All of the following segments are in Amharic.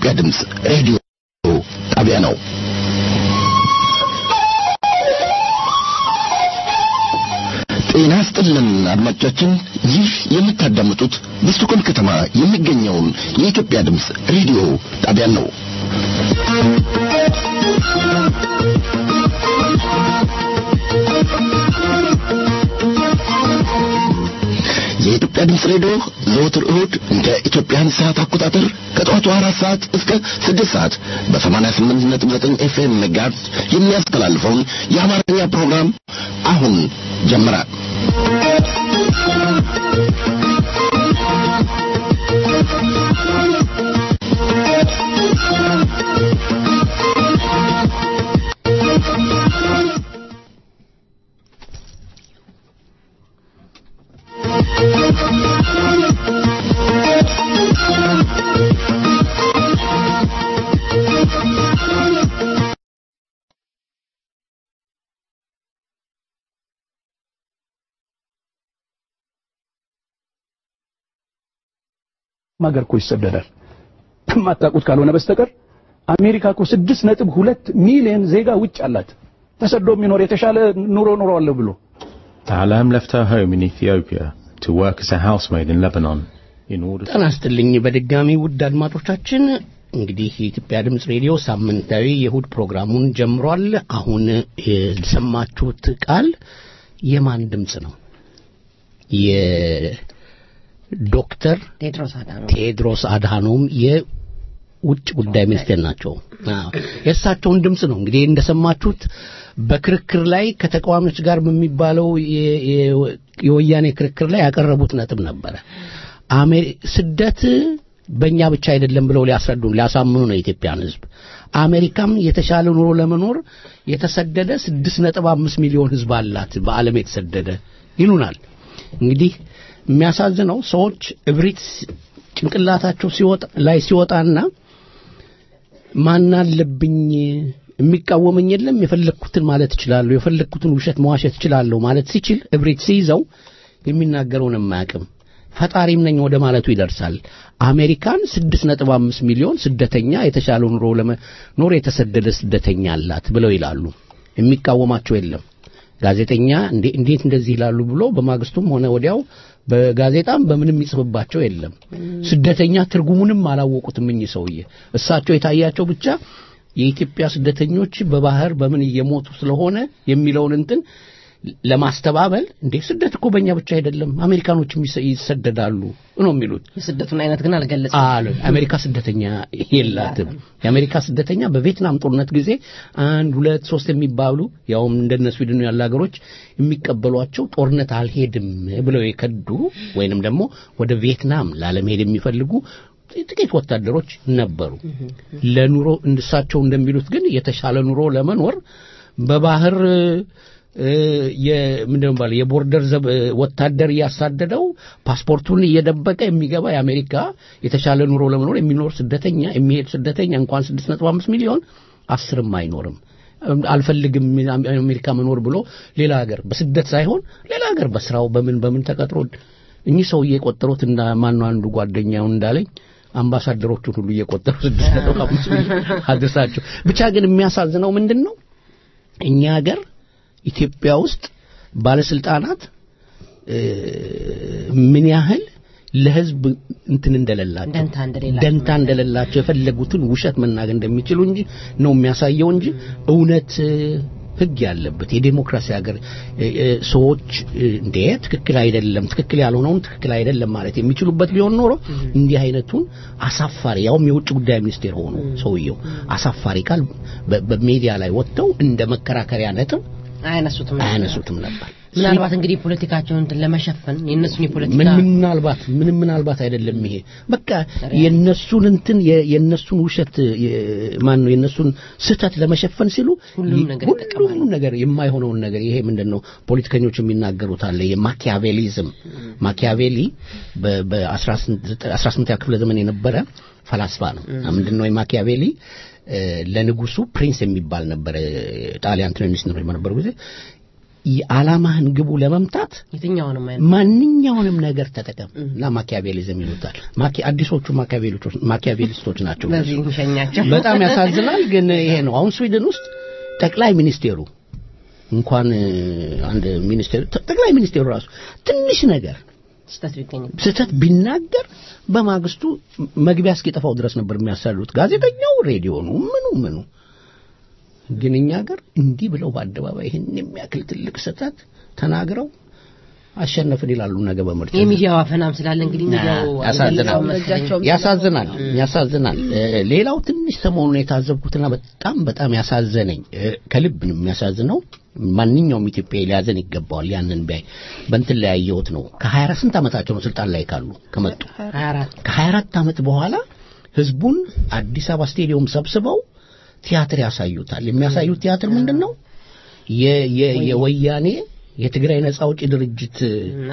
የኢትዮጵያ ድምፅ ሬዲዮ ጣቢያ ነው። ጤና ስጥልን አድማጮቻችን፣ ይህ የምታዳምጡት በስቶኮልም ከተማ የሚገኘውን የኢትዮጵያ ድምፅ ሬዲዮ ጣቢያን ነው። የኢትዮጵያ ድምፅ ሬዲዮ ዘወትር እሁድ እንደ ኢትዮጵያን ሰዓት አቆጣጠር ከጠዋቱ አራት ሰዓት እስከ ስድስት ሰዓት በሰማንያ ስምንት ነጥብ ዘጠኝ ኤፍኤም ሜጋሄርዝ የሚያስተላልፈውን የአማርኛ ፕሮግራም አሁን ጀመረ። ሀገር እኮ ይሰደዳል። የማታውቁት ካልሆነ በስተቀር አሜሪካ እኮ ስድስት ነጥብ ሁለት ሚሊዮን ዜጋ ውጭ አላት። ተሰዶ የሚኖር የተሻለ ኑሮ ኑሮአለሁ ብሎ Ta'alam left her home in Ethiopia to work as a housemaid in Lebanon in order to ጤና ይስጥልኝ በድጋሚ ውድ አድማጮቻችን እንግዲህ የኢትዮጵያ ድምፅ ሬዲዮ ሳምንታዊ የእሁድ ፕሮግራሙን ጀምሯል። አሁን የሰማችሁት ቃል የማን ድምፅ ነው? የዶክተር ቴድሮስ አዳኖ ቴድሮስ አድሃኖም የውጭ ጉዳይ ሚኒስቴር ናቸው። አዎ የእሳቸውን ድምፅ ነው እንግዲህ እንደሰማችሁት በክርክር ላይ ከተቃዋሚዎች ጋር በሚባለው የ- የ- የወያኔ ክርክር ላይ ያቀረቡት ነጥብ ነበረ። አሜሪ- ስደት በእኛ ብቻ አይደለም ብለው ሊያስረዱን ሊያሳምኑ ነው የኢትዮጵያን ሕዝብ። አሜሪካም የተሻለ ኑሮ ለመኖር የተሰደደ ስድስት ነጥብ አምስት ሚሊዮን ሕዝብ አላት በዓለም የተሰደደ ይሉናል። እንግዲህ የሚያሳዝነው ሰዎች እብሪት ጭንቅላታቸው ሲወጣ ላይ ሲወጣና ማን አለብኝ የሚቃወመኝ የለም የፈለግኩትን ማለት እችላለሁ የፈለግኩትን ውሸት መዋሸት እችላለሁ ማለት ሲችል እብሪት ሲይዘው የሚናገረውን የማያውቅም ፈጣሪም ነኝ ወደ ማለቱ ይደርሳል አሜሪካን ስድስት ነጥብ አምስት ሚሊዮን ስደተኛ የተሻለ ኑሮ ለመኖር የተሰደደ ስደተኛ አላት ብለው ይላሉ የሚቃወማቸው የለም ጋዜጠኛ እንዴ- እንዴት እንደዚህ ይላሉ ብሎ በማግስቱም ሆነ ወዲያው በጋዜጣም በምንም ይጽፍባቸው የለም ስደተኛ ትርጉሙንም አላወቁትም እኚህ ሰውዬ እሳቸው የታያቸው ብቻ የኢትዮጵያ ስደተኞች በባህር በምን እየሞቱ ስለሆነ የሚለውን እንትን ለማስተባበል እንዴ ስደት እኮ በእኛ ብቻ አይደለም አሜሪካኖችም ይሰ- ይሰደዳሉ ነው የሚሉት የስደቱን አይነት ግን አልገለጸም። አለ አሜሪካ ስደተኛ የላትም የአሜሪካ ስደተኛ በቪየትናም ጦርነት ጊዜ አንድ ሁለት ሶስት የሚባሉ ያውም እንደነ ስዊድን ያሉ ሀገሮች የሚቀበሏቸው ጦርነት አልሄድም ብለው የከዱ ወይንም ደግሞ ወደ ቪየትናም ላለመሄድ የሚፈልጉ ጥቂት ወታደሮች ነበሩ ለኑሮ እንድሳቸው እንደሚሉት ግን የተሻለ ኑሮ ለመኖር በባህር እ፣ የምንድን ነው የሚባለው የቦርደር ዘብ እ፣ ወታደር እያሳደደው ፓስፖርቱን እየደበቀ የሚገባ የአሜሪካ የተሻለ ኑሮ ለመኖር የሚኖር ስደተኛ የሚሄድ ስደተኛ እንኳን ስድስት ነጥብ አምስት ሚሊዮን አስርም አይኖርም አልፈልግም አሜሪካ መኖር ብሎ ሌላ ሀገር በስደት ሳይሆን ሌላ ሀገር በስራው በምን በምን ተቀጥሮ እኚህ ሰውዬ የቆጠሩት እና ማነው አንዱ ጓደኛውን እንዳለኝ አምባሳደሮቹን ሁሉ እየቆጠሩ ስድስት ነጥብ አምስት ሚሊዮን አድርሳቸው ብቻ ግን የሚያሳዝነው ምንድን ነው እኛ ሀገር ኢትዮጵያ ውስጥ ባለስልጣናት እ፣ ምን ያህል ለህዝብ እንትን እንደሌላቸው ደንታ እንደሌላቸው ደንታ እንደሌላቸው የፈለጉትን ውሸት መናገር እንደሚችሉ እንጂ ነው የሚያሳየው እንጂ እውነት እ፣ ህግ ያለበት የዴሞክራሲ ሀገር እ፣ እ፣ ሰዎች እ፣ እንዴ ትክክል አይደለም ትክክል ያልሆነውን ትክክል አይደለም ማለት የሚችሉበት ቢሆን ኖሮ እንዲህ አይነቱን አሳፋሪ ያውም የውጭ ጉዳይ ሚኒስቴር ሆኑ ሰውየው አሳፋሪ ቃል በ- በሜዲያ ላይ ወጥተው እንደ መከራከሪያ ነጥብ አያነሱትም ነበር። አያነሱትም ነበር ምናልባት እንግዲህ ፖለቲካቸውን እንትን ለመሸፈን የእነሱን የፖለቲካ ምን ምናልባት ምንም ምናልባት አይደለም ይሄ በቃ የነሱን እንትን የ- የነሱን ውሸት ማን ነው የነሱን ስህተት ለመሸፈን ሲሉ ሁሉም ነገር ይጠቀማሉ። ሁሉም ነገር የማይሆነውን ነገር ይሄ ምንድን ነው ፖለቲከኞች የሚናገሩት አለ የማኪያቬሊዝም ማኪያቬሊ በአስራ ስምንተኛ ክፍለ ዘመን የነበረ ፈላስፋ ነው ምንድን ነው የማኪያቬሊ እ፣ ለንጉሱ ፕሪንስ የሚባል ነበረ ጣሊያን ትንንሽ ነው በነበሩ ጊዜ የዓላማህን ግቡ ለመምታት የትኛውንም አይነት ማንኛውንም ነገር ተጠቀም እና ማኪያቬሊዝም ይሉታል። ማኪ አዲሶቹ ማኪያቬሊስቶች ማኪያቬሊስቶች ናቸው። በዚህ እንሸኛቸው። በጣም ያሳዝናል። ግን ይሄ ነው አሁን ስዊድን ውስጥ ጠቅላይ ሚኒስቴሩ እንኳን እ፣ አንድ ሚኒስቴር ጠቅላይ ሚኒስቴሩ ራሱ ትንሽ ነገር ስህተት ቢገኝ ስህተት ቢናገር በማግስቱ መግቢያ እስኪጠፋው ድረስ ነበር የሚያሳሉት ጋዜጠኛው፣ ሬዲዮኑ፣ ምኑ ምኑ። ግን እኛ ሀገር እንዲህ ብለው በአደባባይ ይህን የሚያክል ትልቅ ስህተት ተናግረው አሸነፍን ይላሉ ነገ በምርጫ የሚዲያው አፈናም ስላለ እንግዲህ ሚዲያው ያሳዝናል። አልገለጸውም መሰለኝ። ያሳዝናል ያሳዝናል። እ፣ ሌላው ትንሽ ሰሞኑን የታዘብኩትና በጣም በጣም ያሳዘነኝ እ፣ ከልብ ነው የሚያሳዝነው። ማንኛውም ኢትዮጵያዊ ሊያዘን ይገባዋል። ያንን ቢያይ በእንትን ላይ ያየሁት ነው። ከ24 ስንት ዓመታቸው ነው ስልጣን ላይ ካሉ ከመጡ ሀያ አራት ከ24 ዓመት በኋላ ህዝቡን አዲስ አበባ ስቴዲየም ሰብስበው ቲያትር ያሳዩታል። የሚያሳዩት ቲያትር ምንድን ነው? የ- የ- የወያኔ የትግራይ ነጻ አውጪ ድርጅት እና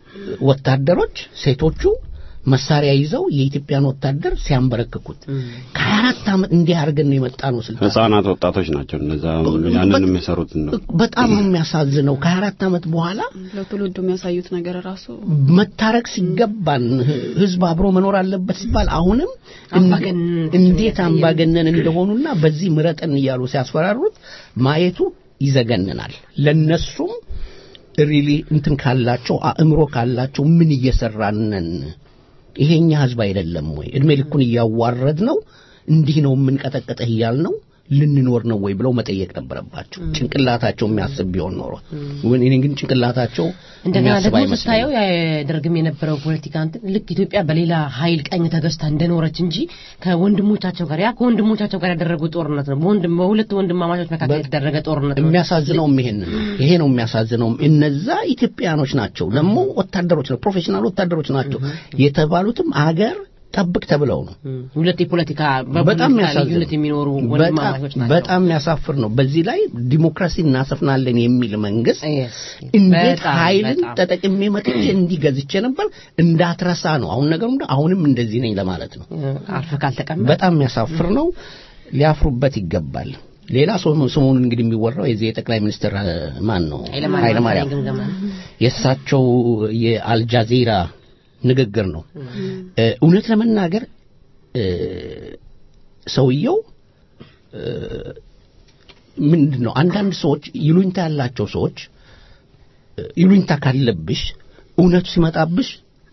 ወታደሮች ሴቶቹ መሳሪያ ይዘው የኢትዮጵያን ወታደር ሲያንበረክኩት ከ24 ዓመት እንዲህ አድርገን ነው የመጣ ነው ስልጣን ህጻናት ወጣቶች ናቸው እነዛ ያንን የሚሰሩትን ነው በጣም ነው የሚያሳዝነው። ከ24 ዓመት በኋላ ለትውልዱ የሚያሳዩት ነገር ራሱ መታረቅ ሲገባን ህዝብ አብሮ መኖር አለበት ሲባል አሁንም አምባገነን እንዴት አምባገነን እንደሆኑና በዚህ ምረጥን እያሉ ሲያስፈራሩት ማየቱ ይዘገንናል። ለነሱም ሪሊ እንትን ካላቸው አእምሮ ካላቸው ምን እየሰራነን ይሄኛ ህዝብ አይደለም ወይ እድሜ ልኩን እያዋረድ ነው እንዲህ ነው የምንቀጠቀጠህ እያል ነው ልንኖር ነው ወይ ብለው መጠየቅ ነበረባቸው። ጭንቅላታቸው የሚያስብ ቢሆን ኖሮ ወይ እኔ ግን ጭንቅላታቸው እንደገና የሚያስብ ደግሞ አይመስለኝም። ስታየው ያደርግም የነበረው ፖለቲካ እንትን ልክ ኢትዮጵያ በሌላ ኃይል ቀኝ ተገዝታ እንደኖረች እንጂ ከወንድሞቻቸው ጋር ያ ከወንድሞቻቸው ጋር ያደረጉት ጦርነት ነው። በወንድም በሁለት ወንድማማቾች መካከል የተደረገ ጦርነት ነው። የሚያሳዝነውም ይሄን ነው። ይሄ ነው የሚያሳዝነውም። እነዛ ኢትዮጵያኖች ናቸው ደግሞ ወታደሮች ነው ፕሮፌሽናል ወታደሮች ናቸው የተባሉትም አገር ጠብቅ ተብለው ነው። እም፣ ሁለት የፖለቲካ በጣም በፖለቲካ የሚያሳዝን ልዩነት የሚኖሩ ወንድማማቾች በጣም- ናቸው። በጣም የሚያሳፍር ነው። በዚህ ላይ ዲሞክራሲ እናሰፍናለን የሚል መንግስት Yes. እንዴት በጣም ኃይልን በጣም። ተጠቅሜ መጥቼ እንዲህ ገዝቼ ነበር እንዳትረሳ ነው። አሁን ነገሩ እንደ አሁንም እንደዚህ ነኝ ለማለት ነው። አርፈ ካልተቀመጥ በጣም የሚያሳፍር ነው። ሊያፍሩበት ይገባል። ሌላ ሰሞኑን ሰሞኑን እንግዲህ የሚወራው የዚህ የጠቅላይ ሚኒስትር እ፣ ማን ነው ኃይለማርያም ኃይለማርያም ግምገማ የእሳቸው የአልጃዚራ ንግግር ነው። እ፣ እውነት ለመናገር እ፣ ሰውየው እ፣ ምንድን ነው አንዳንድ ሰዎች ይሉኝታ ያላቸው ሰዎች እ፣ ይሉኝታ ካለብሽ እውነቱ ሲመጣብሽ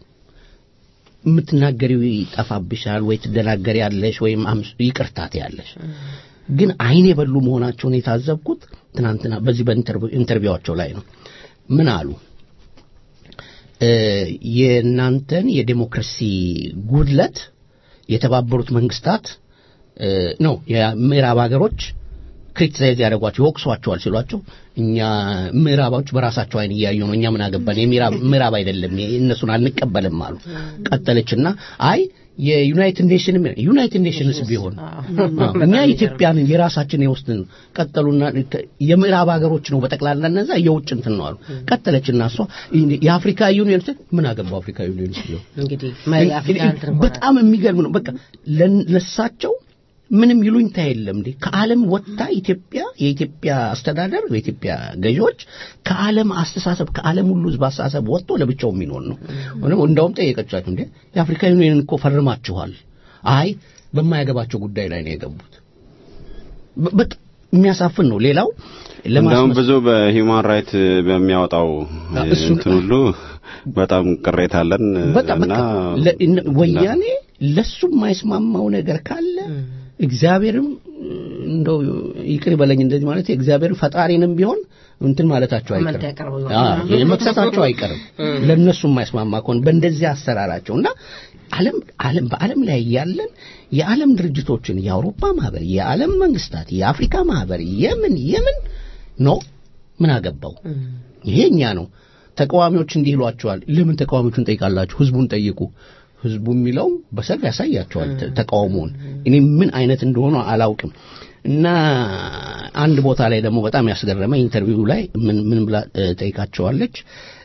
የምትናገሪው ይጠፋብሻል ወይ ትደናገሪ ያለሽ ወይም አምስ- ይቅርታት ያለሽ ግን አይን የበሉ መሆናቸውን የታዘብኩት ትናንትና በዚህ በኢንተርቪዋቸው ላይ ነው ምን አሉ እ፣ የእናንተን የዴሞክራሲ ጉድለት የተባበሩት መንግስታት እ፣ ነው የምዕራብ ሀገሮች ክሪቲሳይዝ ያደርጓቸው ይወቅሷቸዋል ሲሏቸው እኛ ምዕራባዎች በራሳቸው አይን እያዩ ነው እኛ ምን አገባን የምዕራብ ምዕራብ አይደለም እነሱን አንቀበልም አሉ ቀጠለችና አይ የዩናይትድ ኔሽን ዩናይትድ ኔሽንስ ቢሆን አዎ፣ እኛ ኢትዮጵያንን የራሳችን የውስጥን ቀጠሉና የምዕራብ ሀገሮች ነው በጠቅላላ እነዛ የውጭ እንትን ነው አሉ ቀጠለችና እሷ የአፍሪካ ዩኒየን ስትል ምን አገባው አፍሪካ ዩኒየን ቢሆን እንግዲህ መ- አፍሪካ እንትን ሆነ። በጣም የሚገርም ነው። በቃ ለን- ለሳቸው ምንም ይሉኝታ የለም እንዴ ከዓለም ወጥታ ኢትዮጵያ የኢትዮጵያ አስተዳደር የኢትዮጵያ ገዢዎች ከዓለም አስተሳሰብ ከዓለም ሁሉ ህዝብ አስተሳሰብ ወጥቶ ለብቻው የሚኖር ነው። ሆነም እንደውም ጠየቀቻቸው እንዴ የአፍሪካ ዩኒየን እኮ ፈርማችኋል። አይ በማያገባቸው ጉዳይ ላይ ነው የገቡት። በ- በጣም የሚያሳፍን ነው። ሌላው እንደውም ለማስመስ ብዙ በሂውማን ራይት በሚያወጣው እሱን- እንትን ሁሉ በጣም ቅሬታ አለን በጣም እና በቃ ለ- እነ- ወያኔ ለሱ የማይስማማው ነገር ካለ እግዚአብሔርም እንደው ይቅር ይበለኝ እንደዚህ ማለት እግዚአብሔርን ፈጣሪንም ቢሆን እንትን ማለታቸው ኮመንት አይቀርም ያቀርቡ አዎ፣ መክሰሳቸው አይቀርም ለነሱ የማይስማማ ከሆነ በእንደዚህ አሰራራቸው እና ዓለም ዓለም በዓለም ላይ ያለን የዓለም ድርጅቶችን የአውሮፓ ማህበር፣ የዓለም መንግስታት፣ የአፍሪካ ማህበር የምን የምን ኖ ምን አገባው ይሄ እኛ ነው ተቃዋሚዎች እንዲህ ይሏቸዋል ለምን ተቃዋሚዎቹን ጠይቃላችሁ ህዝቡን ጠይቁ ህዝቡ የሚለው በሰልፍ ያሳያቸዋል ተ- ተቃውሞውን እኔ ምን አይነት እንደሆነ አላውቅም እና አንድ ቦታ ላይ ደግሞ በጣም ያስገረመ ኢንተርቪው ላይ ምን ምን ብላ እ፣ ጠይቃቸዋለች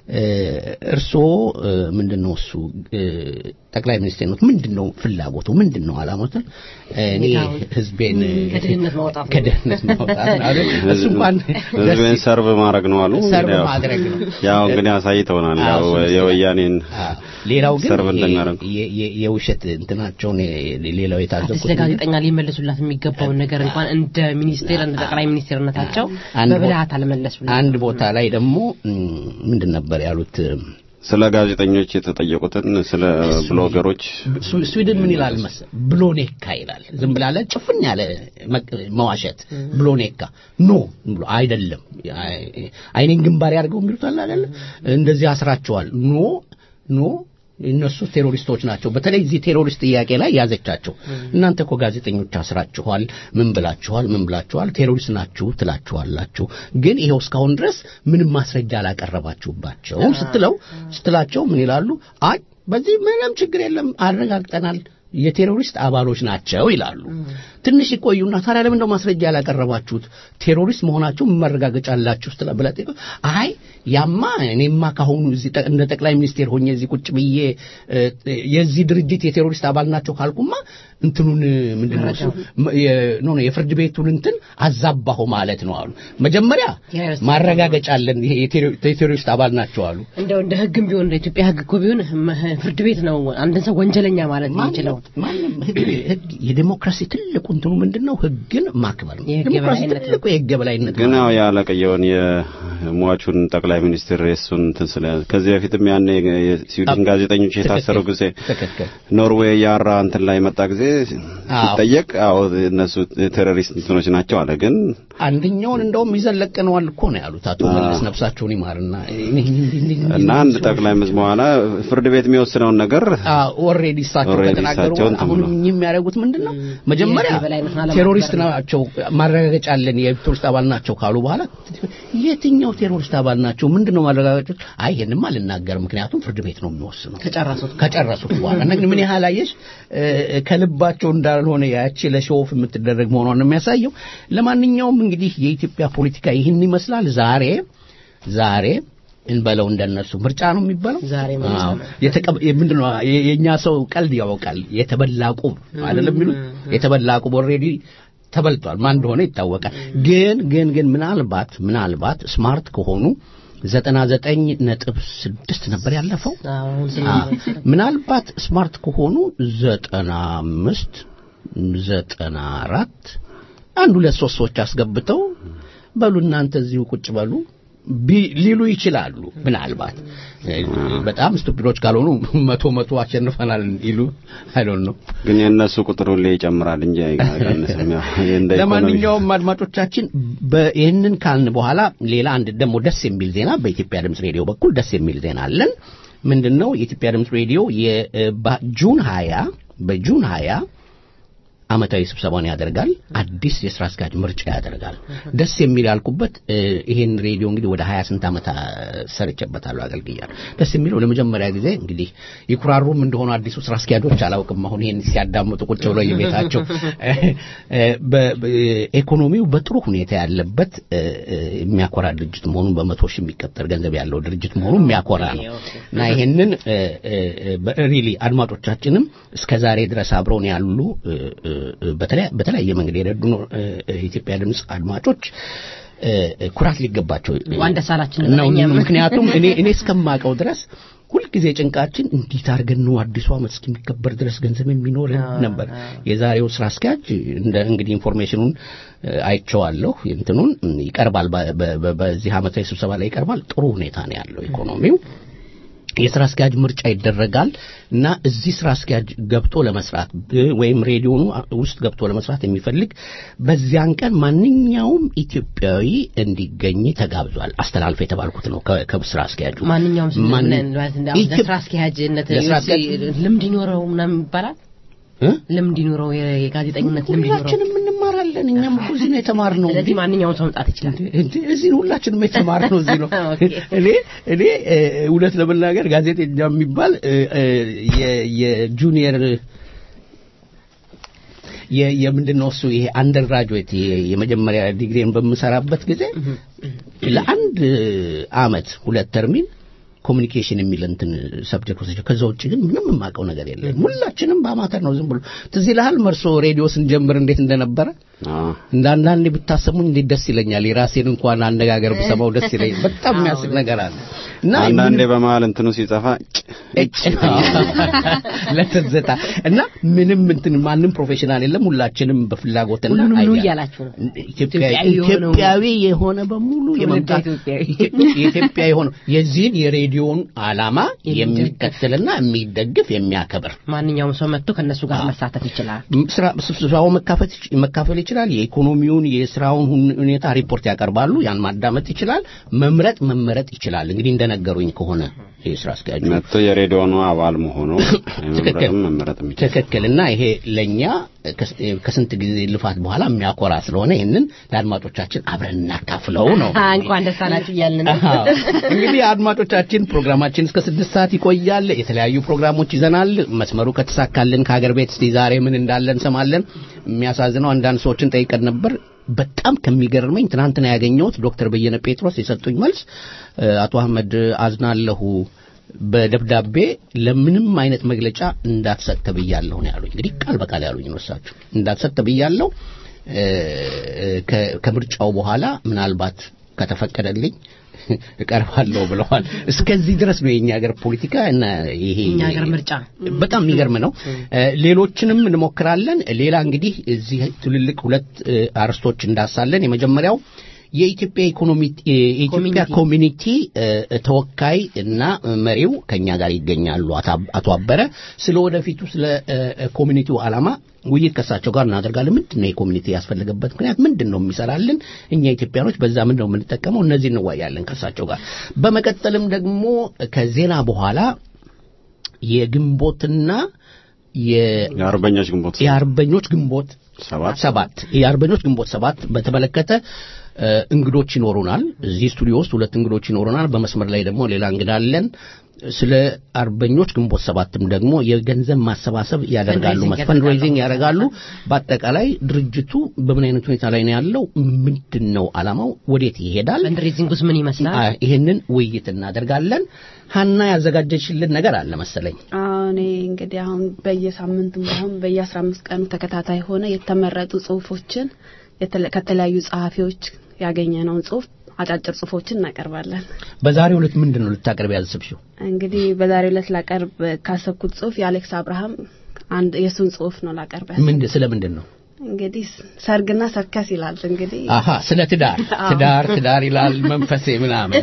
እ፣ እርስዎ እ፣ ምንድን ነው እሱ እ፣ ጠቅላይ ሚኒስትር ነው ምንድን ነው ፍላጎቱ ምንድን ነው አላማትን እኔ ሁኔታውን ህዝቤን ከድህነት ማውጣት ነው። ከድህነት ማውጣት ነው አይደል? እሱ እንኳን ህዝብን ሰርቭ ማድረግ ነው አሉ። ሰርቭ እንግዲህ ያው- ማድረግ ነው። ያው እንግዲህ አሳይተውናል። ያው አዎ፣ እሱ- የወያኔን አዎ። ሌላው ግን ሰርቭ የ- እንደሚያደርጉ የ- የ- የውሸት እንትናቸውን የ- ሌላው የታዘብኩት ስለ ጋዜጠኛ ሊመልሱላት የሚገባውን ነገር እንኳን እንደ ሚኒስቴር እንደ ጠቅላይ ሚኒስቴርነታቸው አንድ ቦ- በብልሃት አልመለሱላት። አንድ ቦታ ላይ ደግሞ ም፣ ምንድን ነበር ያሉት ስለ ጋዜጠኞች የተጠየቁትን ስለ ብሎገሮች ስዊ- ስዊድን ምን ይላል መሰል ብሎኔካ ይላል ዝም ብላለ ጭፍን ያለ መቅ- መዋሸት ብሎኔካ ኖ ብሎ አይደለም አይ- አይኔን ግንባር ያድርገው የሚሉት አለ አይደለ እንደዚህ አስራቸዋል ኖ ኖ እነሱ ቴሮሪስቶች ናቸው በተለይ እዚህ ቴሮሪስት ጥያቄ ላይ ያዘቻቸው እናንተ እኮ ጋዜጠኞች አስራችኋል ምን ብላችኋል ምን ብላችኋል ቴሮሪስት ናችሁ ትላችኋላችሁ ግን ይኸው እስካሁን ድረስ ምንም ማስረጃ አላቀረባችሁባቸውም ስትለው ስትላቸው ምን ይላሉ አይ በዚህ ምንም ችግር የለም አረጋግጠናል የቴሮሪስት አባሎች ናቸው ይላሉ ትንሽ ይቆዩና ታዲያ ለምን እንደው ማስረጃ ያላቀረባችሁት ቴሮሪስት መሆናችሁ ምን ማረጋገጫ አላችሁ ስትላ ብላ ጠይቀው፣ አይ ያማ እኔማ ካሁኑ እዚህ ጠ- እንደ ጠቅላይ ሚኒስቴር ሆኜ እዚህ ቁጭ ብዬ እ፣ የዚህ ድርጅት የቴሮሪስት አባል ናቸው ካልኩማ እንትኑን ምንድን ነው እሱ ም- የ- ኖ ኖ የፍርድ ቤቱን እንትን አዛባሁ ማለት ነው አሉ መጀመሪያ የቴሮሪስት ማረጋገጫ አለን ይሄ የቴሮ- የቴሮሪስት አባል ናቸው አሉ እንደው እንደ ህግም ቢሆን እንደ ኢትዮጵያ ህግ እኮ ቢሆን መ- ፍርድ ቤት ነው አንድን ሰው ወንጀለኛ ማለት የሚችለው። ማንም ህግ ህግ የዴሞክራሲ ትልቁ እንትኑ ምንድን ነው? ህግን ማክበር ነው። የህግ ዴሞክራሲ የበላይነት ትልቁ የህግ የበላይነት ግን ነው። ያው ያለቀየውን የሟቹን ጠቅላይ ሚኒስትር የእሱን እንትን ስለ ከዚህ በፊትም ያኔ የስዊድን ጋዜጠኞች የታሰሩ ጊዜ ትክክል ኖርዌይ ያራ እንትን ላይ መጣ ጊዜ አዎ። ሲጠየቅ አዎ እነሱ ቴሮሪስት እንትኖች ናቸው አለ። ግን አንደኛውን እንደውም ይዘን ለቀነዋል እኮ ነው ያሉት አቶ መለስ ነፍሳቸውን ይማርና እና አንድ ጠቅላይ ሚኒስትር በኋላ ፍርድ ቤት የሚወስነውን ነገር ኦልሬዲ እሳቸው Already ከተናገሩ እሳቸው እንትን አሁን ብለው። የሚያደርጉት ምንድን ነው? መጀመሪያ የህግ የበላይነትን አለማክበር ቴሮሪስት ነው። ናቸው ማረጋገጫ አለን የቴሮሪስት አባል ናቸው ካሉ በኋላ የትኛው ቴሮሪስት አባል ናቸው? ምንድን ነው ማረጋገጫ? አይ ይሄንማ አልናገርም፣ ምክንያቱም ፍርድ ቤት ነው የሚወስነው ከጨረሱት ከጨረሱት በኋላ እና ግን ምን ያህል አየሽ እ፣ ከልባቸው እንዳልሆነ ያቺ ለሾፍ የምትደረግ መሆኗን ነው የሚያሳየው። ለማንኛውም እንግዲህ የኢትዮጵያ ፖለቲካ ይህን ይመስላል። ዛሬ ዛሬ እንበለው እንደነሱ ምርጫ ነው የሚባለው ዛሬ ምርጫ አዎ። ነው። የተቀ- ምንድን ነው የ- የእኛ ሰው ቀልድ ያውቃል። የተበላ ቁብ አይደለም የሚሉት የተበላ ቁብ ኦልሬዲ ተበልቷል። ማን እንደሆነ ይታወቃል። ግን ግን ግን ምናልባት ምናልባት ስማርት ከሆኑ ዘጠና ዘጠኝ ነጥብ ስድስት ነበር ያለፈው አሁን አ፣ ስለ ምናልባት ስማርት ከሆኑ ዘጠና አምስት ዘጠና አራት አንድ ሁለት ሶስት ሰዎች አስገብተው በሉ እናንተ እዚሁ ቁጭ በሉ ቢ- ሊሉ ይችላሉ። ምናልባት እ፣ በጣም ስቱፒዶች ካልሆኑ መቶ መቶ አሸንፈናል ይሉ አይዶን ነው። ግን የእነሱ ቁጥር ሁሌ ይጨምራል እንጂ አይቀንስም። ያው ይሄ እንደ ኢኮኖሚ ለማንኛውም አድማጮቻችን በ- ይህንን ካልን በኋላ ሌላ አንድ ደግሞ ደስ የሚል ዜና በኢትዮጵያ ድምፅ ሬዲዮ በኩል ደስ የሚል ዜና አለን። ምንድን ነው? የኢትዮጵያ ድምፅ ሬዲዮ የጁን ሀያ በጁን ሀያ ዓመታዊ ስብሰባውን ያደርጋል። አዲስ የስራ አስኪያጅ ምርጫ ያደርጋል። ደስ የሚል ያልኩበት እ፣ ይሄን ሬዲዮ እንግዲህ ወደ 28 ዓመት አ፣ ሰርቼበታለሁ፣ አገልግያለሁ። ደስ የሚለው ለመጀመሪያ ጊዜ እንግዲህ ይኩራሩም እንደሆኑ አዲሱ ስራ አስኪያጆች አላውቅም። አሁን ይሄን ሲያዳምጡ ቁጭ ብለው የቤታቸው እ፣ በ- በ- ኢኮኖሚው በጥሩ ሁኔታ ያለበት እ፣ እ፣ የሚያኮራ ድርጅት መሆኑን በመቶ ሺህ የሚቀጠር ገንዘብ ያለው ድርጅት መሆኑ የሚያኮራ ነው እና ይሄንን ሪሊ አድማጮቻችንም እስከ ዛሬ ድረስ አብረውን ያሉ እ፣ እ፣ በተለያ- በተለያየ መንገድ የረዱ ነው እ፣ እ፣ የኢትዮጵያ ድምፅ አድማጮች እ፣ እ፣ ኩራት ሊገባቸው እንኳን ደስ አላችሁ ነው። እኛም። ምክንያቱም እኔ እኔ እስከማውቀው ድረስ ሁልጊዜ ጭንቃችን እንዴት አድርገን ነው አዲሱ ዓመት እስከሚከበር ድረስ ገንዘብ የሚኖረን ነበር። የዛሬው ስራ አስኪያጅ እንደ እንግዲህ ኢንፎርሜሽኑን እ፣ አይቼዋለሁ። እንትኑን እ፣ ይቀርባል፣ በ- በ- በ- በዚህ ዓመታዊ ስብሰባ ላይ ይቀርባል። ጥሩ ሁኔታ ነው ያለው ኢኮኖሚው። የስራ አስኪያጅ ምርጫ ይደረጋል እና እዚህ ስራ አስኪያጅ ገብቶ ለመስራት ብ- ወይም ሬዲዮኑ ውስጥ ገብቶ ለመስራት የሚፈልግ በዚያን ቀን ማንኛውም ኢትዮጵያዊ እንዲገኝ ተጋብዟል። አስተላልፈ የተባልኩት ነው ከ- ከስራ አስኪያጁ ማንኛውም ሰው ማን- ምን ማለት እንደ አሁን ኢትዮ- ለስራ አስኪያጅነት ለስራ አስኪያጅ- ልምድ ይኖረው ምናምን ይባላል። እ? ልምድ ይኖረው የ- የጋዜጠኝነት ልምድ ይኖረው። ሁላችንም እንማራለን። እኛም እኮ እዚህ ነው የተማርነው። ስለዚህ ማንኛውም ሰው መምጣት ይችላል። እንዴ እዚህ ሁላችንም የተማርነው እዚህ ነው። ኦኬ። እኔ እኔ እ፣ እውነት ለመናገር ጋዜጠኛ የሚባል እ፣ እ፣ የ- የጁኒየር የ- የምንድን ነው እሱ ይሄ አንደር ግራጁዌት የመጀመሪያ ዲግሪን በምሰራበት ጊዜ ለአንድ አመት ሁለት ተርሚን ኮሚኒኬሽን የሚል እንትን ሰብጀክት ወስጄ ከዛ ውጭ ግን ምንም የማውቀው ነገር የለም። ሁላችንም በአማተር ነው ዝም ብሎ ትዝ ይልሃል መርሶ ሬዲዮ ስንጀምር እንዴት እንደነበረ አዎ። እንደ አንዳንዴ ብታሰሙኝ እንዴት ደስ ይለኛል። የራሴን እንኳን አነጋገር ብሰማው ደስ ይለኛል። በጣም የሚያስቅ ነገር አለ እና አንዳንዴ በመሀል እንትኑ ሲጠፋ እጭ ለትዝታ እና ምንም እንትን ማንም ፕሮፌሽናል የለም። ሁላችንም በፍላጎትና ሁሉንም ኑ አይዲያ- እያላችሁ ነው። ኢትዮጵያዊ ኢትዮጵያዊ የሆነው- ኢትዮጵያዊ የሆነ በሙሉ ትውልደ የመምጣት ኢትዮጵያዊ። የኢትዮጵያ የሆነው የዚህን የሬዲዮን ዓላማ የሚከተልና የሚደግፍ የሚያከብር ማንኛውም ሰው መጥቶ ከእነሱ ጋር መሳተፍ ይችላል። ስራ ስብሰባው መካፈት መካፈል ይችላል። የኢኮኖሚውን የስራውን ሁን- ሁኔታ ሪፖርት ያቀርባሉ። ያን ማዳመጥ ይችላል። መምረጥ መመረጥ ይችላል። እንግዲህ እንደነገሩኝ ከሆነ የስራ አስኪያጁ መጥቶ የሬዲዮኑ አባል መሆኑ ትክክል መምረጥም መመረጥም ይችላል። ትክክል እና ይሄ ለእኛ ከስ- ከስንት ጊዜ ልፋት በኋላ የሚያኮራ ስለሆነ ይህንን ለአድማጮቻችን አብረን እናካፍለው ነው። አ፣ እንኳን ደስ አላችሁ እያልን ነው። አዎ። እንግዲህ አድማጮቻችን ፕሮግራማችን እስከ ስድስት ሰዓት ይቆያል። የተለያዩ ፕሮግራሞች ይዘናል። መስመሩ ከተሳካልን ከሀገር ቤት እስቲ ዛሬ ምን እንዳለ እንሰማለን። የሚያሳዝነው አንዳንድ ሰዎችን ጠይቀን ነበር። በጣም ከሚገርመኝ ትናንትና ያገኘሁት ዶክተር በየነ ጴጥሮስ የሰጡኝ መልስ እ፣ አቶ አህመድ አዝናለሁ በደብዳቤ ለምንም አይነት መግለጫ እንዳትሰጥ ተብያለሁ ነው ያሉኝ። እንግዲህ ቃል በቃል ያሉኝ ነው እሳቸው እንዳትሰጥ ተብያለሁ እ፣ ከ- ከምርጫው በኋላ ምናልባት ከተፈቀደልኝ እቀርባለሁ ብለዋል። እስከዚህ ድረስ ነው የኛ ሀገር ፖለቲካ እና ይሄ የኛ ሀገር ምርጫ በጣም የሚገርም ነው። እ፣ ሌሎችንም እንሞክራለን። ሌላ እንግዲህ እዚህ ትልልቅ ሁለት እ፣ አርዕስቶች እንዳሳለን። የመጀመሪያው የኢትዮጵያ ኢኮኖሚ የኢትዮጵያ ኮሚኒቲ እ፣ ተወካይ እና መሪው ከኛ ጋር ይገኛሉ። አቶ- አቶ አበረ ስለ ወደፊቱ ስለ እ፣ ኮሚኒቲው ዓላማ ውይይት ከእሳቸው ጋር እናደርጋለን። ምንድን ነው የኮሚኒቲ ያስፈለገበት ምክንያት ምንድን ነው የሚሰራልን? እኛ ኢትዮጵያኖች በዛ ምንድን ነው የምንጠቀመው? እነዚህ እንወያያለን ከእሳቸው ጋር። በመቀጠልም ደግሞ ከዜና በኋላ የግንቦትና የ- የአርበኞች ግንቦት የአርበኞች ግንቦት ሰባት ሰባት የአርበኞች ግንቦት ሰባት በተመለከተ እ፣ እንግዶች ይኖሩናል። እዚህ ስቱዲዮ ውስጥ ሁለት እንግዶች ይኖሩናል። በመስመር ላይ ደግሞ ሌላ እንግዳ አለን። ስለ አርበኞች ግንቦት ሰባትም ደግሞ የገንዘብ ማሰባሰብ ያደርጋሉ፣ ፈንድሬዚንግ ፈንድሬዚንግ ያደርጋሉ። በአጠቃላይ ድርጅቱ በምን አይነት ሁኔታ ላይ ነው ያለው? ምንድን ነው ዓላማው? ወዴት ይሄዳል? ፈንድሬዚንጉስ ምን ይመስላል? አ- ይሄንን ውይይት እናደርጋለን። ሀና ያዘጋጀችልን ነገር አለ መሰለኝ። አዎ፣ እኔ እንግዲህ አሁን በየሳምንቱም ባይሆን በየአስራ አምስት ቀኑ ተከታታይ ሆነ የተመረጡ ጽሁፎችን የተለ- ከተለያዩ ጸሐፊዎች ያገኘነውን ጽሁፍ አጫጭር ጽሁፎችን እናቀርባለን። በዛሬው ዕለት ምንድን ነው ልታቀርብ ያሰብሽው? እንግዲህ በዛሬው ዕለት ላቀርብ ካሰብኩት ጽሁፍ የአሌክስ አብርሃም አንድ የእሱን ጽሁፍ ነው ላቀርብ ያሰብኩት። ምንድን ስለ ምንድን ነው? እንግዲህ ሰርግና ሰርከስ ይላል። እንግዲህ አሀ ስለ ትዳር አዎ። ትዳር ትዳር ይላል መንፈሴ ምናምን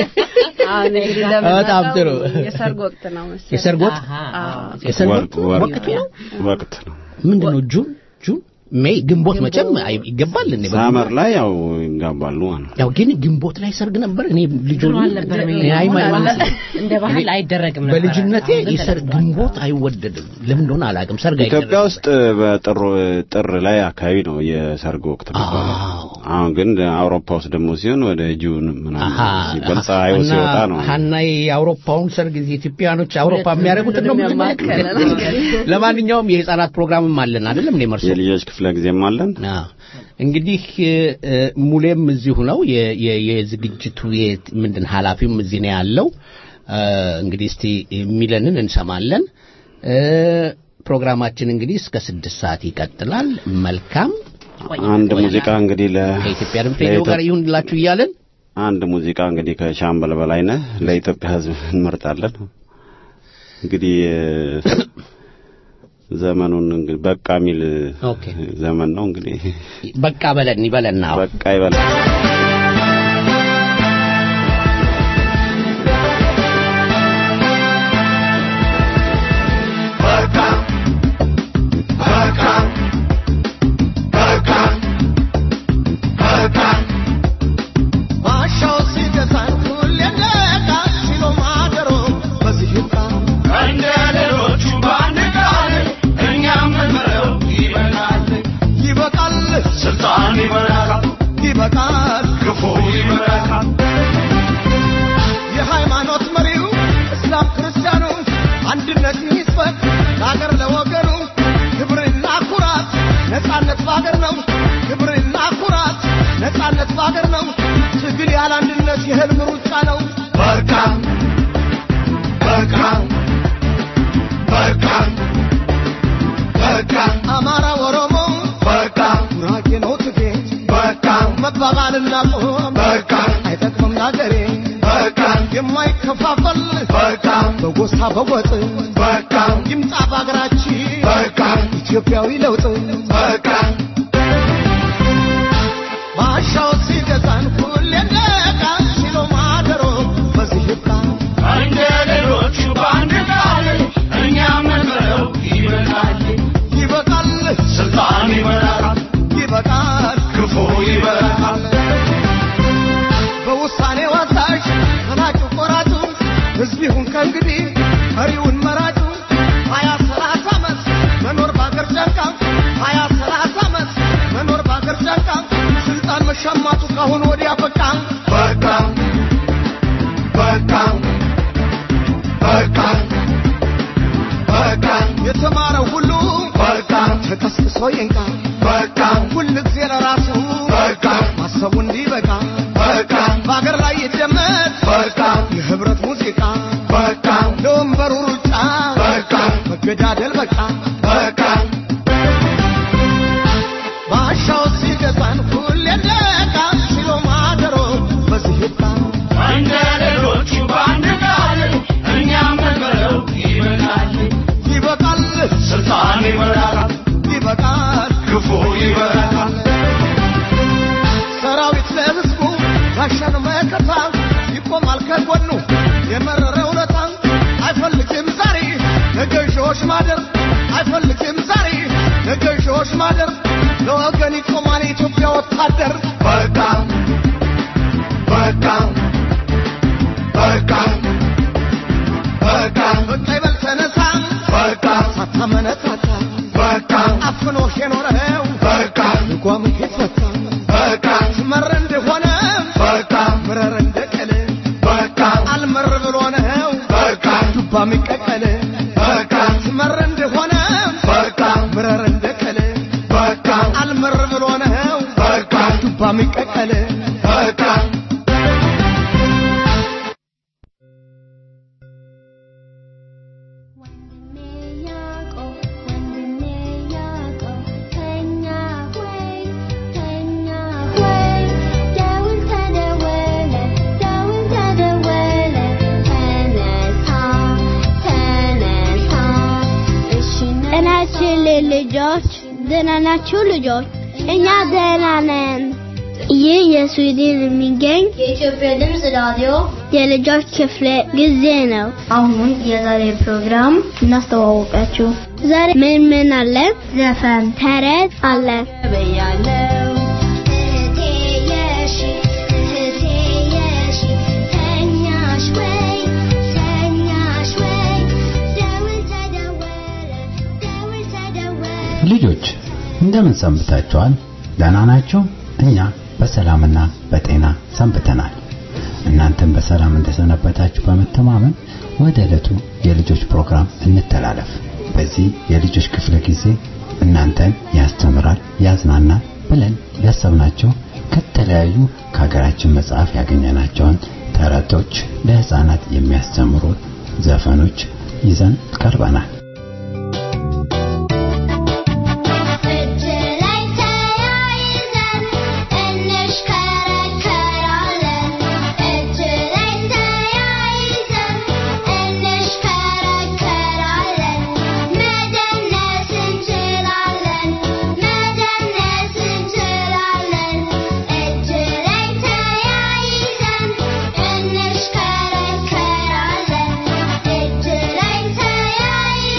አሁን እንግዲህ በጣም ጥሩ። እንደምናውቀው የሰርግ ወቅት ነው መሰለኝ። የሰርግ ወቅት አሃ፣ አዎ። የሰርግ ወቅት ወቅት ወቅት ወቅት ነው ወቅት ነው። ምንድን ነው ጁን ጁን ሜይ ግንቦት መቼም አይ- ይገባል እንዴ በግንቦት? ሳመር ላይ ያው ይጋባሉ ማለት ነው። ያው ግን ግንቦት ላይ ሰርግ ነበር እኔ ልጅ ድሮ ሆኜ- አልነበረም እኔ አይ- ማይ- ማለት እንደ ባህል አይደረግም ነበር። በልጅነቴ አሁን ግን የሰርግ ተለምዷል። ግንቦት አይወደድም ለምን እንደሆነ አላውቅም ሰርግ ኢትዮጵያ አይደረግም ውስጥ በጥር ጥር ላይ አካባቢ ነው የሰርግ ወቅት የሚባለው። አዎ። አሁን ግን አውሮፓ ውስጥ ደግሞ ሲሆን ወደ ጁን ምናምን አሃ፣ ሲባል አሃ። ፀሐዩ እና ሲወጣ ነው። ሀናይ የአውሮፓውን ሰርግ እዚህ ኢትዮጵያኖች አውሮፓ የሚያደርጉትን ነው የሚያማክለን። የምትመለከተው? ለማንኛውም የህፃናት ፕሮግራምም አለን አይደለም እኔ መርሶ የልጆች ክፍለ ጊዜም አለን። አዎ። እንግዲህ እ፣ ሙሌም እዚሁ ነው የ- የ- የዝግጅቱ የ- ምንድን ኃላፊውም እዚህ ነው ያለው። እ፣ እንግዲህ እስቲ የሚለንን እንሰማለን። እ፣ ፕሮግራማችን እንግዲህ እስከ ስድስት ሰዓት ይቀጥላል። መልካም አንድ ሙዚቃ እንግዲህ ለ ከኢትዮጵያ ድምፅ ሬዲዮ ጋር ይሁንላችሁ እያለን አንድ ሙዚቃ እንግዲህ ከሻምበል በላይነህ ለኢትዮጵያ ሕዝብ እንመርጣለን። እንግዲህ እ፣ ዘመኑን እንግዲህ በቃ የሚል ኦኬ። ዘመን ነው እንግዲህ በቃ በለን ይበለና በቃ ይበላል። ማሻው ሲገዛን ሁሌ ነቃ ሲሎ ማደሮ በዚህ ይብቃ እንደ ሌሎቹ በአንድ ቃል እኛም ምንምረው ይበቃል ይበቃል ስልጣን ይበቃል ይበቃል ክፉ ይበቃል የሃይማኖት መሪው እስላም ክርስቲያኑ አንድነት ይስበክ ለአገር ለወገኑ ክብርና ኩራት ነጻነት በአገር ነው ክብርና ኩራት ነጻነት በአገር ነው ትግል ያለ አንድነት የህልም ሩጫ ነው በርካ መባባልና ቆም በቃ አይጠቅምም ለአገሬ በቃ የማይከፋፈል በቃ በጎሳ በጎጥ በቃ ይምጣ በአገራችን በቃ ኢትዮጵያዊ ለውጥ በቃ ባሻው ሲገዛን ሁሌ ነቃ ሲሎ ማደሮ በዚህ ይብቃ እንደ ሌሎቹ በአንድ ቃል እኛም እንበለው ይበቃል ይበቃል ስልጣን ይበላል ይበቃል ክፉ ይበላል በውሳኔ ወሳሽ መናጩ ቆራጩ ሕዝብ ይሁን ከእንግዲህ መሪውን መራጩ ሀያ ሰላሳ ዓመት መኖር በአገር ጨንቃ ሀያ ሰላሳ ዓመት መኖር በአገር ጨንቃ ስልጣን መሻማቱ ካሁን ወዲያ በቃ በቃ በቃ በቃ በቃ የተማረው ሁሉ በቃ ተቀስቅሶ ይንቃ በቃ ሁል ጊዜ ለራሱ በቃ ማሰቡ እንዲበቃ በቃ በአገር ላይ ይደመጥ በቃ የህብረት ሙዚቃ በቃ ለወንበሩ ሩጫ በቃ መገዳደል በቃ በቃ ባሻው ሲገዛን ሁሌ ነቃ ሲሎ ማደሮ በዚህ ይብቃ እንደ ሌሎቹ በአንድ ቃል እኛም እንበለው ይበቃል ይበቃል ስልጣን ይበላል ይበቃል ክፉ ይበላል ሰራዊት ለህዝቡ ጋሻን መከታ ይቆማል ከጎኑ የመረረ ውለታ አይፈልግም ዛሬ ለገዢዎች ማደር አይፈልግም ዛሬ ለገዢዎች ማደር ለወገን ይቆማል የኢትዮጵያ ወታደር በቃ በቃ በቃ በቃ በቃ ይበል ተነሳ በቃ ሳታመነታታ በቃ አፍኖሽ የኖረው በቃ ልጓምህ ይፈታ በቃ ትመር እንደሆነ በቃ ምረር እንደቀለ በቃ አልመር ብሎ ነው በቃ ዱባ የሚቀቀል በቃ ትመር እንደሆነ በቃ ምረር እንደቀለ በቃ አልመር ብሎ ነው በቃ ዱባ የሚቀቀል በቃ ጤናችን ልጆች ደህና ናችሁ ልጆች? እኛ ደህና ነን። ይህ የስዊድን የሚገኝ የኢትዮጵያ ድምፅ ራዲዮ የልጆች ክፍለ ጊዜ ነው። አሁን የዛሬ ፕሮግራም እናስተዋወቃችሁ። ዛሬ ምን ምን አለ? ዘፈን፣ ተረት አለ። በያለው እህቴ የሺ እህቴ የሺ ተኛሽ ወይ ተኛሽ ወይ ደውል ተደወለ ደውል ተደወለ ልጆች እንደምን ሰንብታችኋል? ደህና ናችሁ? እኛ በሰላምና በጤና ሰንብተናል። እናንተም በሰላም እንደሰነበታችሁ በመተማመን ወደ ዕለቱ የልጆች ፕሮግራም እንተላለፍ። በዚህ የልጆች ክፍለ ጊዜ እናንተን ያስተምራል፣ ያዝናናል ብለን ያሰብናቸው ከተለያዩ ከሀገራችን መጽሐፍ ያገኘናቸውን ተረቶች፣ ለህፃናት የሚያስተምሩ ዘፈኖች ይዘን ቀርበናል። እጅ ላይ ተያይዘን እንሽከረከራለን። እጅ ላይ ተያይዘን እንሽከረከራለን። መደነስ እንችላለን፣ መደነስ እንችላለን። እጅ ላይ ተያይዘን እንሽከረከራለን። እጅ ላይ ተያይዘን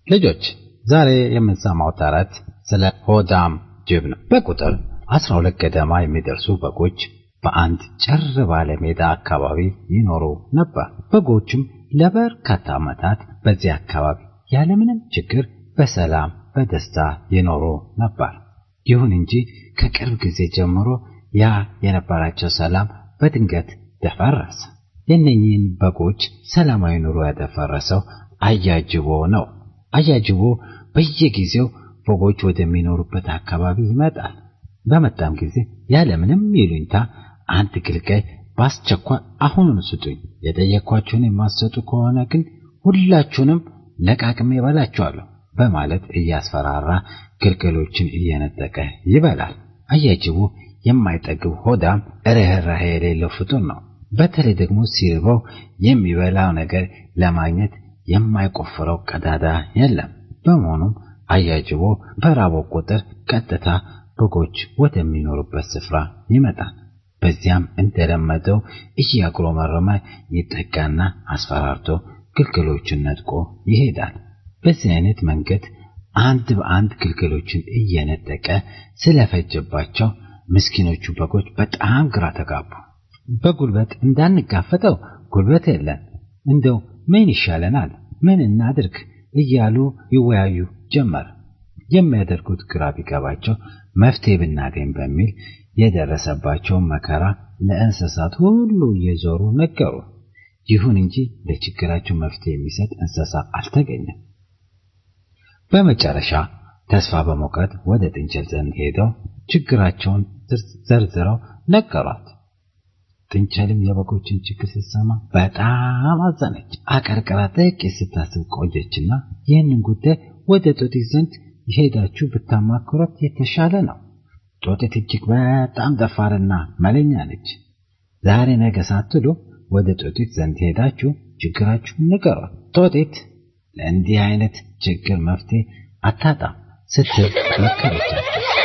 ልጆች ዛሬ የምንሰማው ተረት ስለ ሆዳም ጅብ ነው። በቁጥር አስራ ሁለት ገደማ የሚደርሱ በጎች በአንድ ጭር ባለ ሜዳ አካባቢ ይኖሩ ነበር። በጎችም ለበርካታ ዓመታት በዚህ አካባቢ ያለምንም ችግር በሰላም በደስታ ይኖሩ ነበር። ይሁን እንጂ ከቅርብ ጊዜ ጀምሮ ያ የነበራቸው ሰላም በድንገት ደፈረሰ። የእነኚህን በጎች ሰላማዊ ኑሮ ያደፈረሰው አያጅቦ ነው። አያጅቦ በየጊዜው በጎች ወደሚኖሩበት አካባቢ ይመጣል። በመጣም ጊዜ ያለምንም ይሉኝታ አንድ ግልጋይ በአስቸኳይ አሁኑን ስጡኝ፣ የጠየኳችሁን የማትሰጡ ከሆነ ግን ሁላችሁንም ለቃቅሜ እበላችኋለሁ በማለት እያስፈራራ ግልገሎችን እየነጠቀ ይበላል። አያጅቡ የማይጠግብ ሆዳም ርኅራኄ የሌለው ፍጡር ነው። በተለይ ደግሞ ሲርበው የሚበላው ነገር ለማግኘት የማይቆፍረው ቀዳዳ የለም። በመሆኑም አያጅቦ በራበው ቁጥር ቀጥታ በጎች ወደሚኖሩበት ስፍራ ይመጣል። በዚያም እንደለመደው እያጉረመረመ ይጠጋና አስፈራርቶ ግልገሎችን ነጥቆ ይሄዳል። በዚህ አይነት መንገድ አንድ በአንድ ግልገሎችን እየነጠቀ ስለፈጀባቸው ምስኪኖቹ በጎች በጣም ግራ ተጋቡ። በጉልበት እንዳንጋፈጠው ጉልበት የለን፣ እንደው ምን ይሻለናል? ምን እናድርግ? እያሉ ይወያዩ ጀመር። የሚያደርጉት ግራ ቢገባቸው መፍትሄ ብናገኝ በሚል የደረሰባቸውን መከራ ለእንስሳት ሁሉ እየዞሩ ነገሩ። ይሁን እንጂ ለችግራቸው መፍትሄ የሚሰጥ እንስሳ አልተገኘም። በመጨረሻ ተስፋ በመቁረጥ ወደ ጥንቸል ዘንድ ሄደው ችግራቸውን ዘርዝረው ነገሯት። ጥንቸልም የበጎችን ችግር ስትሰማ በጣም አዘነች። አቀርቅራ ጥቂት ስታስብ ቆየችና ይህንን ጉዳይ ወደ ጦጢት ዘንድ ሄዳችሁ ብታማክሯት የተሻለ ነው። ጦጢት እጅግ በጣም ደፋርና መለኛ ነች። ዛሬ ነገ ሳትሉ ወደ ጦጢት ዘንድ ሄዳችሁ ችግራችሁን ንገሯት። ጦጢት ለእንዲህ አይነት ችግር መፍትሄ አታጣም ስትል መከረቻቸው።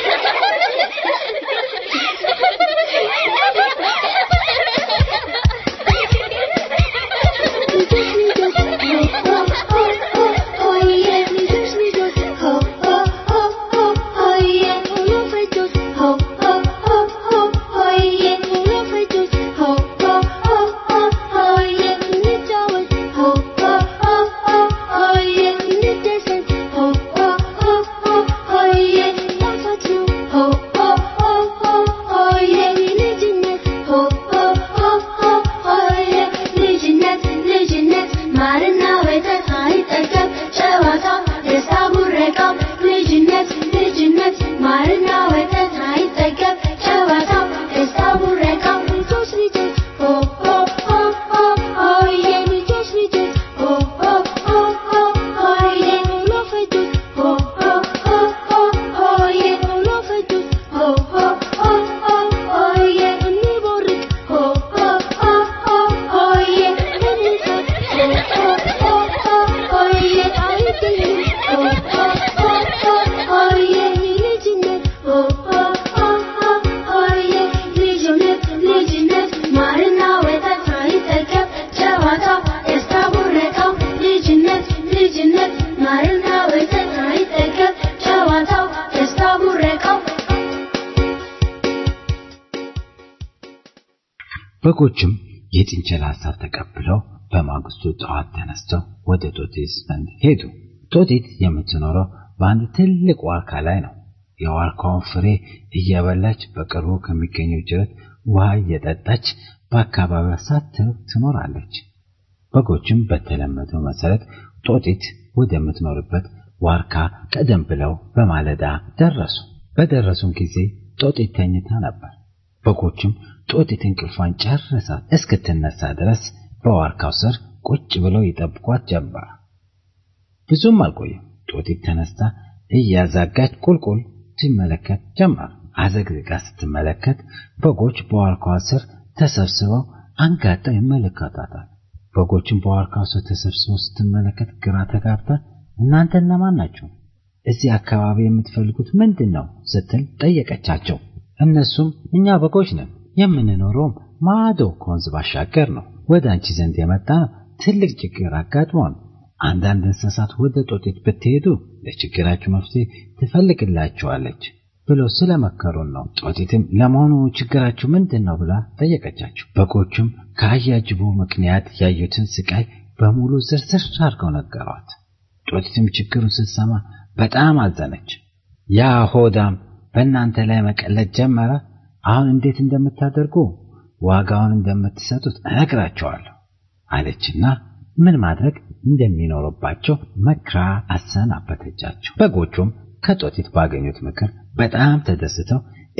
በጎችም የጥንቸል ሐሳብ ተቀብለው በማግስቱ ጠዋት ተነስተው ወደ ጦጢት ዘንድ ሄዱ። ጦጢት የምትኖረው በአንድ ትልቅ ዋርካ ላይ ነው። የዋርካውን ፍሬ እየበላች በቅርቡ ከሚገኘው ጅረት ውሃ እየጠጣች በአካባቢዋ ሳትርቅ ትኖራለች። በጎችም በተለመደው መሰረት ጦጢት ወደምትኖርበት ዋርካ ቀደም ብለው በማለዳ ደረሱ። በደረሱም ጊዜ ጦጢት ተኝታ ነበር። በጎችም ጦጢት እንቅልፏን ጨርሳ እስክትነሳ ድረስ በዋርካው ስር ቁጭ ብለው ይጠብቋት ጀመር። ብዙም አልቆየም። ጦጢት ተነስታ እያዛጋች ቁልቁል ትመለከት ጀመር። አዘግዝጋ ስትመለከት በጎች በዋርካው ስር ተሰብስበው አንጋጠው ይመለከታታል። በጎችም በዋርካው ስር ተሰብስበው ስትመለከት ግራ ተጋብታ እናንተ እነማን ናችሁ? እዚህ አካባቢ የምትፈልጉት ምንድን ነው? ስትል ጠየቀቻቸው። እነሱም እኛ በጎች ነን፣ የምንኖረውም ማዶ ከወንዝ ባሻገር ነው። ወደ አንቺ ዘንድ የመጣ ነው ትልቅ ችግር አጋጥሞን አንዳንድ እንስሳት ወደ ጦጢት ብትሄዱ ለችግራችሁ መፍትሄ ትፈልግላችኋለች ብለው ስለመከሩን ነው። ጦጢትም ለመሆኑ ችግራችሁ ምንድን ነው ብላ ጠየቀቻቸው። በጎቹም ከአያጅቡ ምክንያት ያዩትን ስቃይ በሙሉ ዝርዝር አድርገው ነገሯት። ጦጢትም ችግሩን ስትሰማ በጣም አዘነች። ያ ሆዳም በእናንተ ላይ መቀለድ ጀመረ። አሁን እንዴት እንደምታደርጉ ዋጋውን እንደምትሰጡት እነግራቸዋለሁ አለችና ምን ማድረግ እንደሚኖርባቸው መክራ አሰናበተቻቸው። በጎቹም ከጦጢት ባገኙት ምክር በጣም ተደስተው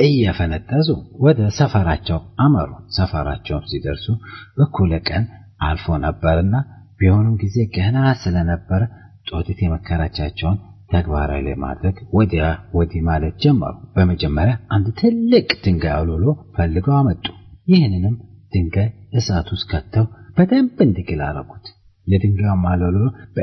እየፈነጠዙ ወደ ሰፈራቸው አመሩ። ሰፈራቸውም ሲደርሱ እኩለ ቀን አልፎ ነበርና ቢሆኑም ጊዜ ገና ስለነበረ ጦጢት የመከራቻቸውን ተግባራዊ ለማድረግ ወዲያ ወዲህ ማለት ጀመሩ። በመጀመሪያ አንድ ትልቅ ድንጋይ አውሎሎ ፈልገው አመጡ። ይህንንም ድንጋይ እሳት ውስጥ ከተው በደንብ እንዲግል አረጉት። የድንጋዩ አውሎሎ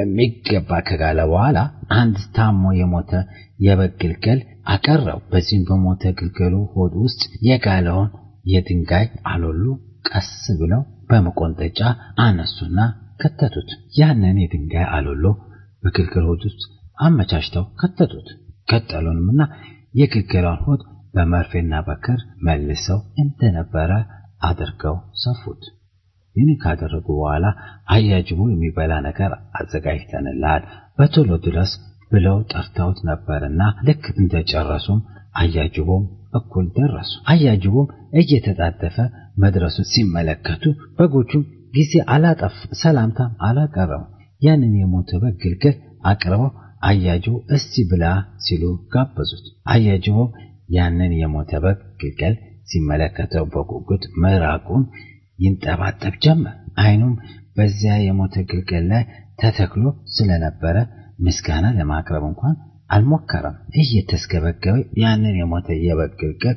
በሚገባ ከጋለ በኋላ አንድ ታሞ የሞተ የበግ ግልገል አቀረው። በዚህም በሞተ ግልገሉ ሆድ ውስጥ የጋለውን የድንጋይ አሎሎ ቀስ ብለው በመቆንጠጫ አነሱና ከተቱት። ያንን የድንጋይ አሎሎ በግልገል ሆድ ውስጥ አመቻችተው ከተቱት። ቀጠሉንምና የግልገሏን ሆድ በመርፌና በክር መልሰው እንደነበረ አድርገው ሰፉት። ይህን ካደረጉ በኋላ አያጅቡ የሚበላ ነገር አዘጋጅተንልሃል በቶሎ ድረስ ብለው ጠርተውት ነበርና ልክ እንደጨረሱም አያጅቦም እኩል ደረሱ። አያጅቦም እየተጣደፈ መድረሱን ሲመለከቱ በጎቹም ጊዜ አላጠፍ ሰላምታም አላቀረቡ። ያንን የሞተ በግ ግልገል አቅርበው አያጅቦ እስቲ ብላ ሲሉ ጋበዙት። አያጅቦ ያንን የሞተ በግ ግልገል ሲመለከተው በጉጉት ምራቁን ይንጠባጠብ ጀመር። አይኑም በዚያ የሞተ ግልገል ላይ ተተክሎ ስለነበረ ምስጋና ለማቅረብ እንኳን አልሞከረም። እየተስገበገበ ያንን የሞተ የበግ ግልገል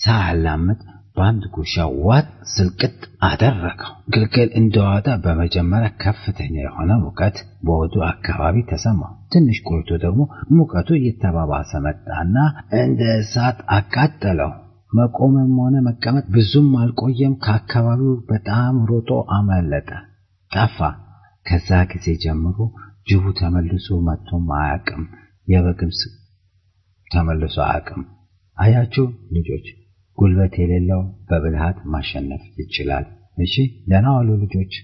ሳያላምጥ በአንድ ጉሻ ዋጥ ስልቅጥ አደረገው። ግልገል እንደዋጣ በመጀመሪያ ከፍተኛ የሆነ ሙቀት በወዱ አካባቢ ተሰማው። ትንሽ ቆይቶ ደግሞ ሙቀቱ እየተባባሰ መጣና እንደ እሳት አቃጠለው። መቆምም ሆነ መቀመጥ ብዙም አልቆየም። ከአካባቢው በጣም ሮጦ አመለጠ፣ ጠፋ። ከዛ ጊዜ ጀምሮ ጅቡ ተመልሶ መጥቶም አያውቅም። የበግም ተመልሶ አያውቅም። አያችሁ ልጆች፣ ጉልበት የሌለው በብልሃት ማሸነፍ ይችላል። እሺ፣ ደህና ዋሉ ልጆች።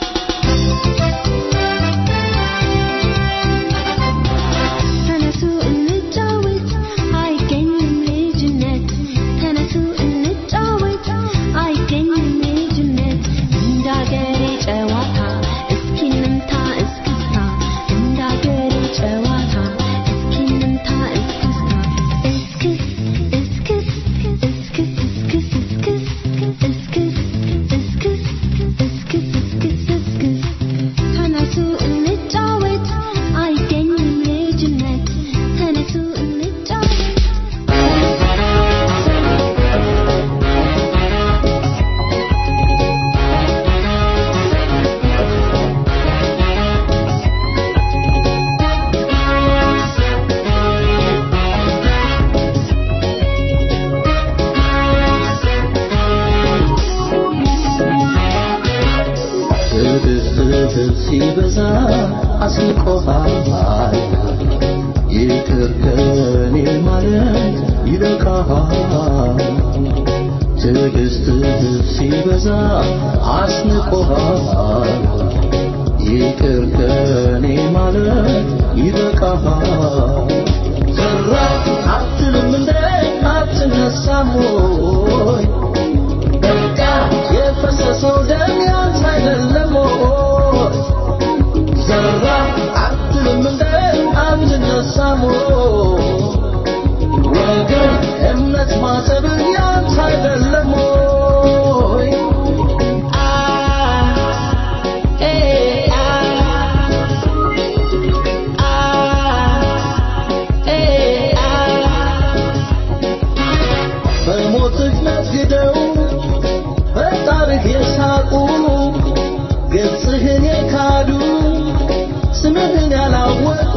ተነሱ እንጫወት፣ አይገኝም ልጅነት። ተነሱ እንጫወት፣ አይገኝም ልጅነት። እንዳገሬ ጨዋታ እስኪ እንምታ እስክስታ፣ እንዳገሬ ጨዋታ እስኪ እንምታ እስክስታ። እስክስ እስክስ እስክስ እስክስ እስክስ እስክስ እስክስ እስክስ እስክስ እስክስ ተነሱ እንጫወት አይገኝም ልጅነት ተነሱ እንጫወት ትዕግስትህ ሲበዛ አስንቆሃል ይቅር ከኔ ማለት ይበቃሃል ትዕግስትህ ሲበዛ አስንቆሃል ይቅር ከኔ ማለት ይበቃሃል ዘራ አትልም እንደ አትነሳም ወይ በቃ የፈሰሰው ደም ያንተ አይደለም ወይ? ዘራ አትልም እንደ አትነሳም ወይ? ወገን እምነት ማጠብ ያንተ አይደለም ወይ? አ ኤ አ አ ኤ አ በሞትህ ነግደው በጣርህ የሳቁ ገጽህን የካዱ ስምህን ያላወቁ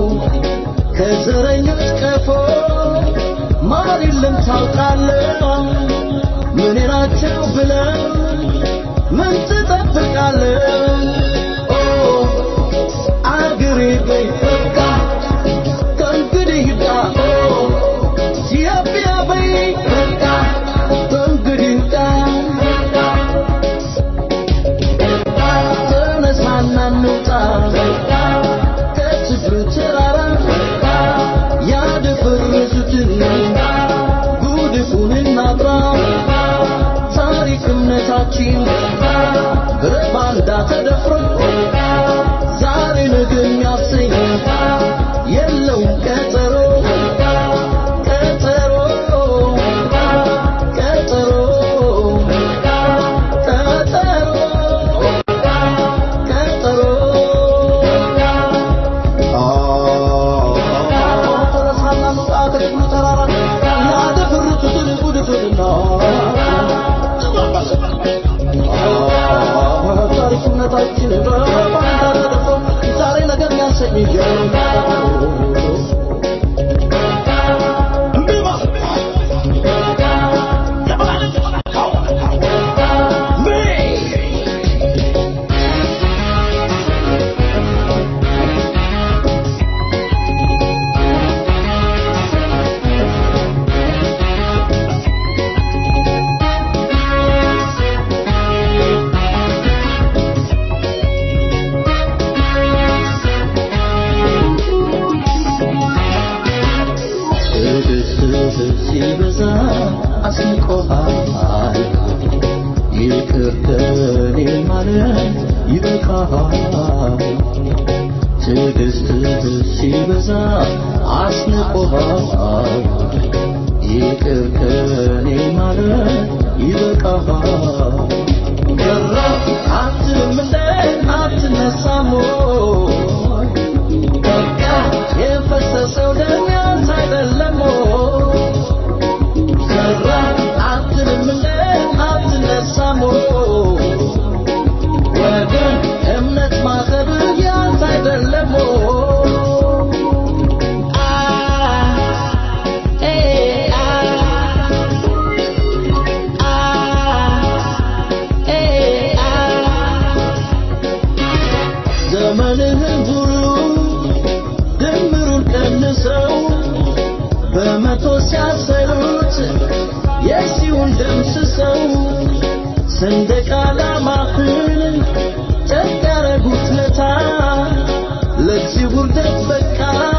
ከዘረኞች ቀፎ ማር የለም ታውቃለህ ምን ናቸው ብለህ ምን ትጠብቃለህ ኦ አገ ተደፍሮ ዛሬ ነገ የሚያሰኝ የለውም ቀጠሮ ቀጠሮ ቀጠሮ ቀጠሮ ቀጠሮ ተረሳና መውጣት ከግሉ ተራራ ያደፍርቱትን ጉድፍና ታሪክነታችን በባንዳ ተደፍሮ ዛሬ ነገር ያሰኝ ትዕግስትህ ሲበዛ አስንቆሃል ይቅር ከኔ ማለት ይበቃሃል ትዕግስትህ ሲበዛ አስንቆሃል ይቅር ከኔ ማለት ይበቃሃል ገራ አትልም እንደ አትነሳም ወይ? በቃ የፈሰሰው ደም ያንተ አይደለም ወይ? ዘራ አትልም እንደ አትነሳም ወይ? ወገን እምነት ማሰብህ ያንተ አይደለም ወይ? አ ኤ አ አ ኤ አ ዘመንህን ሁሉ ድምሩን ቀንሰው በመቶ ሲያሰሩት የሺውን ደምስሰው ሰንደቅ ዓላማህን ጨቅ ያረጉት ለታ ለዚህ ውርደት በቃ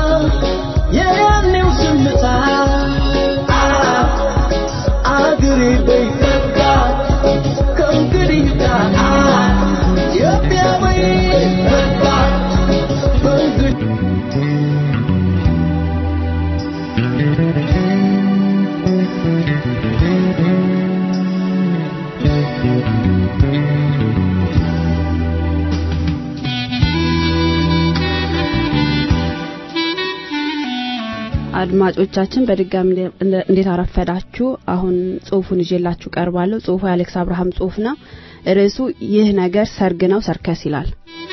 የያኔው ዝምታ አ- አገሬ በይ በቃ ከእንግዲህ ጋር ኢትዮጵያ በይ በቃ ከእንግዲህ አድማጮቻችን በድጋሚ እንደ- እንዴት አረፈዳችሁ? አሁን ጽሁፉን ይዤላችሁ ቀርባለሁ። ጽሁፉ የአሌክስ አብርሃም ጽሁፍ ነው። ርዕሱ ይህ ነገር ሰርግ ነው ሰርከስ ይላል።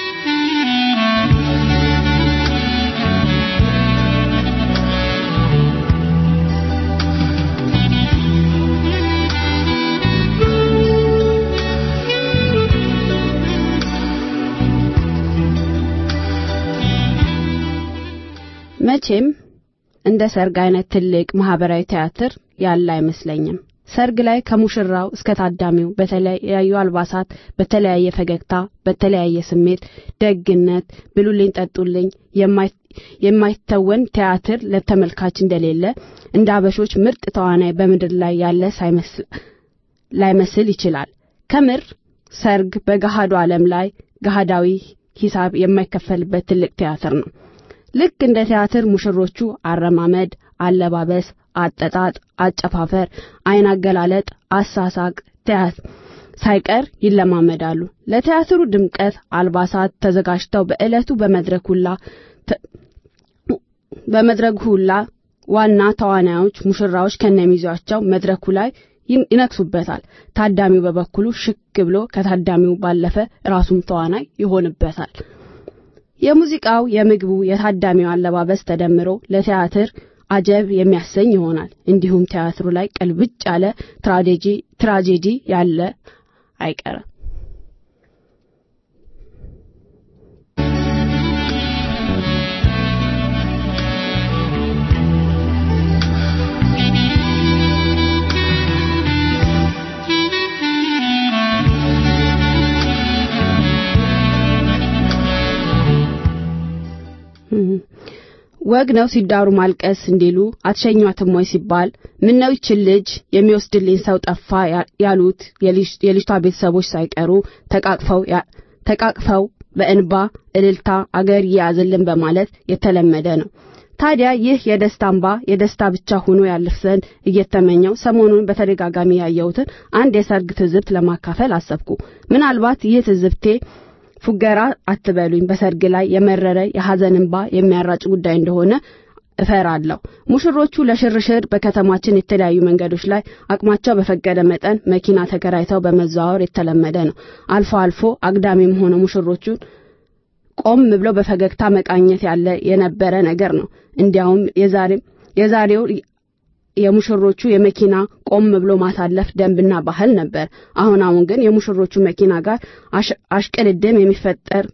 መቼም እንደ ሰርግ አይነት ትልቅ ማህበራዊ ቲያትር ያለ አይመስለኝም። ሰርግ ላይ ከሙሽራው እስከ ታዳሚው በተለያዩ አልባሳት፣ በተለያየ ፈገግታ፣ በተለያየ ስሜት፣ ደግነት፣ ብሉልኝ ጠጡልኝ የማይ- የማይተወን ቲያትር ለተመልካች እንደሌለ እንደ አበሾች ምርጥ ተዋናይ በምድር ላይ ያለ ሳይመስል ላይመስል ይችላል። ከምር ሰርግ በገሃዱ ዓለም ላይ ገሃዳዊ ሂሳብ የማይከፈልበት ትልቅ ቲያትር ነው። ልክ እንደ ቲያትር ሙሽሮቹ አረማመድ፣ አለባበስ፣ አጠጣጥ፣ አጨፋፈር፣ አይን አገላለጥ፣ አሳሳቅ ቲያት ሳይቀር ይለማመዳሉ። ለቲያትሩ ድምቀት አልባሳት ተዘጋጅተው በዕለቱ በመድረክ ሁላ ተ- በመድረኩ ሁላ ዋና ተዋናዮች ሙሽራዎች ከነሚዜያቸው መድረኩ ላይ ይን- ይነክሱበታል። ታዳሚው በበኩሉ ሽክ ብሎ ከታዳሚው ባለፈ ራሱም ተዋናይ ይሆንበታል። የሙዚቃው፣ የምግቡ፣ የታዳሚው አለባበስ ተደምሮ ለቲያትር አጀብ የሚያሰኝ ይሆናል። እንዲሁም ቲያትሩ ላይ ቅልብጭ ያለ ትራጀዲ ትራጀዲ ያለ አይቀርም። ወግ ነው ሲዳሩ ማልቀስ እንዲሉ አትሸኟትም ወይ ሲባል ምነው ይችን ልጅ የሚወስድልኝ ሰው ጠፋ ያ- ያሉት የልጅ- የልጅቷ ቤተሰቦች ሳይቀሩ ተቃቅፈው ያ- ተቃቅፈው በእንባ እልልታ አገር ይያዝልን በማለት የተለመደ ነው። ታዲያ ይህ የደስታ እንባ የደስታ ብቻ ሆኖ ያልፍ ዘንድ እየተመኘው ሰሞኑን በተደጋጋሚ ያየሁትን አንድ የሰርግ ትዝብት ለማካፈል አሰብኩ። ምናልባት ይህ ትዝብቴ ፉገራ አትበሉኝ፣ በሰርግ ላይ የመረረ የሐዘን እንባ የሚያራጭ ጉዳይ እንደሆነ እፈራለሁ። ሙሽሮቹ ለሽርሽር በከተማችን የተለያዩ መንገዶች ላይ አቅማቸው በፈቀደ መጠን መኪና ተከራይተው በመዘዋወር የተለመደ ነው። አልፎ አልፎ አግዳሚም ሆነ ሙሽሮቹን ቆም ብለው በፈገግታ መቃኘት ያለ የነበረ ነገር ነው። እንዲያውም የዛሬ የዛሬው የሙሽሮቹ የመኪና ቆም ብሎ ማሳለፍ ደንብና ባህል ነበር። አሁን አሁን ግን የሙሽሮቹ መኪና ጋር አሽቅድድም የሚፈጠር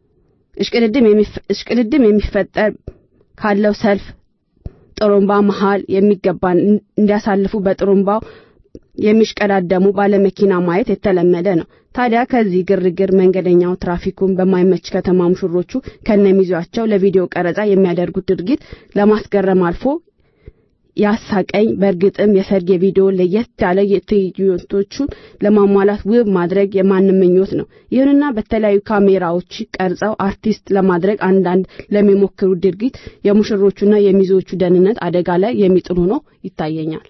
እሽቅድድም የሚፈጠር ካለው ሰልፍ ጥሩምባ መሃል የሚገባን እንዲያሳልፉ በጥሩምባው የሚሽቀዳደሙ ባለመኪና ማየት የተለመደ ነው። ታዲያ ከዚህ ግርግር መንገደኛው ትራፊኩን በማይመች ከተማ ሙሽሮቹ ከነሚዟቸው ለቪዲዮ ቀረጻ የሚያደርጉት ድርጊት ለማስገረም አልፎ ያሳቀኝ በእርግጥም የሰርግ የቪዲዮ ለየት ያለ የትዕይንቶቹን ለማሟላት ውብ ማድረግ የማንም ምኞት ነው። ይሁንና በተለያዩ ካሜራዎች ቀርጸው አርቲስት ለማድረግ አንዳንድ ለሚሞክሩ ድርጊት የሙሽሮቹና የሚዜዎቹ ደህንነት አደጋ ላይ የሚጥሉ ነው ይታየኛል።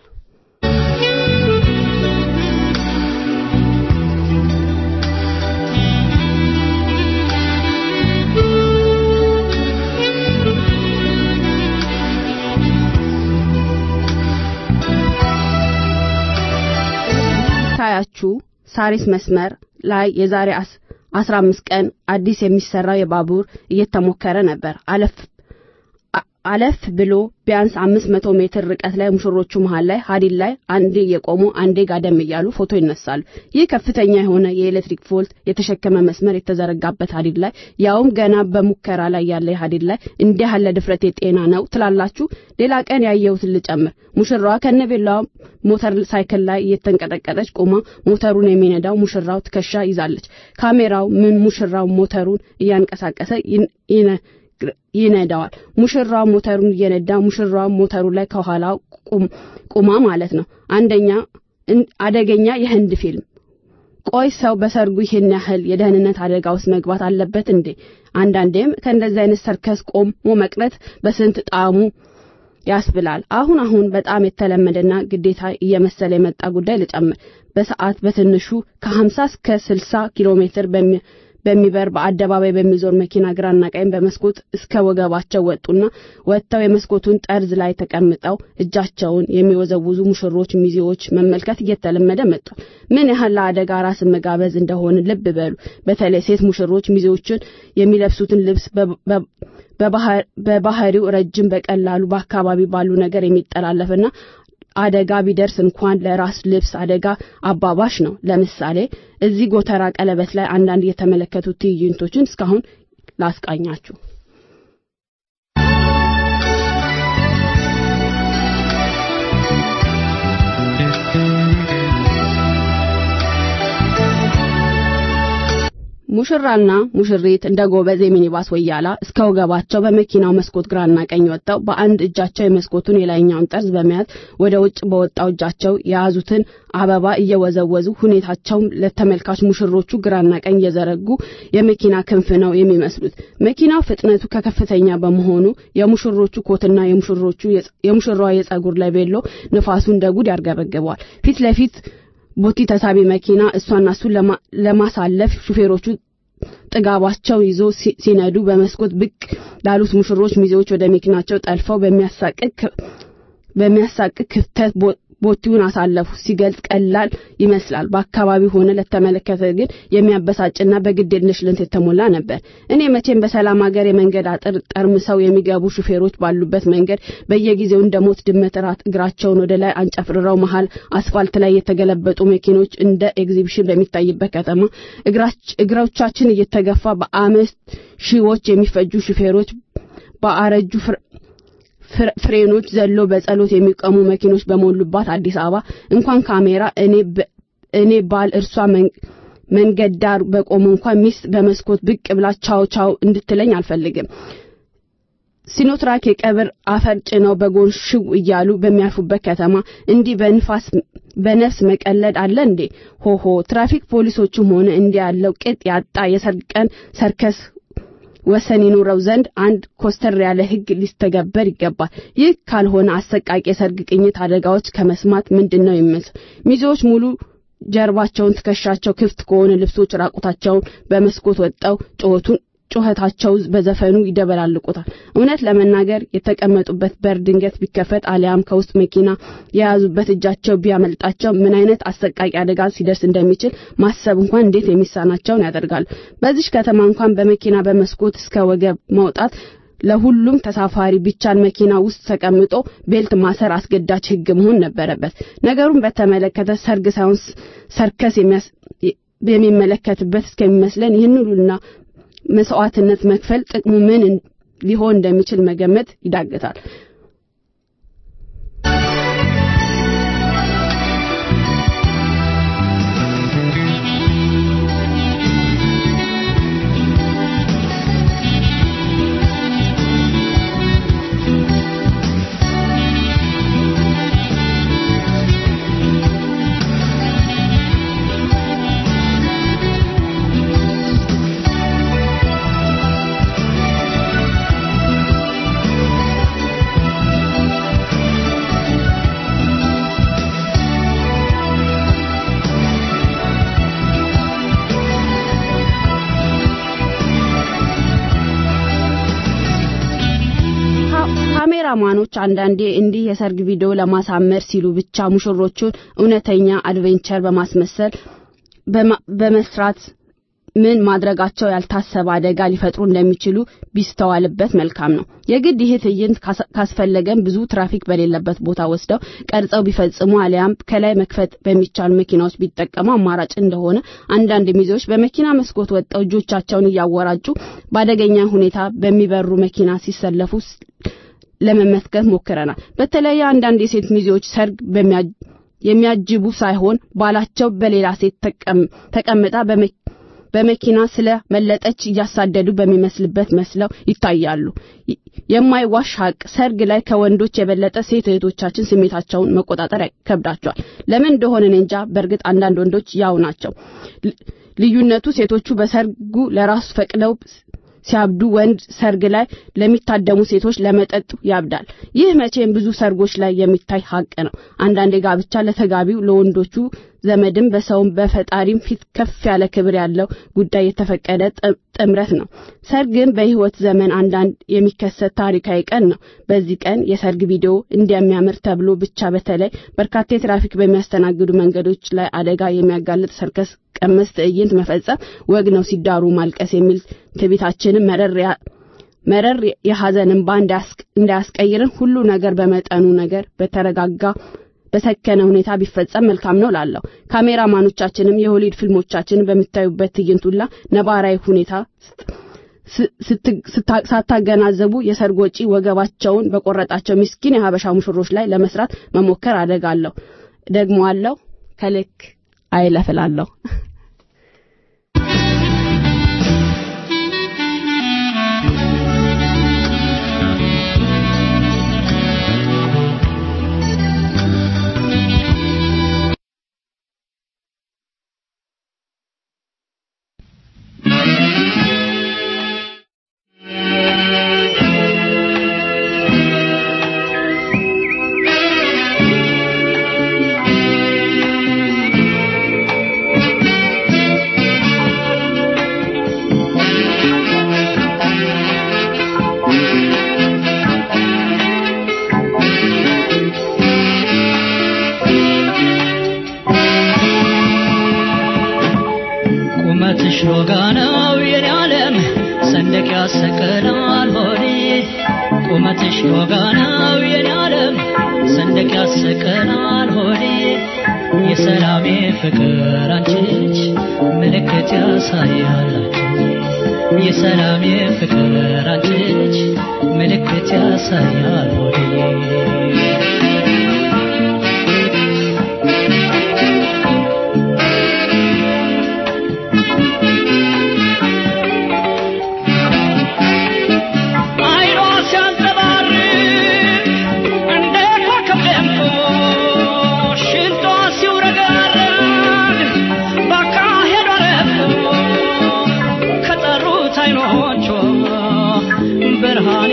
ታያችሁ ሳሪስ መስመር ላይ የዛሬ አስራ አምስት ቀን አዲስ የሚሰራው የባቡር እየተሞከረ ነበር። አለፍ አለፍ ብሎ ቢያንስ አምስት መቶ ሜትር ርቀት ላይ ሙሽሮቹ መሃል ላይ ሀዲድ ላይ አንዴ የቆሙ አንዴ ጋደም እያሉ ፎቶ ይነሳሉ። ይህ ከፍተኛ የሆነ የኤሌክትሪክ ቮልት የተሸከመ መስመር የተዘረጋበት ሀዲድ ላይ ያውም ገና በሙከራ ላይ ያለ ሀዲድ ላይ እንዲህ ያለ ድፍረት የጤና ነው ትላላችሁ? ሌላ ቀን ያየሁትን ልጨምር። ሙሽራዋ ከነቤላዋ ሞተር ሳይክል ላይ እየተንቀጠቀጠች ቆማ ሞተሩን የሚነዳው ሙሽራው ትከሻ ይዛለች። ካሜራው ምን ሙሽራው ሞተሩን እያንቀሳቀሰ ይነዳዋል። ሙሽራው ሞተሩን እየነዳ ሙሽራው ሞተሩ ላይ ከኋላ ቁማ ማለት ነው። አንደኛ አደገኛ የህንድ ፊልም። ቆይ ሰው በሰርጉ ይህን ያህል የደህንነት አደጋ ውስጥ መግባት አለበት እንዴ? አንዳንዴም ከእንደዚህ አይነት ሰርከስ ቆሞ መቅረት በስንት ጣዕሙ ያስብላል። አሁን አሁን በጣም የተለመደና ግዴታ እየመሰለ የመጣ ጉዳይ ልጨምር። በሰዓት በትንሹ ከ50 እስከ 60 ኪሎ ሜትር በሚበር በአደባባይ በሚዞር መኪና ግራና ቀኝ በመስኮት እስከ ወገባቸው ወጡና ወጥተው የመስኮቱን ጠርዝ ላይ ተቀምጠው እጃቸውን የሚወዘውዙ ሙሽሮች ሚዜዎች መመልከት እየተለመደ መጥቷል። ምን ያህል ለአደጋ ራስን መጋበዝ እንደሆነ ልብ በሉ። በተለይ ሴት ሙሽሮች ሚዜዎችን የሚለብሱትን ልብስ በባህሪው ረጅም፣ በቀላሉ በአካባቢ ባሉ ነገር የሚጠላለፍና አደጋ ቢደርስ እንኳን ለራስ ልብስ አደጋ አባባሽ ነው። ለምሳሌ እዚህ ጎተራ ቀለበት ላይ አንዳንድ የተመለከቱት ትዕይንቶችን እስካሁን ላስቃኛችሁ። ሙሽራና ሙሽሪት እንደ ጎበዝ የሚኒባስ ወያላ እስከ ወገባቸው በመኪናው መስኮት ግራና ቀኝ ወጥተው በአንድ እጃቸው የመስኮቱን የላይኛውን ጠርዝ በመያዝ ወደ ውጭ በወጣው እጃቸው የያዙትን አበባ እየወዘወዙ ሁኔታቸው ለተመልካች ሙሽሮቹ ግራና ቀኝ እየዘረጉ የመኪና ክንፍ ነው የሚመስሉት። መኪናው ፍጥነቱ ከከፍተኛ በመሆኑ የሙሽሮቹ ኮትና የሙሽሮቹ የሙሽራዋ የጸጉር ላይ ቤሎ ንፋሱ እንደ ጉድ ያርገበግበዋል። ፊት ለፊት ቦቲ ተሳቢ መኪና እሷና እሱን ለማሳለፍ ሹፌሮቹ ጥጋባቸው ይዞ ሲነዱ በመስኮት ብቅ ላሉት ሙሽሮች ሚዜዎች ወደ መኪናቸው ጠልፈው በሚያሳቅቅ ክፍተት ቦቲውን አሳለፉ። ሲገልጽ ቀላል ይመስላል። በአካባቢው ሆነ ለተመለከተ ግን የሚያበሳጭና በግዴለሽነት የተሞላ ነበር። እኔ መቼም በሰላም ሀገር የመንገድ አጥር ጠርምሰው የሚገቡ ሹፌሮች ባሉበት መንገድ በየጊዜው እንደ ሞት ድመት ራት እግራቸውን ወደ ላይ አንጨፍርረው መሃል አስፋልት ላይ የተገለበጡ መኪኖች እንደ ኤግዚቢሽን በሚታይበት ከተማ እግሮቻችን እየተገፋ በአምስት ሺዎች የሚፈጁ ሹፌሮች በአረጁ ፍሬኖች ዘሎ በጸሎት የሚቆሙ መኪኖች በሞሉባት አዲስ አበባ እንኳን ካሜራ እኔ እኔ ባል እርሷ መንገድ ዳር በቆሙ እንኳን ሚስት በመስኮት ብቅ ብላ ቻው ቻው እንድትለኝ አልፈልግም። ሲኖትራክ የቀብር አፈር ጭነው በጎን ሽው እያሉ በሚያልፉበት ከተማ እንዲህ በንፋስ በነፍስ መቀለድ አለ እንዴ? ሆሆ ትራፊክ ፖሊሶቹም ሆነ እንዲህ ያለው ቅጥ ያጣ የሰርግ ቀን ሰርከስ ወሰን ይኑረው ዘንድ አንድ ኮስተር ያለ ሕግ ሊስተገበር ይገባል። ይህ ካልሆነ አሰቃቂ የሰርግ ቅኝት አደጋዎች ከመስማት ምንድን ነው የሚመስል ሚዜዎች ሙሉ ጀርባቸውን ትከሻቸው ክፍት ከሆነ ልብሶች ራቁታቸውን በመስኮት ወጠው ጩኸቱን ጩኸታቸው በዘፈኑ ይደበላልቁታል። እውነት ለመናገር የተቀመጡበት በር ድንገት ቢከፈት አሊያም ከውስጥ መኪና የያዙበት እጃቸው ቢያመልጣቸው ምን አይነት አሰቃቂ አደጋ ሲደርስ እንደሚችል ማሰብ እንኳን እንዴት የሚሳናቸውን ያደርጋሉ። በዚች ከተማ እንኳን በመኪና በመስኮት እስከ ወገብ መውጣት ለሁሉም ተሳፋሪ ቢቻል መኪና ውስጥ ተቀምጦ ቤልት ማሰር አስገዳጅ ሕግ መሆን ነበረበት። ነገሩን በተመለከተ ሰርግ ሳይሆን ሰርከስ የሚመለከትበት እስከሚመስለን ይህን ሁሉና መስዋዕትነት መክፈል ጥቅሙ ምን ሊሆን እንደሚችል መገመት ይዳግታል። ካሜራማኖች አንዳንዴ እንዲህ የሰርግ ቪዲዮ ለማሳመር ሲሉ ብቻ ሙሽሮቹን እውነተኛ አድቬንቸር በማስመሰል በመስራት ምን ማድረጋቸው ያልታሰበ አደጋ ሊፈጥሩ እንደሚችሉ ቢስተዋልበት መልካም ነው። የግድ ይህ ትዕይንት ካስፈለገም ብዙ ትራፊክ በሌለበት ቦታ ወስደው ቀርጸው ቢፈጽሙ አሊያም ከላይ መክፈት በሚቻሉ መኪናዎች ቢጠቀሙ አማራጭ እንደሆነ አንዳንድ ሚዜዎች በመኪና መስኮት ወጥተው እጆቻቸውን እያወራጩ በአደገኛ ሁኔታ በሚበሩ መኪና ሲሰለፉ ለመመስከር ሞክረናል። በተለይ አንዳንድ የሴት ሚዜዎች ሰርግ የሚያጅቡ ሳይሆን ባላቸው በሌላ ሴት ተቀምጣ በመኪና ስለ መለጠች እያሳደዱ በሚመስልበት መስለው ይታያሉ። የማይዋሽ ሀቅ ሰርግ ላይ ከወንዶች የበለጠ ሴት እህቶቻችን ስሜታቸውን መቆጣጠር ይከብዳቸዋል። ለምን እንደሆነ እኔ እንጃ። በእርግጥ አንዳንድ ወንዶች ያው ናቸው። ልዩነቱ ሴቶቹ በሰርጉ ለራሱ ፈቅደው ሲያብዱ ወንድ ሰርግ ላይ ለሚታደሙ ሴቶች ለመጠጡ ያብዳል። ይህ መቼም ብዙ ሰርጎች ላይ የሚታይ ሀቅ ነው። አንዳንድ ጋብቻ ለተጋቢው ለወንዶቹ ዘመድም በሰውም በፈጣሪም ፊት ከፍ ያለ ክብር ያለው ጉዳይ የተፈቀደ ጥምረት ነው። ሰርግም በሕይወት ዘመን አንዳንድ የሚከሰት ታሪካዊ ቀን ነው። በዚህ ቀን የሰርግ ቪዲዮ እንደሚያምር ተብሎ ብቻ በተለይ በርካታ የትራፊክ በሚያስተናግዱ መንገዶች ላይ አደጋ የሚያጋልጥ ሰርከስ ቀመስ ትዕይንት መፈጸም ወግ ነው። ሲዳሩ ማልቀስ የሚል ትቢታችንን መረር መረር የሐዘን እንባ እንዳያስቀይርን ሁሉ ነገር በመጠኑ ነገር በተረጋጋ በሰከነ ሁኔታ ቢፈጸም መልካም ነው ላለሁ። ካሜራማኖቻችንም የሆሊውድ ፊልሞቻችንን በምታዩበት ትዕይንት ሁላ ነባራዊ ሁኔታ ሳታገናዘቡ የሰርግ ወጪ ወገባቸውን በቆረጣቸው ምስኪን የሀበሻ ሙሽሮች ላይ ለመስራት መሞከር አደጋለሁ። ደግሞ አለው ከልክ አይለፍላለሁ። ቁመትሽ ሮጋ ነው የኔ ዓለም ሰንደቅ ያሰቀላል ሆዴ ቁመትሽ ሮጋ ነው የኔ ዓለም ሰንደቅ ያሰቀላል ሆዴ የሰላሜ ፍቅር አንቺች ምልክት ያሳያላችሁ የሰላሜ ፍቅር አንቺች ምልክት ያሳያል ሆዴ አይኗ ሲያንተ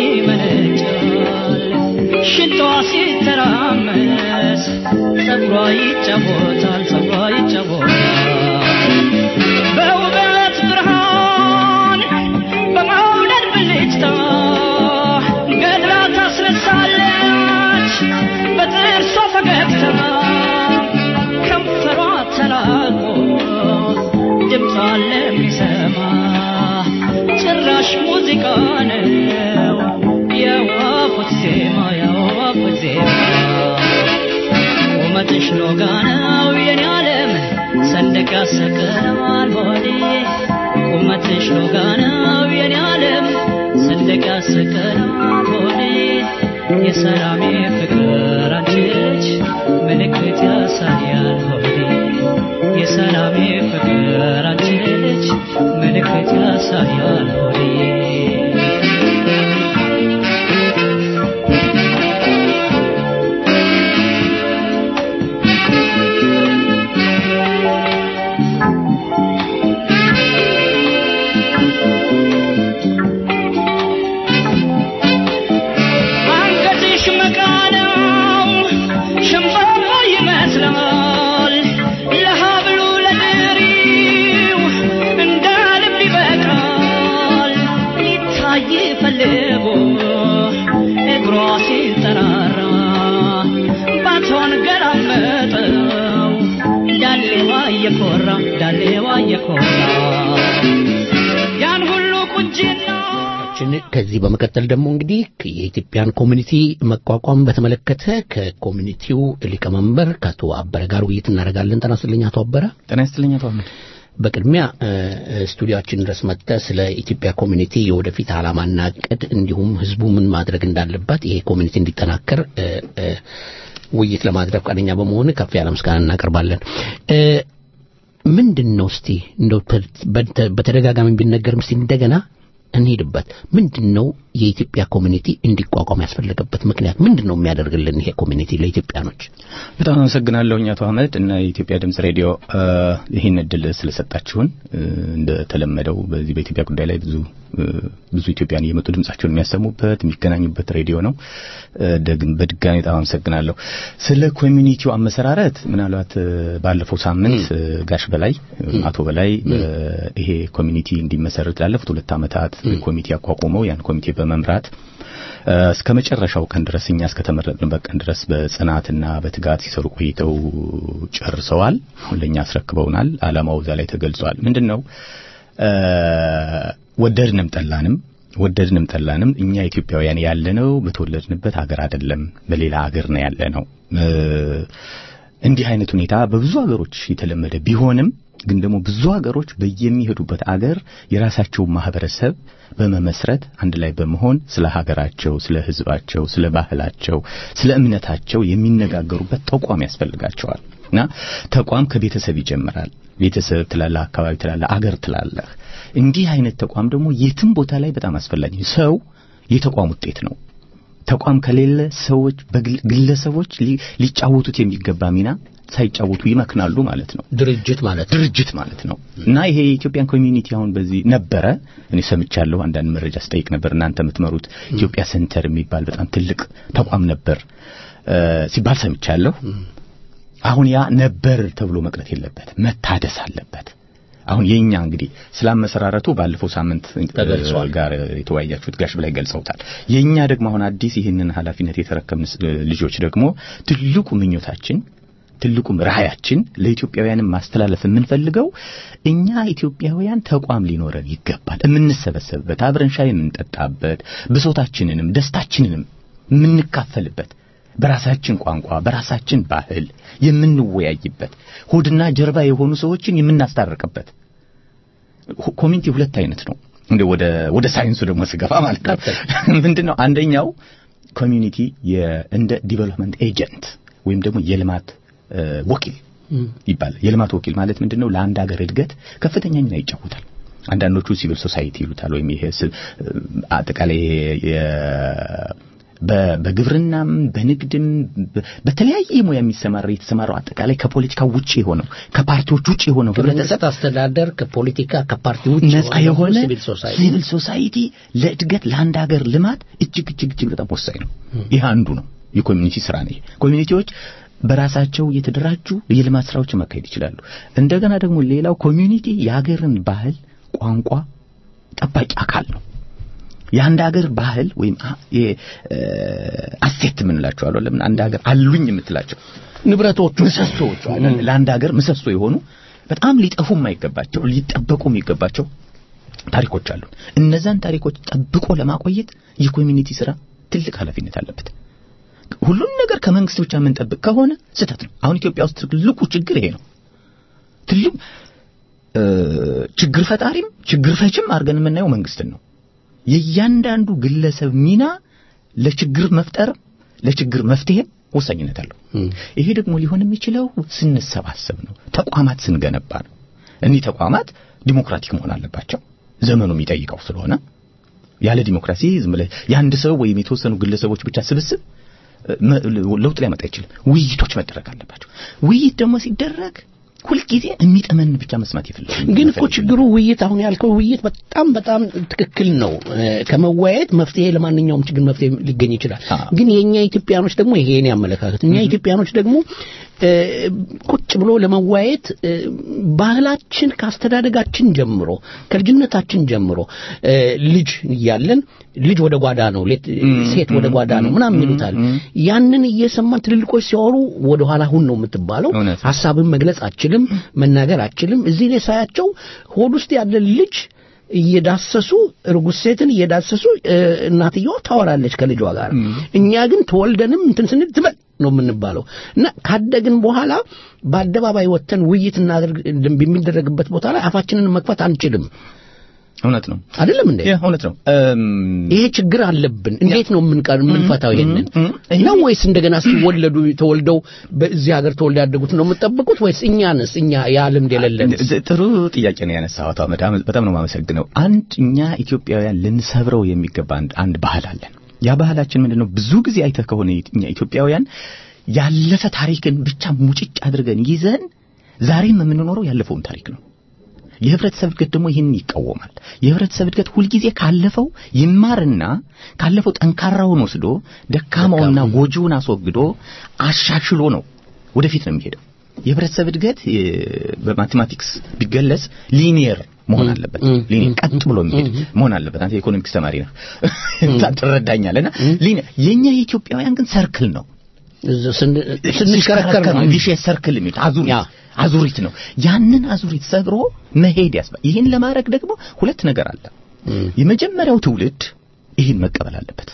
ይመነጫል ሽንጧ ሲተራመስ ጸጉሯ ይጫወታል ጸጉሯ ይጫወታል በውበት ብርሃን በመውደድ ብልጭታ ገድላ ታስነሳለች በጥርሷ ፈገግታ ከንፈሯ ተላቆ ድምጿ ለሚሰማ ጭራሽ ሙዚቃ ነው የወፎች ዜማ የወፎች ዜማ ቁመትሽ ሎጋ ነው የኔ ዓለም ሰንደቅ ያሰቅላል ሆዴ ቁመትሽ ሎጋ ነው የኔ ዓለም ሰንደቅ ያሰቅላል ሆዴ የሰላሜ ፍቅር አንቺ ልጅ ምልክት ያሳያል ሆዴ የሰላሜ ፍቅር አንቺ ልጅ ምልክት ያሳያል ሆዴ አንገትሽ መቃ ነው ሸንበቆ ይመስላል ለሀብሉ ለድሪው እንደ ልብ ይበቃል ሊታይ ፈልጎ እግሯ ሲንጠራራ ባቷን ገላመጠው ዳሌዋ እየኮራ ዳሌዋ እየኮራ ያን ሁሉ ቁንጅና ችን ከዚህ በመቀጠል ደግሞ እንግዲህ የኢትዮጵያን ኮሚኒቲ መቋቋም በተመለከተ ከኮሚኒቲው ሊቀመንበር ከአቶ አበረ ጋር ውይይት እናደርጋለን። ጤና ይስጥልኝ አቶ አበረ። ጤና ይስጥልኝ አቶ አህመድ። በቅድሚያ እ፣ እ፣ ስቱዲዮአችን ድረስ መጥተህ ስለ ኢትዮጵያ ኮሚኒቲ የወደፊት ዓላማና እቅድ እንዲሁም ህዝቡ ምን ማድረግ እንዳለበት ይሄ ኮሚኒቲ እንዲጠናከር እ፣ እ፣ ውይይት ለማድረግ ፈቃደኛ በመሆን ከፍ ያለ ምስጋና እናቀርባለን። እ፣ ምንድን ነው እስቲ እንደው በ- በተ- በተደጋጋሚ ቢነገርም እስቲ እንደገና እንሄድበት። ምንድን ነው የኢትዮጵያ ኮሚኒቲ እንዲቋቋም ያስፈለገበት ምክንያት ምንድን ነው የሚያደርግልን ይሄ ኮሚኒቲ ለኢትዮጵያኖች? በጣም አመሰግናለሁኝ አቶ አህመድ እና የኢትዮጵያ ድምጽ ሬዲዮ እ፣ ይህን እድል ስለሰጣችሁን እ፣ እንደተለመደው በዚህ በኢትዮጵያ ጉዳይ ላይ ብዙ እ፣ ብዙ ኢትዮጵያን እየመጡ ድምጻቸውን የሚያሰሙበት የሚገናኙበት ሬዲዮ ነው። እ፣ ደግም በድጋሚ በጣም አመሰግናለሁ። ስለ ኮሚኒቲው አመሰራረት ምናልባት እ፣ ባለፈው ሳምንት እ፣ ጋሽ በላይ እ፣ አቶ በላይ እ፣ ይሄ ኮሚኒቲ እንዲመሰረት ላለፉት ሁለት ዓመታት ኮሚቴ አቋቁመው ያን ኮሚቴ በመምራት እ፣ እስከ መጨረሻው ቀን ድረስ እኛ እስከተመረጥንበት ቀን ድረስ በጽናትና በትጋት ሲሰሩ ቆይተው ጨርሰዋል። አሁን ለእኛ አስረክበውናል። ዓላማው እዛ ላይ ተገልጿል። ምንድን ነው እ፣ ወደድንም ጠላንም ወደድንም ጠላንም እኛ ኢትዮጵያውያን ያለነው በተወለድንበት ሀገር አይደለም፣ በሌላ ሀገር ነው ያለነው። እ፣ እንዲህ አይነት ሁኔታ በብዙ ሀገሮች የተለመደ ቢሆንም ግን ደግሞ ብዙ ሀገሮች በየሚሄዱበት አገር የራሳቸውን ማህበረሰብ በመመስረት አንድ ላይ በመሆን ስለ ሀገራቸው፣ ስለ ሕዝባቸው፣ ስለ ባህላቸው፣ ስለ እምነታቸው የሚነጋገሩበት ተቋም ያስፈልጋቸዋል እና ተቋም ከቤተሰብ ይጀምራል። ቤተሰብ ትላለህ፣ አካባቢ ትላለህ፣ አገር ትላለህ። እንዲህ አይነት ተቋም ደግሞ የትም ቦታ ላይ በጣም አስፈላጊ ነው። ሰው የተቋም ውጤት ነው። ተቋም ከሌለ ሰዎች በግል- ግለሰቦች ሊ- ሊጫወቱት የሚገባ ሚና ሳይጫወቱ ይመክናሉ ማለት ነው። ድርጅት ማለት ድርጅት ማለት ነው እና ይሄ የኢትዮጵያን ኮሚዩኒቲ አሁን በዚህ ነበረ። እኔ ሰምቻለሁ፣ አንዳንድ መረጃ ስጠይቅ ነበር። እናንተ የምትመሩት ኢትዮጵያ ሴንተር የሚባል በጣም ትልቅ ተቋም ነበር እ፣ ሲባል ሰምቻለሁ። አሁን ያ ነበር ተብሎ መቅረት የለበት መታደስ አለበት። አሁን የኛ እንግዲህ ስላመሰራረቱ ባለፈው ሳምንት ተገልጿል። ጋር የተወያያችሁት ጋሽ በላይ ገልጸውታል። የኛ ደግሞ አሁን አዲስ ይህንን ኃላፊነት የተረከብን ስ- ልጆች ደግሞ ትልቁ ምኞታችን ትልቁም ራዕያችን ለኢትዮጵያውያንም ማስተላለፍ የምንፈልገው እኛ ኢትዮጵያውያን ተቋም ሊኖረን ይገባል። የምንሰበሰብበት፣ አብረን ሻይ የምንጠጣበት፣ ብሶታችንንም ደስታችንንም የምንካፈልበት በራሳችን ቋንቋ በራሳችን ባህል የምንወያይበት ሆድና ጀርባ የሆኑ ሰዎችን የምናስታርቅበት ሁ- ኮሚኒቲ ሁለት አይነት ነው። እንደ ወደ ወደ ሳይንሱ ደግሞ ስገባ ማለት ነው ምንድነው አንደኛው ኮሚኒቲ የ- እንደ ዲቨሎፕመንት ኤጀንት ወይም ደግሞ የልማት እ፣ ወኪል ይባላል። የልማት ወኪል ማለት ምንድነው? ለአንድ ሀገር እድገት ከፍተኛ ሚና ይጫወታል። አንዳንዶቹ ሲቪል ሶሳይቲ ይሉታል ወይም ይሄ ስ- አጠቃላይ በ- በግብርናም በንግድም በ- በተለያየ ሙያ የሚሰማራ የተሰማራው አጠቃላይ ከፖለቲካ ውጭ የሆነው ከፓርቲዎች ውጭ የሆነው ህብረተሰብ ከመንግስት አስተዳደር ከፖለቲካ ከፓርቲ ውጭ ነፃ የሆነ ሲቪል ሶሳይቲ ሲቪል ሶሳይቲ ለእድገት ለአንድ ሀገር ልማት እጅግ እጅግ እጅግ በጣም ወሳኝ ነው። ይህ አንዱ ነው። የኮሚኒቲ ስራ ነው። ይሄ ኮሚኒቲዎች በራሳቸው የተደራጁ የልማት ስራዎችን ማካሄድ ይችላሉ። እንደገና ደግሞ ሌላው ኮሚኒቲ የሀገርን ባህል፣ ቋንቋ ጠባቂ አካል ነው። የአንድ ሀገር ባህል ወይም አ- የ- እ፣ አሴት የምንላቸው አሉ። ለምን አንድ ሀገር አሉኝ የምትላቸው ንብረቶቹ ምሰሶዎቹ አይደል? ለአንድ ሀገር ምሰሶ የሆኑ በጣም ሊጠፉ የማይገባቸው ሊጠበቁ የሚገባቸው ታሪኮች አሉ። እነዛን ታሪኮች ጠብቆ ለማቆየት የኮሚኒቲ ስራ ትልቅ ኃላፊነት አለበት። ሁሉን ነገር ከመንግስት ብቻ የምንጠብቅ ከሆነ ስህተት ነው። አሁን ኢትዮጵያ ውስጥ ትልቁ ችግር ይሄ ነው። ትልቁ እ፣ ችግር ፈጣሪም ችግር ፈችም አድርገን የምናየው መንግስትን ነው። የእያንዳንዱ ግለሰብ ሚና ለችግር መፍጠር ለችግር መፍትሄም ወሳኝነት አለው። ይሄ ደግሞ ሊሆን የሚችለው ስንሰባሰብ ነው። ተቋማት ስንገነባ ነው። እኒህ ተቋማት ዲሞክራቲክ መሆን አለባቸው። ዘመኑ የሚጠይቀው ስለሆነ ያለ ዲሞክራሲ ዝም ብለህ የአንድ ሰው ወይም የተወሰኑ ግለሰቦች ብቻ ስብስብ እ፣ መ- ለውጥ ሊያመጣ አይችልም። ውይይቶች መደረግ አለባቸው። ውይይት ደግሞ ሲደረግ ሁልጊዜ የሚጠመን ብቻ መስማት ይፈልጋል። ግን እኮ ችግሩ ውይይት አሁን ያልከው ውይይት በጣም በጣም ትክክል ነው። እ፣ ከመወያየት መፍትሄ ለማንኛውም ችግር መፍትሄ ሊገኝ ይችላል። ግን የኛ ኢትዮጵያኖች ደግሞ ይሄ የኔ አመለካከት እኛ ኢትዮጵያኖች ደግሞ እ፣ ቁጭ ብሎ ለመወያየት እ፣ ባህላችን ከአስተዳደጋችን ጀምሮ ከልጅነታችን ጀምሮ እ፣ ልጅ እያለን ልጅ ወደ ጓዳ ነው ሌት- ሴት ወደ ጓዳ ነው ምናምን ይሉታል። ያንን እየሰማን ትልልቆች ሲያወሩ ወደ ኋላ ሁን ነው የምትባለው። ሀሳብን መግለጽ አችልም፣ መናገር አችልም። እዚህ ላይ ሳያቸው ሆድ ውስጥ ያለ ልጅ እየዳሰሱ እርጉዝ ሴትን እየዳሰሱ እ፣ እናትየዋ ታወራለች ከልጇ ጋር። እኛ ግን ተወልደንም እንትን ስንል ትበል ነው የምንባለው እና ካደግን በኋላ በአደባባይ ወጥተን ውይይት እናደርግ በሚደረግበት ቦታ ላይ አፋችንን መክፈት አንችልም። እውነት ነው አይደለም እንዴ? እውነት ነው። ይሄ ችግር አለብን። እንዴት ነው የምንቀር የምንፈታው ይሄንን ነው ወይስ እንደገና ሲወለዱ ተወልደው በዚህ ሀገር ተወልደው ያደጉት ነው የምትጠብቁት ወይስ እኛንስ እኛ ያ ልምድ የሌለን ጥሩ ጥያቄ ነው ያነሳው አቶ አህመድ። አመ- በጣም ነው የማመሰግነው። አንድ እኛ ኢትዮጵያውያን ልንሰብረው የሚገባ አንድ አንድ ባህል አለን። ያ ባህላችን ምንድነው? ብዙ ጊዜ አይተህ ከሆነ እኛ ኢትዮጵያውያን ያለፈ ታሪክን ብቻ ሙጭጭ አድርገን ይዘን ዛሬም የምንኖረው ያለፈውን ታሪክ ነው። የህብረተሰብ እድገት ደግሞ ይህንን ይቃወማል። የህብረተሰብ እድገት ሁልጊዜ ካለፈው ይማርና ካለፈው ጠንካራውን ወስዶ ደካማውና ጎጂውን አስወግዶ አሻሽሎ ነው ወደፊት ነው የሚሄደው። የህብረተሰብ እድገት እ፣ በማቴማቲክስ ቢገለጽ ሊኒየር መሆን አለበት። ሊኒየር ቀጥ ብሎ የሚሄድ መሆን አለበት። አንተ የኢኮኖሚክስ ተማሪ ነህ ትረዳኛለህና ሊኒየር የኛ የኢትዮጵያውያን ግን ሰርክል ነው። ስንሽከረከር ነው። ቪሽየስ ሰርክል የሚሉት አዙሪት አዙሪት ነው። ያንን አዙሪት ሰብሮ መሄድ ያስባል። ይህን ለማድረግ ደግሞ ሁለት ነገር አለ። የመጀመሪያው ትውልድ ይህን መቀበል አለበት።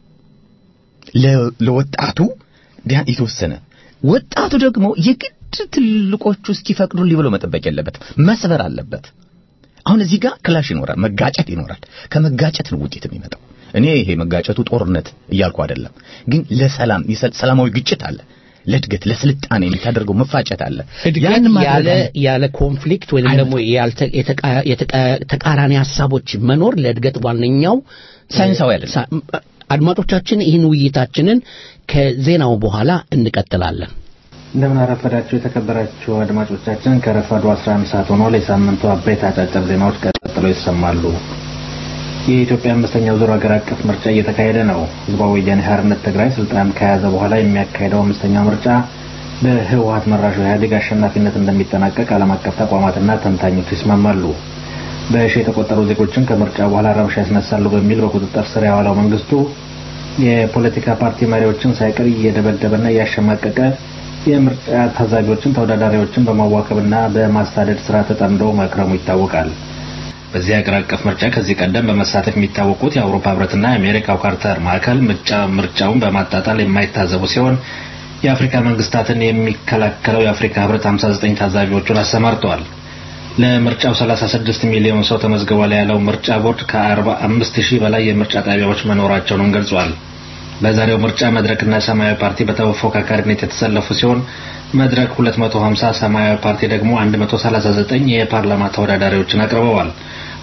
ለ- ለወጣቱ ቢያንስ የተወሰነ ወጣቱ ደግሞ የግድ ትልቆቹ እስኪፈቅዱልኝ ብሎ መጠበቅ የለበትም። መስበር አለበት። አሁን እዚህ ጋር ክላሽ ይኖራል፣ መጋጨት ይኖራል። ከመጋጨት ነው ውጤት የሚመጣው። እኔ ይሄ መጋጨቱ ጦርነት እያልኩ አይደለም፣ ግን ለሰላም የሰ- ሰላማዊ ግጭት አለ። ለእድገት ለስልጣኔ የምታደርገው መፋጨት አለ። እድገት ያን ማድረግ ያለ አለ- ያለ ኮንፍሊክት ወይም ደግሞ ያልተ- የተቃ- የተቃ- ተቃራኒ ሀሳቦች መኖር ለእድገት ዋነኛው ሳይንሳዊ አይደለም። ሳ- አድማጮቻችን ይህን ውይይታችንን ከዜናው በኋላ እንቀጥላለን። እንደምን አረፈዳችሁ የተከበራችሁ አድማጮቻችን። ከረፋዱ 11 ሰዓት ሆኖ የሳምንቱ አበይት አጫጭር ዜናዎች ቀጥለው ይሰማሉ። የኢትዮጵያ አምስተኛው ዙር ሀገር አቀፍ ምርጫ እየተካሄደ ነው። ህዝባዊ ወያኔ ሓርነት ትግራይ ስልጣን ከያዘ በኋላ የሚያካሄደው አምስተኛው ምርጫ በህወሀት መራሹ ኢህአዴግ አሸናፊነት እንደሚጠናቀቅ ዓለም አቀፍ ተቋማትና ተንታኞች ይስማማሉ። በሺ የተቆጠሩ ዜጎችን ከምርጫ በኋላ ረብሻ ያስነሳሉ በሚል በቁጥጥር ስር ያዋለው መንግስቱ የፖለቲካ ፓርቲ መሪዎችን ሳይቀር እየደበደበና እያሸማቀቀ የምርጫ ታዛቢዎችን፣ ተወዳዳሪዎችን በማዋከብና በማሳደድ ስራ ተጠምዶ መክረሙ ይታወቃል። በዚህ ሀገር አቀፍ ምርጫ ከዚህ ቀደም በመሳተፍ የሚታወቁት የአውሮፓ ህብረትና የአሜሪካው ካርተር ማዕከል ምርጫ ምርጫውን በማጣጣል የማይታዘቡ ሲሆን የአፍሪካ መንግስታትን የሚከላከለው የአፍሪካ ህብረት 59 ታዛቢዎቹን አሰማርተዋል። ለምርጫው 36 ሚሊዮን ሰው ተመዝግቧል ያለው ምርጫ ቦርድ ከ45 ሺህ በላይ የምርጫ ጣቢያዎች መኖራቸውንም ገልጿል። በዛሬው ምርጫ መድረክና ሰማያዊ ፓርቲ በተፎካካሪነት የተሰለፉ ሲሆን መድረክ 250 ሰማያዊ ፓርቲ ደግሞ 139 የፓርላማ ተወዳዳሪዎችን አቅርበዋል።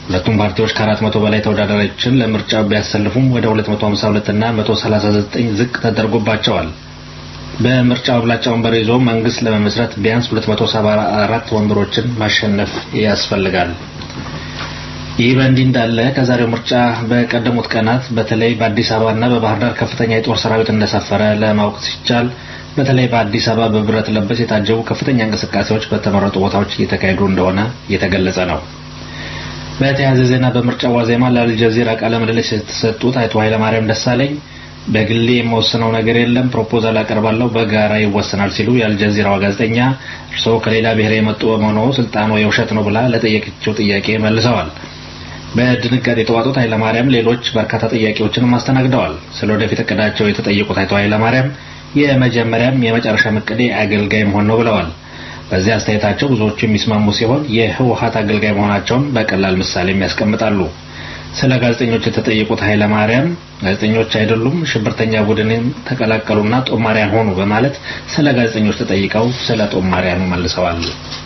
ሁለቱም ፓርቲዎች ከአራት መቶ በላይ ተወዳዳሪዎችን ለምርጫው ቢያሰልፉም ወደ 252 እና 139 ዝቅ ተደርጎባቸዋል። በምርጫው አብላጫ ወንበር ይዞ መንግስት ለመመስረት ቢያንስ 274 ወንበሮችን ማሸነፍ ያስፈልጋል። ይህ በእንዲህ እንዳለ ከዛሬው ምርጫ በቀደሙት ቀናት በተለይ በአዲስ አበባና በባህር ዳር ከፍተኛ የጦር ሰራዊት እንደሰፈረ ለማወቅ ሲቻል በተለይ በአዲስ አበባ በብረት ለበስ የታጀቡ ከፍተኛ እንቅስቃሴዎች በተመረጡ ቦታዎች እየተካሄዱ እንደሆነ እየተገለጸ ነው። በተያያዘ ዜና በምርጫ ዋዜማ ለአልጀዚራ ቃለ ምልልስ የተሰጡት አቶ ኃይለማርያም ደሳለኝ በግሌ የመወስነው ነገር የለም፣ ፕሮፖዛል አቀርባለሁ፣ በጋራ ይወሰናል ሲሉ የአልጀዚራዋ ጋዜጠኛ እርስዎ ከሌላ ብሔር የመጡ በመሆኑ ስልጣኑ የውሸት ነው ብላ ለጠየቀችው ጥያቄ መልሰዋል። በድንጋጤ የተዋጡት ኃይለማርያም ሌሎች በርካታ ጥያቄዎችንም አስተናግደዋል። ስለ ወደፊት እቅዳቸው የተጠየቁት አቶ ኃይለማርያም የመጀመሪያም የመጨረሻ እቅዴ አገልጋይ መሆን ነው ብለዋል። በዚህ አስተያየታቸው ብዙዎቹ የሚስማሙ ሲሆን የህወሀት አገልጋይ መሆናቸውን በቀላል ምሳሌም ያስቀምጣሉ። ስለ ጋዜጠኞች የተጠየቁት ኃይለማርያም ጋዜጠኞች አይደሉም፣ ሽብርተኛ ቡድንን ተቀላቀሉና ጦማሪያን ሆኑ በማለት ስለ ጋዜጠኞች ተጠይቀው ስለ ጦማሪያኑ መልሰዋል።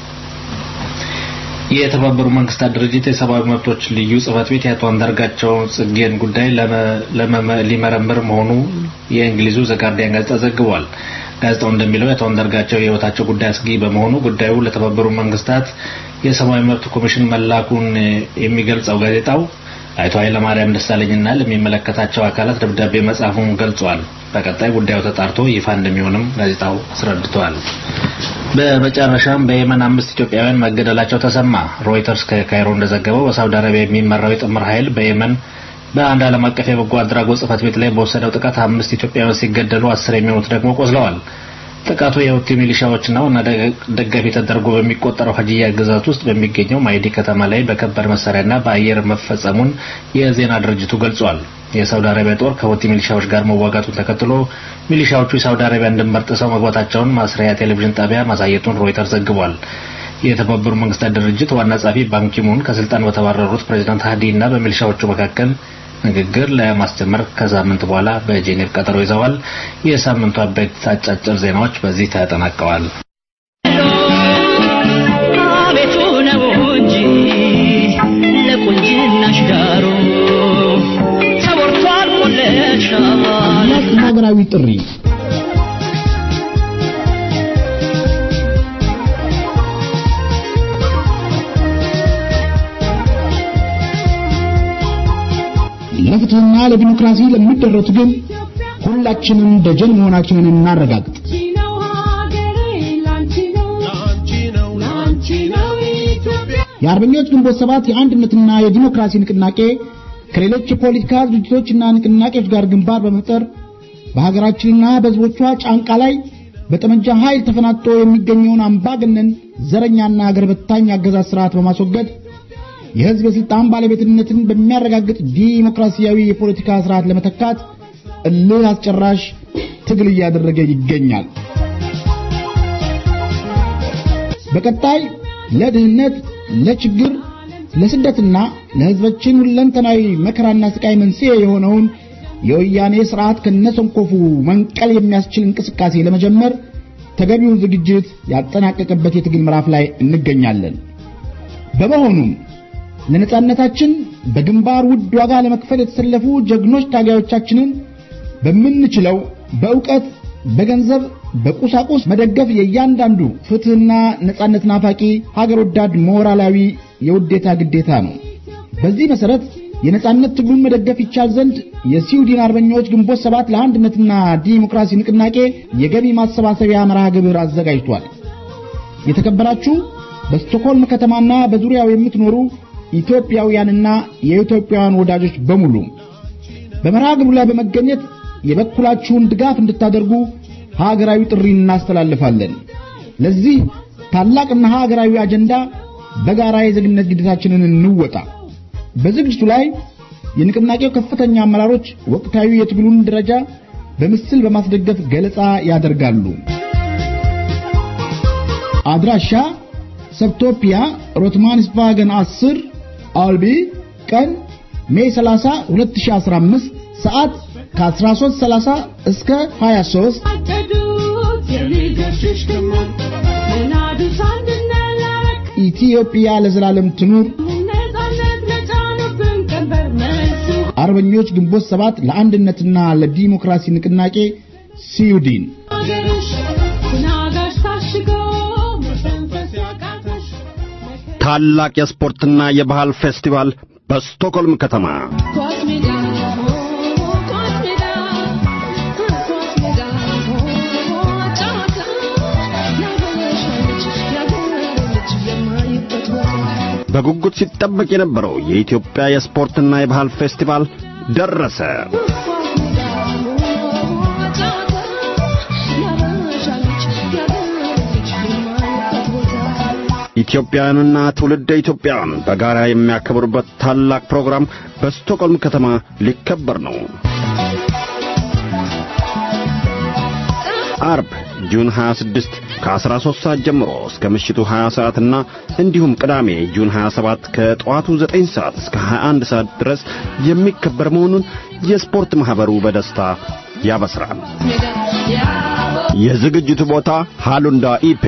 የተባበሩ መንግስታት ድርጅት የሰብአዊ መብቶች ልዩ ጽህፈት ቤት የአቶ አንዳርጋቸው ጽጌን ጉዳይ ሊመረምር መሆኑ የእንግሊዙ ዘጋርዲያን ጋዜጣ ዘግቧል። ጋዜጣው እንደሚለው የአቶ አንዳርጋቸው የህይወታቸው ጉዳይ አስጊ በመሆኑ ጉዳዩ ለተባበሩ መንግስታት የሰብአዊ መብት ኮሚሽን መላኩን የሚገልጸው ጋዜጣው አቶ ኃይለማርያም ደሳለኝና ለሚመለከታቸው አካላት ደብዳቤ መጻፉን ገልጿል። በቀጣይ ጉዳዩ ተጣርቶ ይፋ እንደሚሆንም ጋዜጣው አስረድቷል። በመጨረሻም በየመን አምስት ኢትዮጵያውያን መገደላቸው ተሰማ። ሮይተርስ ከካይሮ እንደዘገበው በሳውዲ አረቢያ የሚመራው የጥምር ኃይል በየመን በአንድ ዓለም አቀፍ የበጎ አድራጎት ጽህፈት ቤት ላይ በወሰደው ጥቃት አምስት ኢትዮጵያውያን ሲገደሉ አስር የሚሆኑት ደግሞ ቆስለዋል። ጥቃቱ የሁቲ ሚሊሻዎችና ዋና ደጋፊ ተደርጎ በሚቆጠረው ሀጂያ ግዛት ውስጥ በሚገኘው ማይዲ ከተማ ላይ በከባድ መሳሪያና በአየር መፈጸሙን የዜና ድርጅቱ ገልጿል። የሳውዲ አረቢያ ጦር ከሁቲ ሚሊሻዎች ጋር መዋጋቱን ተከትሎ ሚሊሻዎቹ የሳውዲ አረቢያን ድንበር ጥሰው መግባታቸውን ማስሪያ ቴሌቪዥን ጣቢያ ማሳየቱን ሮይተር ዘግቧል። የተባበሩ መንግስታት ድርጅት ዋና ጸሐፊ ባንኪሙን ከስልጣን በተባረሩት ፕሬዚዳንት ሃዲ እና በሚሊሻዎቹ መካከል ንግግር ለማስጀመር ከሳምንት በኋላ በጄኔቭ ቀጠሮ ይዘዋል። የሳምንቱ አበይት አጫጭር ዜናዎች በዚህ ተጠናቀዋል። አቤቱ ነው እንጂ ለቁንጅናሽ ዳሩ ተወርቷል ሙለሻል ሀገራዊ ጥሪ ለፍትህና ለዲሞክራሲ ለሚደረግ ትግል ሁላችንም ደጀን መሆናችንን እናረጋግጥ። የአርበኞች ግንቦት ሰባት የአንድነትና የዲሞክራሲ ንቅናቄ ከሌሎች የፖለቲካ ድርጅቶችና ንቅናቄዎች ጋር ግንባር በመፍጠር በሀገራችንና በሕዝቦቿ ጫንቃ ላይ በጠመንጃ ኃይል ተፈናጥቶ የሚገኘውን አምባገነን ዘረኛና አገር በታኝ አገዛዝ ስርዓት በማስወገድ የሕዝብ የሥልጣን ባለቤትነትን በሚያረጋግጥ ዲሞክራሲያዊ የፖለቲካ ስርዓት ለመተካት እልህ አስጨራሽ ትግል እያደረገ ይገኛል። በቀጣይ ለድህነት፣ ለችግር፣ ለስደትና ለሕዝባችን ሁለንተናዊ መከራና ስቃይ መንስኤ የሆነውን የወያኔ ስርዓት ከነሰንኮፉ መንቀል የሚያስችል እንቅስቃሴ ለመጀመር ተገቢውን ዝግጅት ያጠናቀቀበት የትግል ምዕራፍ ላይ እንገኛለን። በመሆኑም ለነጻነታችን በግንባር ውድ ዋጋ ለመክፈል የተሰለፉ ጀግኖች ታጋዮቻችንን በምንችለው በእውቀት፣ በገንዘብ፣ በቁሳቁስ መደገፍ የእያንዳንዱ ፍትህና ነጻነት ናፋቂ ሀገር ወዳድ ሞራላዊ የውዴታ ግዴታ ነው። በዚህ መሰረት የነጻነት ትግሉን መደገፍ ይቻል ዘንድ የስዊድን አርበኞች ግንቦት ሰባት ለአንድነትና ዲሞክራሲ ንቅናቄ የገቢ ማሰባሰቢያ መርሃ ግብር አዘጋጅቷል። የተከበራችሁ በስቶኮልም ከተማና በዙሪያው የምትኖሩ ኢትዮጵያውያንና የኢትዮጵያውያን ወዳጆች በሙሉ በመርሃ ግብሩ ላይ በመገኘት የበኩላችሁን ድጋፍ እንድታደርጉ ሀገራዊ ጥሪ እናስተላልፋለን። ለዚህ ታላቅና ሀገራዊ አጀንዳ በጋራ የዜግነት ግዴታችንን እንወጣ። በዝግጅቱ ላይ የንቅናቄው ከፍተኛ አመራሮች ወቅታዊ የትግሉን ደረጃ በምስል በማስደገፍ ገለጻ ያደርጋሉ። አድራሻ ሰብቶፒያ ሮትማንስቫገን 10 አልቢ ቀን ሜይ 30 2015 ሰዓት ከ13:30 እስከ 23 ኢትዮጵያ ለዘላለም ትኑር። አርበኞች ግንቦት ሰባት ለአንድነትና ለዲሞክራሲ ንቅናቄ ስዊድን ታላቅ የስፖርትና የባህል ፌስቲቫል በስቶክሆልም ከተማ በጉጉት ሲጠበቅ የነበረው የኢትዮጵያ የስፖርትና የባህል ፌስቲቫል ደረሰ። ኢትዮጵያውያንና ትውልደ ኢትዮጵያውያን በጋራ የሚያከብሩበት ታላቅ ፕሮግራም በስቶክሆልም ከተማ ሊከበር ነው። አርብ ጁን 26 ከ13 ሰዓት ጀምሮ እስከ ምሽቱ 20 ሰዓትና እንዲሁም ቅዳሜ ጁን 27 ከጠዋቱ 9 ሰዓት እስከ 21 ሰዓት ድረስ የሚከበር መሆኑን የስፖርት ማህበሩ በደስታ ያበስራል። የዝግጅቱ ቦታ ሃሉንዳ ኢፔ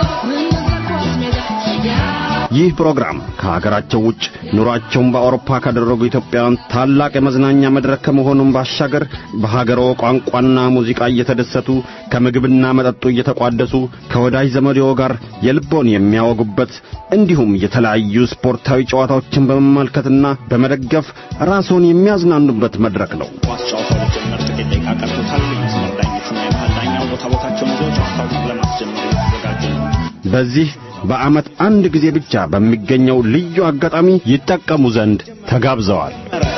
ይህ ፕሮግራም ከሀገራቸው ውጭ ኑሯቸውን በአውሮፓ ካደረጉ ኢትዮጵያውያን ታላቅ የመዝናኛ መድረክ ከመሆኑም ባሻገር በሀገሮ ቋንቋና ሙዚቃ እየተደሰቱ ከምግብና መጠጡ እየተቋደሱ ከወዳጅ ዘመድዎ ጋር የልቦን የሚያወጉበት እንዲሁም የተለያዩ ስፖርታዊ ጨዋታዎችን በመመልከትና በመደገፍ ራስዎን የሚያዝናኑበት መድረክ ነው። ኳስ ጨዋታው ሊጀመር ጥቂት ደቂቃ ቀርቶታል። የመስመር ዳኞቹና የመሃል ዳኛው ቦታ ቦታቸውን ይዘው ጨዋታውን ለማስጀመር እየተዘጋጁ ነው። በዚህ በዓመት አንድ ጊዜ ብቻ በሚገኘው ልዩ አጋጣሚ ይጠቀሙ ዘንድ ተጋብዘዋል።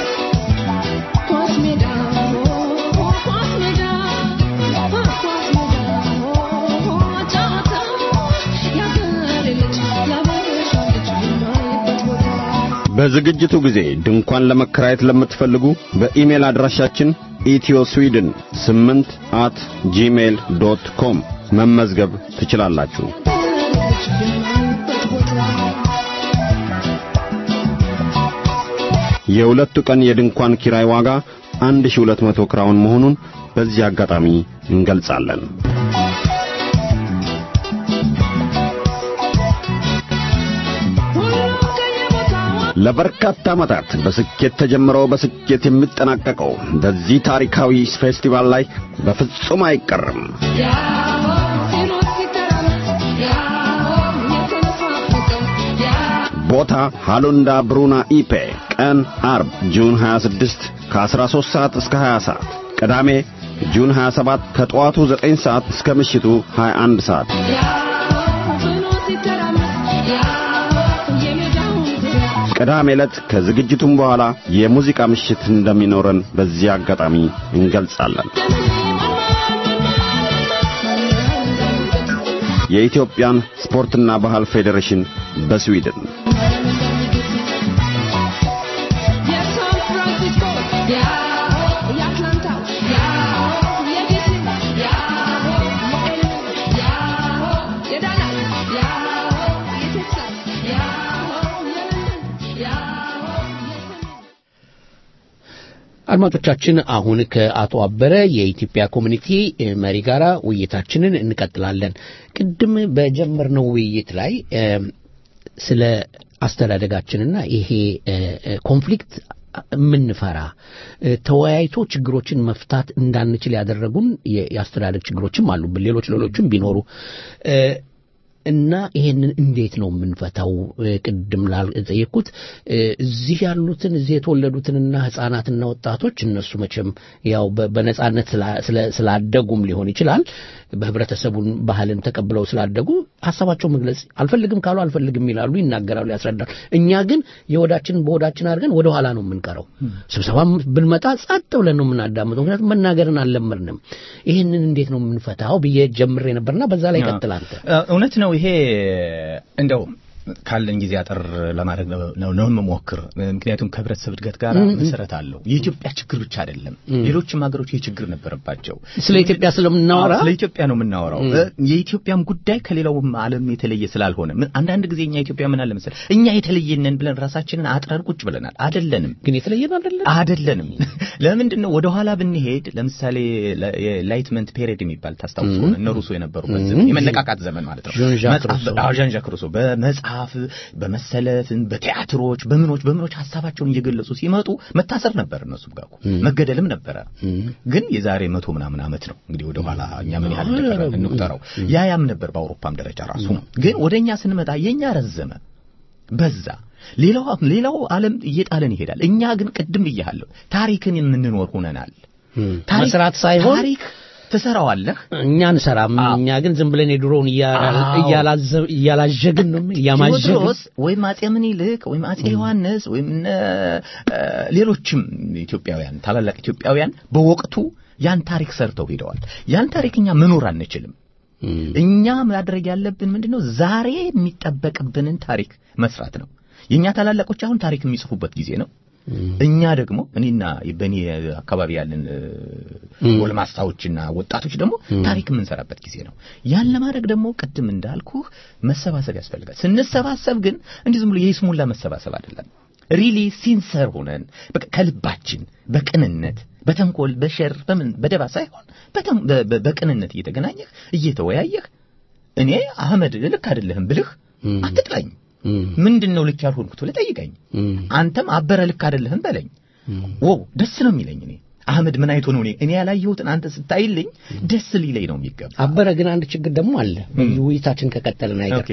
በዝግጅቱ ጊዜ ድንኳን ለመከራየት ለምትፈልጉ በኢሜል አድራሻችን ኢትዮ ስዊድን 8 አት ጂሜል ዶት ኮም መመዝገብ ትችላላችሁ። የሁለቱ ቀን የድንኳን ኪራይ ዋጋ 1200 ክራውን መሆኑን በዚህ አጋጣሚ እንገልጻለን። ለበርካታ ዓመታት በስኬት ተጀምሮ በስኬት የሚጠናቀቀው በዚህ ታሪካዊ ፌስቲቫል ላይ በፍጹም አይቀርም። ቦታ ሃሉንዳ ብሩና ኢፔ፣ ቀን አርብ ጁን 26 ከ13 ሰዓት እስከ 20 ሰዓት፣ ቅዳሜ ጁን 27 ከጠዋቱ 9 ሰዓት እስከ ምሽቱ 21 ሰዓት። ቅዳሜ ዕለት ከዝግጅቱም በኋላ የሙዚቃ ምሽት እንደሚኖረን በዚህ አጋጣሚ እንገልጻለን። የኢትዮጵያን ስፖርትና ባህል ፌዴሬሽን በስዊድን አድማጮቻችን አሁን ከአቶ አበረ የኢትዮጵያ ኮሚኒቲ መሪ ጋር ውይይታችንን እንቀጥላለን። ቅድም በጀመርነው ውይይት ላይ ስለ አስተዳደጋችንና ይሄ ኮንፍሊክት የምንፈራ ተወያይቶ ችግሮችን መፍታት እንዳንችል ያደረጉን የአስተዳደግ ችግሮችም አሉብን። ሌሎች ሌሎችም ቢኖሩ እና ይሄንን እንዴት ነው የምንፈታው? ቅድም ላልጠየቅኩት እዚህ ያሉትን እዚህ የተወለዱትንና ህጻናትና ወጣቶች እነሱ መቼም ያው በነጻነት ስላደጉም ሊሆን ይችላል በህብረተሰቡን ባህልን ተቀብለው ስላደጉ ሀሳባቸው መግለጽ አልፈልግም ካሉ አልፈልግም ይላሉ፣ ይናገራሉ፣ ያስረዳሉ። እኛ ግን የወዳችንን በወዳችን አድርገን ወደ ኋላ ነው የምንቀረው። ስብሰባም ብንመጣ ጸጥ ብለን ነው የምናዳምጠው፣ ምክንያቱም መናገርን አልለመድንም። ይህንን እንዴት ነው የምንፈታው ብዬ ጀምሬ ነበርና በዛ ላይ ቀጥል አንተ። እውነት ነው። ይሄ እንደው ካለን ጊዜ አጠር ለማድረግ ነው ነው የምሞክር። ምክንያቱም ከህብረተሰብ እድገት ጋር መሰረት አለው። የኢትዮጵያ ችግር ብቻ አይደለም፣ ሌሎችም ሀገሮች ይህ ችግር ነበረባቸው። ስለ ኢትዮጵያ ስለምናወራ ስለ ኢትዮጵያ ነው የምናወራው። የኢትዮጵያም ጉዳይ ከሌላውም ዓለም የተለየ ስላልሆነ አንዳንድ ጊዜ እኛ ኢትዮጵያ ምን አለ መሰለህ እኛ የተለየነን ብለን ራሳችንን አጥረን ቁጭ ብለናል። አይደለንም፣ ግን የተለየን አይደለን አይደለንም። ለምንድን ነው ወደ ኋላ ብንሄድ ለምሳሌ የላይትመንት ፔሪድ የሚባል ታስታውሱ ከሆነ እነ ሩሶ የነበሩበት ዘመን የመነቃቃት ዘመን ማለት ነው። ዣን ዣክ ሩሶ በመጽሐፍ በመጽሐፍ በመሰለፍ በቲያትሮች በምኖች በምኖች ሀሳባቸውን እየገለጹ ሲመጡ መታሰር ነበር እነሱ ጋር እኮ መገደልም ነበረ ግን የዛሬ መቶ ምናምን ዓመት ነው እንግዲህ ወደ ኋላ እኛ ምን ያህል እንደቀረን እንቁጠረው ያ ያም ነበር በአውሮፓም ደረጃ ራሱ ግን ወደ እኛ ስንመጣ የእኛ ረዘመ በዛ ሌላው ሌላው ዓለም እየጣለን ይሄዳል እኛ ግን ቅድም ብያለሁ ታሪክን የምንኖር ሆነናል መስራት ሳይሆን ታሪክ ትሰራዋለህ እኛ እንሰራም እኛ ግን ዝም ብለን የድሮውን እያላዠግን ነው እያማዠግን ቴዎድሮስ ወይም አጼ ምኒልክ ወይም አጼ ዮሐንስ ወይም እነ ሌሎችም ኢትዮጵያውያን ታላላቅ ኢትዮጵያውያን በወቅቱ ያን ታሪክ ሰርተው ሄደዋል ያን ታሪክ እኛ መኖር አንችልም እኛ ማድረግ ያለብን ምንድነው ዛሬ የሚጠበቅብንን ታሪክ መስራት ነው የኛ ታላላቆች አሁን ታሪክ የሚጽፉበት ጊዜ ነው እኛ ደግሞ እኔና በእኔ አካባቢ ያለን ጎልማሳዎችና ወጣቶች ደግሞ ታሪክ የምንሰራበት ጊዜ ነው ያን ለማድረግ ደግሞ ቅድም እንዳልኩ መሰባሰብ ያስፈልጋል ስንሰባሰብ ግን እንዲህ ዝም ብሎ የይስሙላ መሰባሰብ አይደለም ሪሊ ሲንሰር ሆነን ከልባችን በቅንነት በተንኮል በሸር በምን በደባ ሳይሆን በቅንነት እየተገናኘህ እየተወያየህ እኔ አህመድ ልክ አይደለህም ብልህ አትጥላኝ ምንድን ነው ልክ ያልሆንኩት ብለህ ጠይቀኝ አንተም አበረ ልክ አይደለህም በለኝ ወው ደስ ነው የሚለኝ እኔ አህመድ ምን አይቶ ነው እኔ እኔ ያላየሁትን አንተ ስታይልኝ ደስ ሊለኝ ነው የሚገባ አበረ ግን አንድ ችግር ደግሞ አለ ውይይታችን ከቀጠልን አይቀር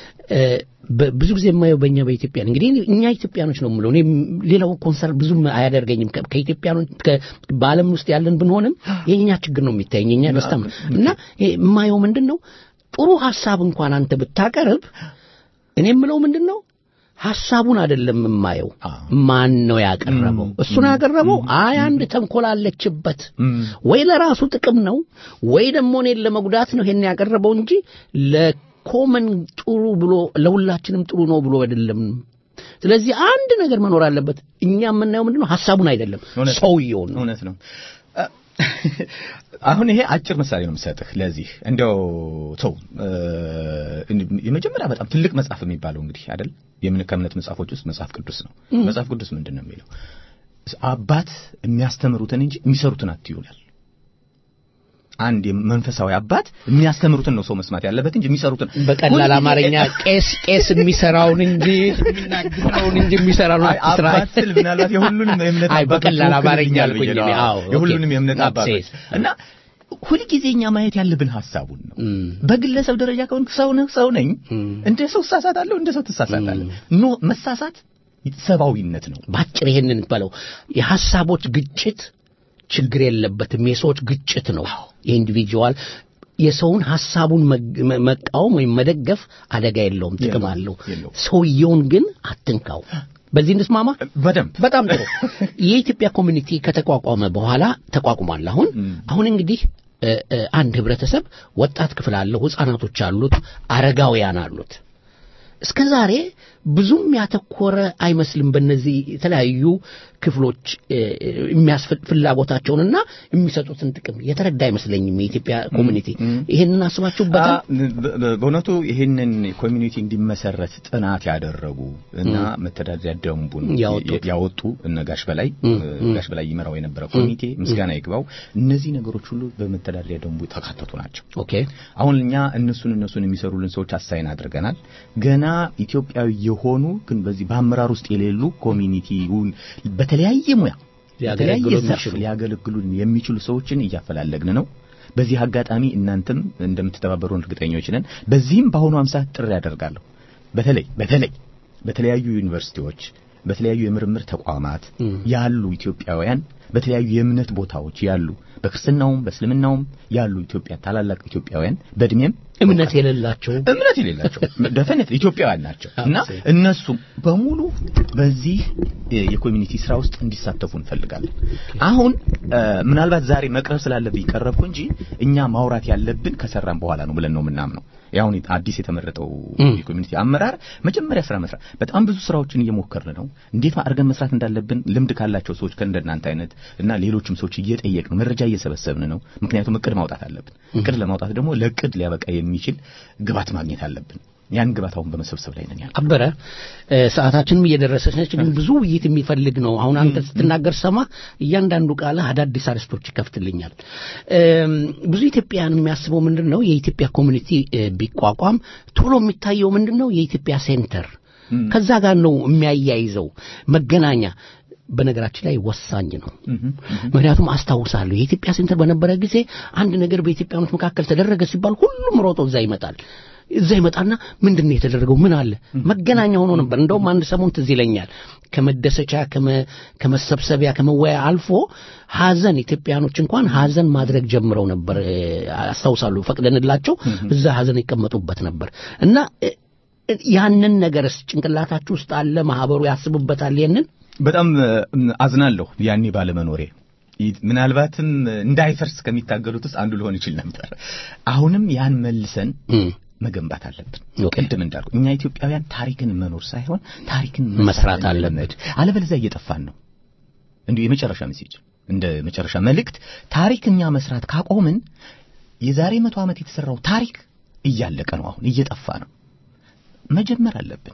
ብዙ ጊዜ የማየው በእኛ በኢትዮጵያ እንግዲህ እኛ ኢትዮጵያኖች ነው የምለው እኔ ሌላው ኮንሰርን ብዙም አያደርገኝም ከኢትዮጵያኖች በአለም ውስጥ ያለን ብንሆንም የኛ ችግር ነው የሚታየኝ የኛ ደስታ እና የማየው ምንድን ነው ጥሩ ሀሳብ እንኳን አንተ ብታቀርብ እኔ የምለው ምንድን ነው ሐሳቡን አይደለም የማየው ማን ነው ያቀረበው እሱ ነው ያቀረበው አይ አንድ ተንኮል አለችበት ወይ ለራሱ ጥቅም ነው ወይ ደግሞ እኔን ለመጉዳት ነው ይሄን ያቀረበው እንጂ ለኮመን ጥሩ ብሎ ለሁላችንም ጥሩ ነው ብሎ አይደለም ስለዚህ አንድ ነገር መኖር አለበት እኛ የምናየው ምንድነው ሐሳቡን አይደለም ሰውየውን ነው እውነት ነው አሁን ይሄ አጭር ምሳሌ ነው የምሰጥህ ለዚህ እንደው ተው የመጀመሪያ በጣም ትልቅ መጽሐፍ የሚባለው እንግዲህ አይደል የምን ከእምነት መጽሐፎች ውስጥ መጽሐፍ ቅዱስ ነው መጽሐፍ ቅዱስ ምንድን ነው የሚለው አባት የሚያስተምሩትን እንጂ የሚሰሩትን አትዩላል አንድ መንፈሳዊ አባት የሚያስተምሩትን ነው ሰው መስማት ያለበት እንጂ የሚሰሩትን በቀላል አማርኛ ቄስ ቄስ የሚሰራውን እንጂ የሚናገረውን እንጂ የሚሰራውን አትስራ አባት ስል ምናልባት የሁሉንም የእምነት አይ በቀላል አማርኛ አልኩኝ እኔ አዎ የሁሉንም የእምነት አባቶች እና ሁልጊዜ እኛ ማየት ያለብን ሐሳቡን ነው በግለሰብ ደረጃ ከሆን ሰው ነህ ሰው ነኝ እንደ ሰው እሳሳታለሁ እንደ ሰው ትሳሳታለህ ኖ መሳሳት ሰብአዊነት ነው ባጭር ይሄንን በለው የሐሳቦች ግጭት ችግር የለበትም የሰዎች ግጭት ነው የኢንዲቪጁዋል የሰውን ሐሳቡን መቃወም ወይም መደገፍ አደጋ የለውም ጥቅም አለው ሰውየውን ግን አትንካው በዚህ እንስማማ በደንብ በጣም ጥሩ የኢትዮጵያ ኮሚኒቲ ከተቋቋመ በኋላ ተቋቁሟል አሁን አሁን እንግዲህ አንድ ህብረተሰብ ወጣት ክፍል አለው ህፃናቶች አሉት አረጋውያን አሉት እስከ ዛሬ ብዙም ያተኮረ አይመስልም በእነዚህ የተለያዩ ክፍሎች ፍላጎታቸውንና የሚሰጡትን ጥቅም የተረዳ አይመስለኝም የኢትዮጵያ ኮሚኒቲ ይህንን አስባችሁበታል በእውነቱ ይህንን ኮሚኒቲ እንዲመሰረት ጥናት ያደረጉ እና መተዳደሪያ ደንቡን ያወጡ እነ ጋሽ በላይ ጋሽ በላይ ይመራው የነበረ ኮሚቴ ምስጋና ይግባው እነዚህ ነገሮች ሁሉ በመተዳደሪያ ደንቡ የተካተቱ ናቸው አሁን እኛ እነሱን እነሱን የሚሰሩልን ሰዎች አሳይን አድርገናል ገና ኢትዮጵያዊ የሆኑ ግን በዚህ በአመራር ውስጥ የሌሉ ኮሚኒቲውን በተለያየ ሙያ በተለያየ ዘርፍ ሊያገለግሉን የሚችሉ ሰዎችን እያፈላለግን ነው በዚህ አጋጣሚ እናንተም እንደምትተባበሩን እርግጠኞች ነን በዚህም በአሁኑ አምሳ ጥሪ ያደርጋለሁ በተለይ በተለይ በተለያዩ ዩኒቨርሲቲዎች በተለያዩ የምርምር ተቋማት ያሉ ኢትዮጵያውያን በተለያዩ የእምነት ቦታዎች ያሉ በክርስትናውም በእስልምናውም ያሉ ኢትዮጵያ ታላላቅ ኢትዮጵያውያን በእድሜም እምነት የሌላቸው እምነት የሌላቸው ደፈነት ኢትዮጵያውያን ናቸው እና እነሱ በሙሉ በዚህ የኮሚኒቲ ስራ ውስጥ እንዲሳተፉ እንፈልጋለን አሁን ምናልባት ዛሬ መቅረብ ስላለብኝ ቀረብኩ እንጂ እኛ ማውራት ያለብን ከሰራን በኋላ ነው ብለን ነው የምናምነው ያሁን አዲስ የተመረጠው የኮሚኒቲ አመራር መጀመሪያ ስራ መስራት በጣም ብዙ ስራዎችን እየሞከርን ነው እንዴት አድርገን መስራት እንዳለብን ልምድ ካላቸው ሰዎች ከእንደናንተ አይነት እና ሌሎችም ሰዎች እየጠየቅን መረጃ እየሰበሰብን ነው ምክንያቱም እቅድ ማውጣት አለብን እቅድ ለማውጣት ደግሞ ለእቅድ ሊያበቃ የሚችል ግባት ማግኘት አለብን ያን ግባት አሁን በመሰብሰብ ላይ ነን ያለ አበረ እ፣ ሰዓታችንም እየደረሰች ነች ግን ብዙ ውይይት የሚፈልግ ነው አሁን አንተ ስትናገር ሰማ እያንዳንዱ ቃልህ አዳዲስ አርስቶች ይከፍትልኛል እም፣ ብዙ ኢትዮጵያን የሚያስበው ምንድን ነው የኢትዮጵያ ኮሚኒቲ እ፣ ቢቋቋም ቶሎ የሚታየው ምንድን ነው የኢትዮጵያ ሴንተር ከዛ ጋር ነው የሚያያይዘው መገናኛ በነገራችን ላይ ወሳኝ ነው ምክንያቱም አስታውሳለሁ የኢትዮጵያ ሴንተር በነበረ ጊዜ አንድ ነገር በኢትዮጵያኖች መካከል ተደረገ ሲባል ሁሉም ሮጦ እዛ ይመጣል እዛ ይመጣና ምንድን ነው የተደረገው ምን አለ መገናኛ ሆኖ ነበር እንደውም አንድ ሰሞን ትዝ ይለኛል ከመደሰቻ ከመ- ከመሰብሰቢያ ከመወያ አልፎ ሀዘን ኢትዮጵያኖች እንኳን ሀዘን ማድረግ ጀምረው ነበር እ፣ አስታውሳለሁ ፈቅደንላቸው እዛ ሀዘን ይቀመጡበት ነበር እና እ፣ እ፣ ያንን ነገርስ ጭንቅላታችሁ ውስጥ አለ ማህበሩ ያስቡበታል ይህንን በጣም እ፣ አዝናለሁ ያኔ ባለመኖሬ ይ- ምናልባትም እንዳይፈርስ ከሚታገሉት ውስጥ አንዱ ሊሆን ይችል ነበር አሁንም ያን መልሰን መገንባት አለብን ቅድም እንዳልኩ እኛ ኢትዮጵያውያን ታሪክን መኖር ሳይሆን ታሪክን መስራት አለብን አለበለዚያ እየጠፋን ነው እንዲሁ የመጨረሻ ሜሴጅ እንደ መጨረሻ መልእክት ታሪክ እኛ መስራት ካቆምን የዛሬ መቶ ዓመት የተሰራው ታሪክ እያለቀ ነው አሁን እየጠፋ ነው መጀመር አለብን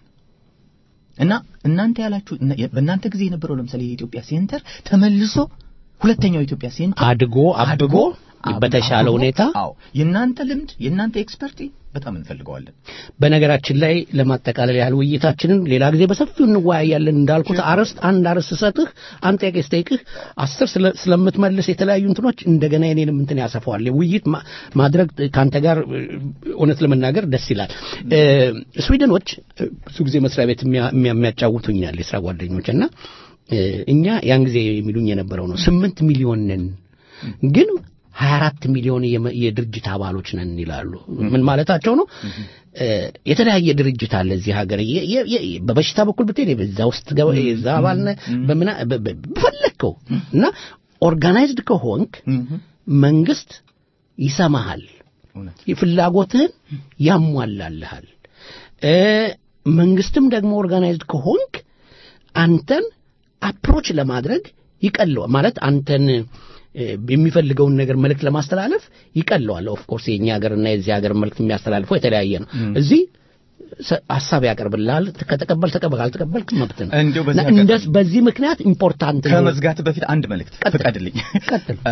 እና እናንተ ያላችሁ እና- በእናንተ ጊዜ የነበረው ለምሳሌ የኢትዮጵያ ሴንተር ተመልሶ ሁለተኛው የኢትዮጵያ ሴንተር አድጎ አብቦ በተሻለ ሁኔታ አዎ የእናንተ ልምድ የእናንተ ኤክስፐርቲ በጣም እንፈልገዋለን በነገራችን ላይ ለማጠቃለል ያህል ውይይታችንን ሌላ ጊዜ በሰፊው እንወያያለን እንዳልኩት አርዕስት አንድ አርዕስት ስሰጥህ አንድ ጥያቄ ስጠይቅህ አስር ስለ- ስለምትመልስ የተለያዩ እንትኖች እንደገና የኔንም እንትን ያሰፋዋል ውይይት ማ- ማድረግ ከአንተ ጋር እ፣ እውነት ለመናገር ደስ ይላል እ፣ ስዊድኖች እ፣ ብዙ ጊዜ መስሪያ ቤት የሚያ- የሚያ- የሚያጫውቱኛል የስራ ጓደኞች እና እ፣ እኛ ያን ጊዜ የሚሉኝ የነበረው ነው ስምንት ሚሊዮን ነን ግን 24 ሚሊዮን የመ- የድርጅት አባሎች ነን ይላሉ። ምን ማለታቸው ነው? እ፣ የተለያየ ድርጅት አለ እዚህ ሀገር የ- የ- የ- በበሽታ በኩል ብትሄድ በዛ ውስጥ ገባ የዛ አባል ነህ በምና በ- በ- በፈለግከው እና ኦርጋናይዝድ ከሆንክ መንግስት ይሰማሃል፣ ፍላጎትህን ያሟላልሃል። እ፣ መንግስትም ደግሞ ኦርጋናይዝድ ከሆንክ አንተን አፕሮች ለማድረግ ይቀለዋል ማለት አንተን እ፣ የሚፈልገውን ነገር መልእክት ለማስተላለፍ ይቀለዋል። ኦፍ ኮርስ የኛ ሀገርና የዚህ ሀገር መልእክት የሚያስተላልፈው የተለያየ ነው። እዚህ ሰ- ሀሳብ ያቀርብልሃል። ከተቀበል ተቀበል፣ ካልተቀበልክ መብት ነው። እንዲያው በዚህ እና እንደ- በዚህ ምክንያት ኢምፖርታንት ነው። ከመዝጋት በፊት አንድ መልእክት ፍቀድልኝ። እ፣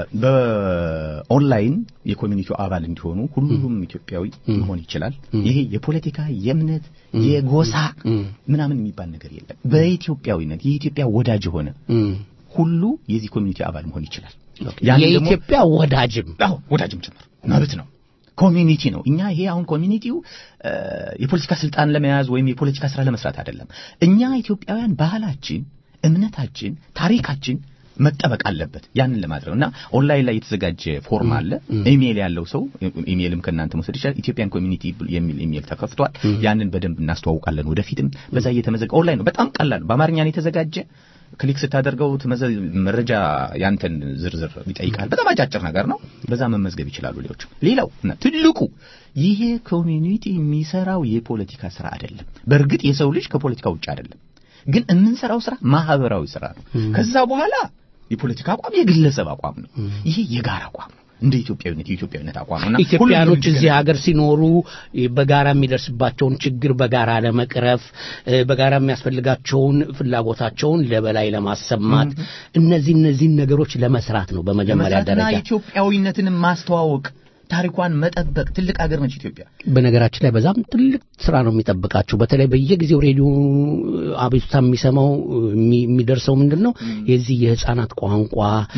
በኦንላይን የኮሚኒቲው አባል እንዲሆኑ ሁሉም ኢትዮጵያዊ መሆን ይችላል። ይሄ የፖለቲካ የእምነት፣ የጎሳ ምናምን የሚባል ነገር የለም። በኢትዮጵያዊነት የኢትዮጵያ ወዳጅ የሆነ ሁሉ የዚህ ኮሚኒቲ አባል መሆን ይችላል። ያን ደግሞ- የኢትዮጵያ ወዳጅም አዎ ወዳጅም ጭምር መብት ነው። ኮሚኒቲ ነው። እኛ ይሄ አሁን ኮሚኒቲው እ፣ የፖለቲካ ስልጣን ለመያዝ ወይም የፖለቲካ ስራ ለመስራት አይደለም። እኛ ኢትዮጵያውያን ባህላችን፣ እምነታችን፣ ታሪካችን መጠበቅ አለበት። ያንን ለማድረግ እና ኦንላይን ላይ የተዘጋጀ ፎርም አለ። ኢሜይል ያለው ሰው ኢሜይልም ከእናንተ መውሰድ ይችላል። ኢትዮጵያን ኮሚኒቲ የሚል ኢሜይል ተከፍቷል። ያንን በደንብ እናስተዋውቃለን። ወደፊትም በዛ እየተመዘገ ኦንላይን ነው። በጣም ቀላል ነው። በአማርኛ ነው የተዘጋጀ። ክሊክ ስታደርገው ትመዘ- መረጃ ያንተን ዝርዝር ይጠይቃል። በጣም አጫጭር ነገር ነው። በዛ መመዝገብ ይችላሉ ሌሎች። ሌላው እና ትልቁ ይሄ ኮሚኒቲ የሚሰራው የፖለቲካ ስራ አይደለም። በእርግጥ የሰው ልጅ ከፖለቲካ ውጭ አይደለም፣ ግን የምንሰራው ስራ ማህበራዊ ስራ ነው። ከዛ በኋላ የፖለቲካ አቋም የግለሰብ አቋም ነው። ይሄ የጋራ አቋም ነው። እንደ ኢትዮጵያዊነት የኢትዮጵያዊነት አቋም ነው እና ኢትዮጵያኖች ሁሉም እዚህ ሀገር ሲኖሩ በጋራ የሚደርስባቸውን ችግር በጋራ ለመቅረፍ እ፣ በጋራ የሚያስፈልጋቸውን ፍላጎታቸውን ለበላይ ለማሰማት እነዚህ እነዚህን ነገሮች ለመስራት ነው በመጀመሪያ ለመስራትና ደረጃ። ኢትዮጵያዊነትን ማስተዋወቅ ታሪኳን መጠበቅ ትልቅ ሀገር ነች ኢትዮጵያ። በነገራችን ላይ በዛም ትልቅ ስራ ነው የሚጠብቃችሁ። በተለይ በየጊዜው ሬዲዮ አቤቱታ የሚሰማው የሚ- የሚደርሰው ምንድን ነው የዚህ የህፃናት ቋንቋ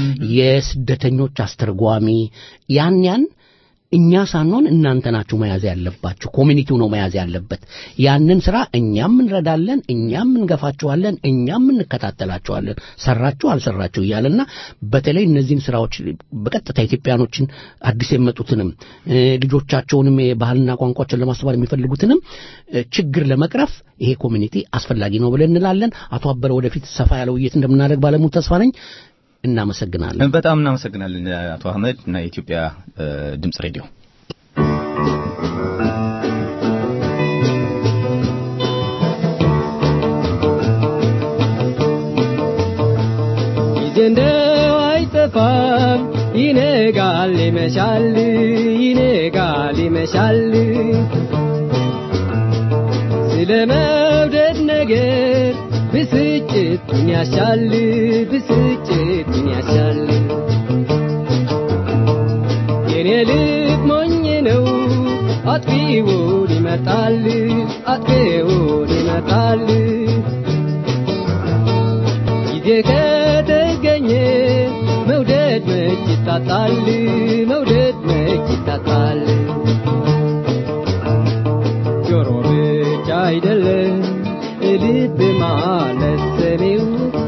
የስደተኞች አስተርጓሚ ያን ያን እኛ ሳንሆን እናንተ ናችሁ መያዝ ያለባችሁ። ኮሚኒቲው ነው መያዝ ያለበት። ያንን ስራ እኛም እንረዳለን፣ እኛም እንገፋችኋለን፣ እኛም እንከታተላችኋለን። ሰራችሁ አልሰራችሁ እያለና በተለይ እነዚህን ስራዎች በቀጥታ ኢትዮጵያኖችን አዲስ የመጡትንም እ፣ ልጆቻቸውንም የባህልና ቋንቋቸውን ለማስተማር የሚፈልጉትንም እ፣ ችግር ለመቅረፍ ይሄ ኮሚኒቲ አስፈላጊ ነው ብለን እንላለን። አቶ አበረ ወደፊት ሰፋ ያለ ውይይት እንደምናደርግ ባለሙሉ ተስፋ ነኝ። እናመሰግናለን። በጣም እናመሰግናለን አቶ አህመድ እና የኢትዮጵያ እ፣ ድምፅ ሬዲዮ። ጊዜ እንደው አይጠፋም፣ ይነጋል ይመሻል፣ ይነጋል ይመሻል። ስለ መውደድ ነገር ብስጭት ምን ያሻል ብስጭት ምን ያሻል የኔ ልብ ሞኝ ነው አጥፊውን ይመርጣል አጥፊውን ይመርጣል ጊዜ ከተገኘ መውደድ መች ይታጣል መውደድ መች ይታጣል ጆሮ ብቻ አይደለም ልብ ማለት ሰሚው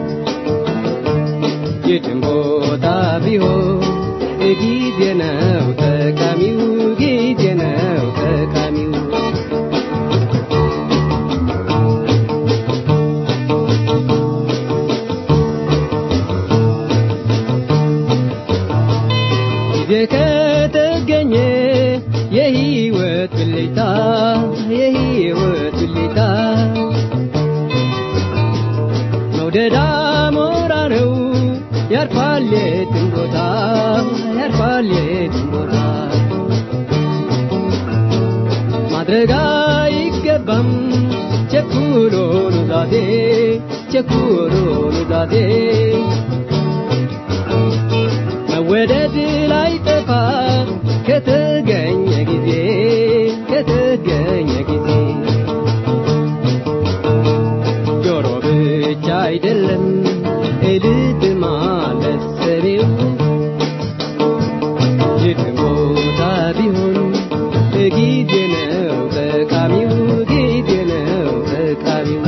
የትም ቦታ ቢሆን ጊዜ ነው ጠቃሚው ጊዜ ነው ጠቃሚው ጊዜ ከተገኘ የህይወት ብልጭታ የህይወት ብልጭታ መውደድ አሞራ ነው ያርፋል የትም ቦታ ያርፋል የትም ቦታ ማድረግ አይገባም ቸኩሎ ኑዛዜ ቸኩሎ ኑዛዜ መወደድ ላይ ጠፋ ከተገኘ ጊዜ ከተገኘ ጊዜ ጆሮ ብቻ አይደለም ልብ ማለት ሰሪው የትም ቦታ ቢሆን ጊዜ ነው ጠቃሚው ጊዜ ነው ጠቃሚው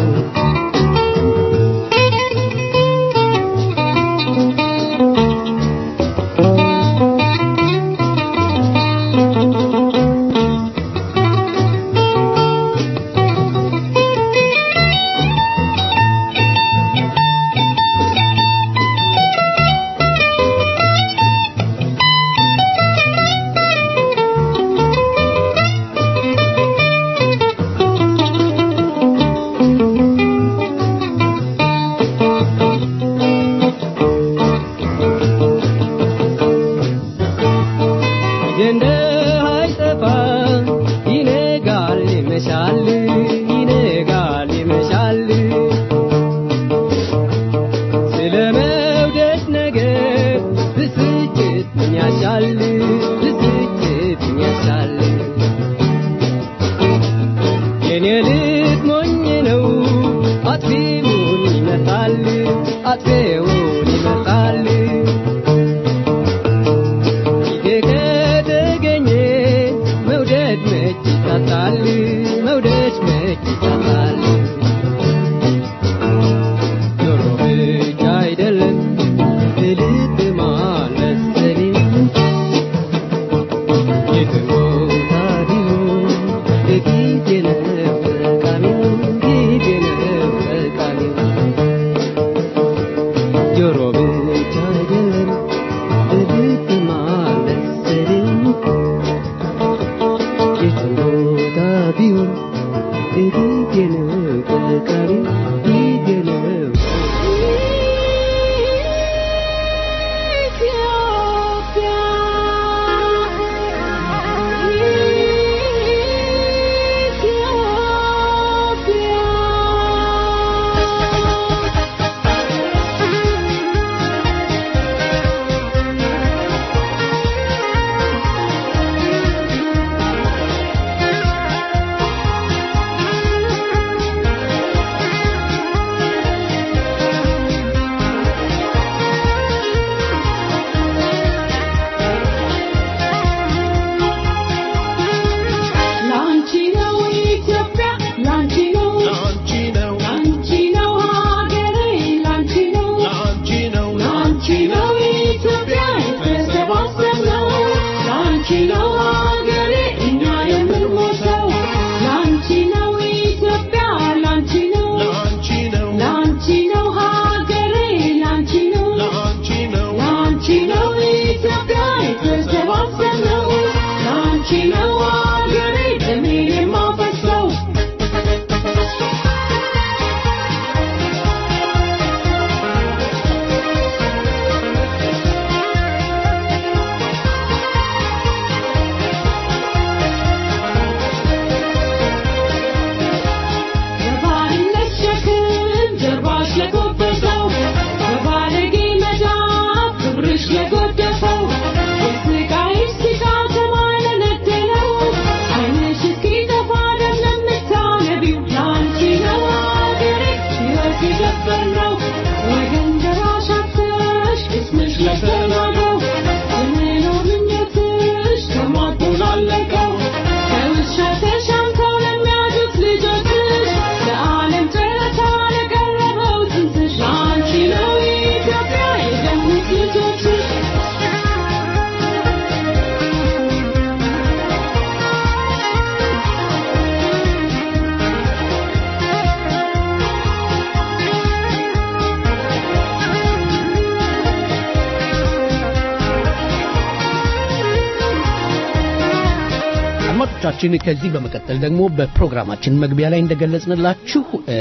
አድማጮቻችን ከዚህ በመቀጠል ደግሞ በፕሮግራማችን መግቢያ ላይ እንደገለጽንላችሁ እ፣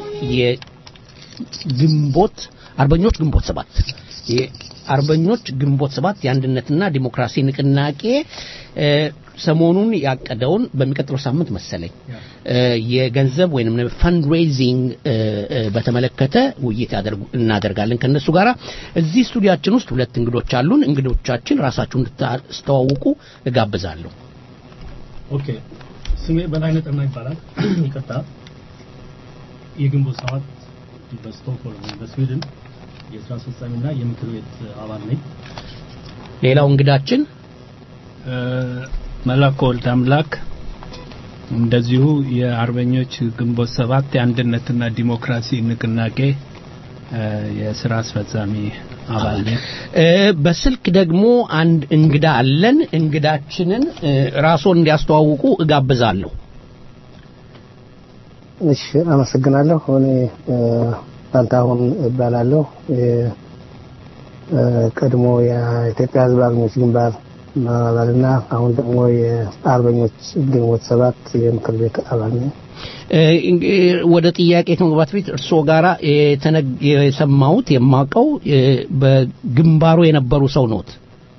የግንቦት አርበኞች ግንቦት ሰባት የአርበኞች ግንቦት ሰባት የአንድነትና ዲሞክራሲ ንቅናቄ እ፣ ሰሞኑን ያቀደውን በሚቀጥለው ሳምንት መሰለኝ እ፣ የገንዘብ ወይም ፈንድ ሬይዚንግ በተመለከተ ውይይት ያደርጉ እናደርጋለን ከነሱ ጋራ እዚህ ስቱዲያችን ውስጥ ሁለት እንግዶች አሉን እንግዶቻችን ራሳችሁን እንድታስተዋውቁ እጋብዛለሁ ኦኬ ስሜ በላይነህ ጠና ይባላል ይቅርታ የግንቦት ሰባት በስቶክሆልም በስዊድን የስራ አስፈጻሚና የምክር ቤት አባል ነኝ ሌላው እንግዳችን መላኩ ወልድ አምላክ እንደዚሁ የአርበኞች ግንቦት ሰባት የአንድነትና ዲሞክራሲ ንቅናቄ እ፣ የስራ አስፈጻሚ አባል ነኝ። እ፣ በስልክ ደግሞ አንድ እንግዳ አለን እንግዳችንን እ፣ ራስዎን እንዲያስተዋውቁ እጋብዛለሁ እሺ አመሰግናለሁ። እኔ እ፣ ፋንታሁን እባላለሁ። የ- እ፣ ቀድሞ የኢትዮጵያ ሕዝብ አርበኞች ግንባር አባልና አሁን ደግሞ የአርበኞች ግንቦት ሰባት የምክር ቤት አባል ነኝ። እ፣ እ፣ ወደ ጥያቄ ከመግባት በፊት እርስዎ ጋራ የተነግ- የሰማሁት የማውቀው እ፣ በግንባሩ የነበሩ ሰው ኖት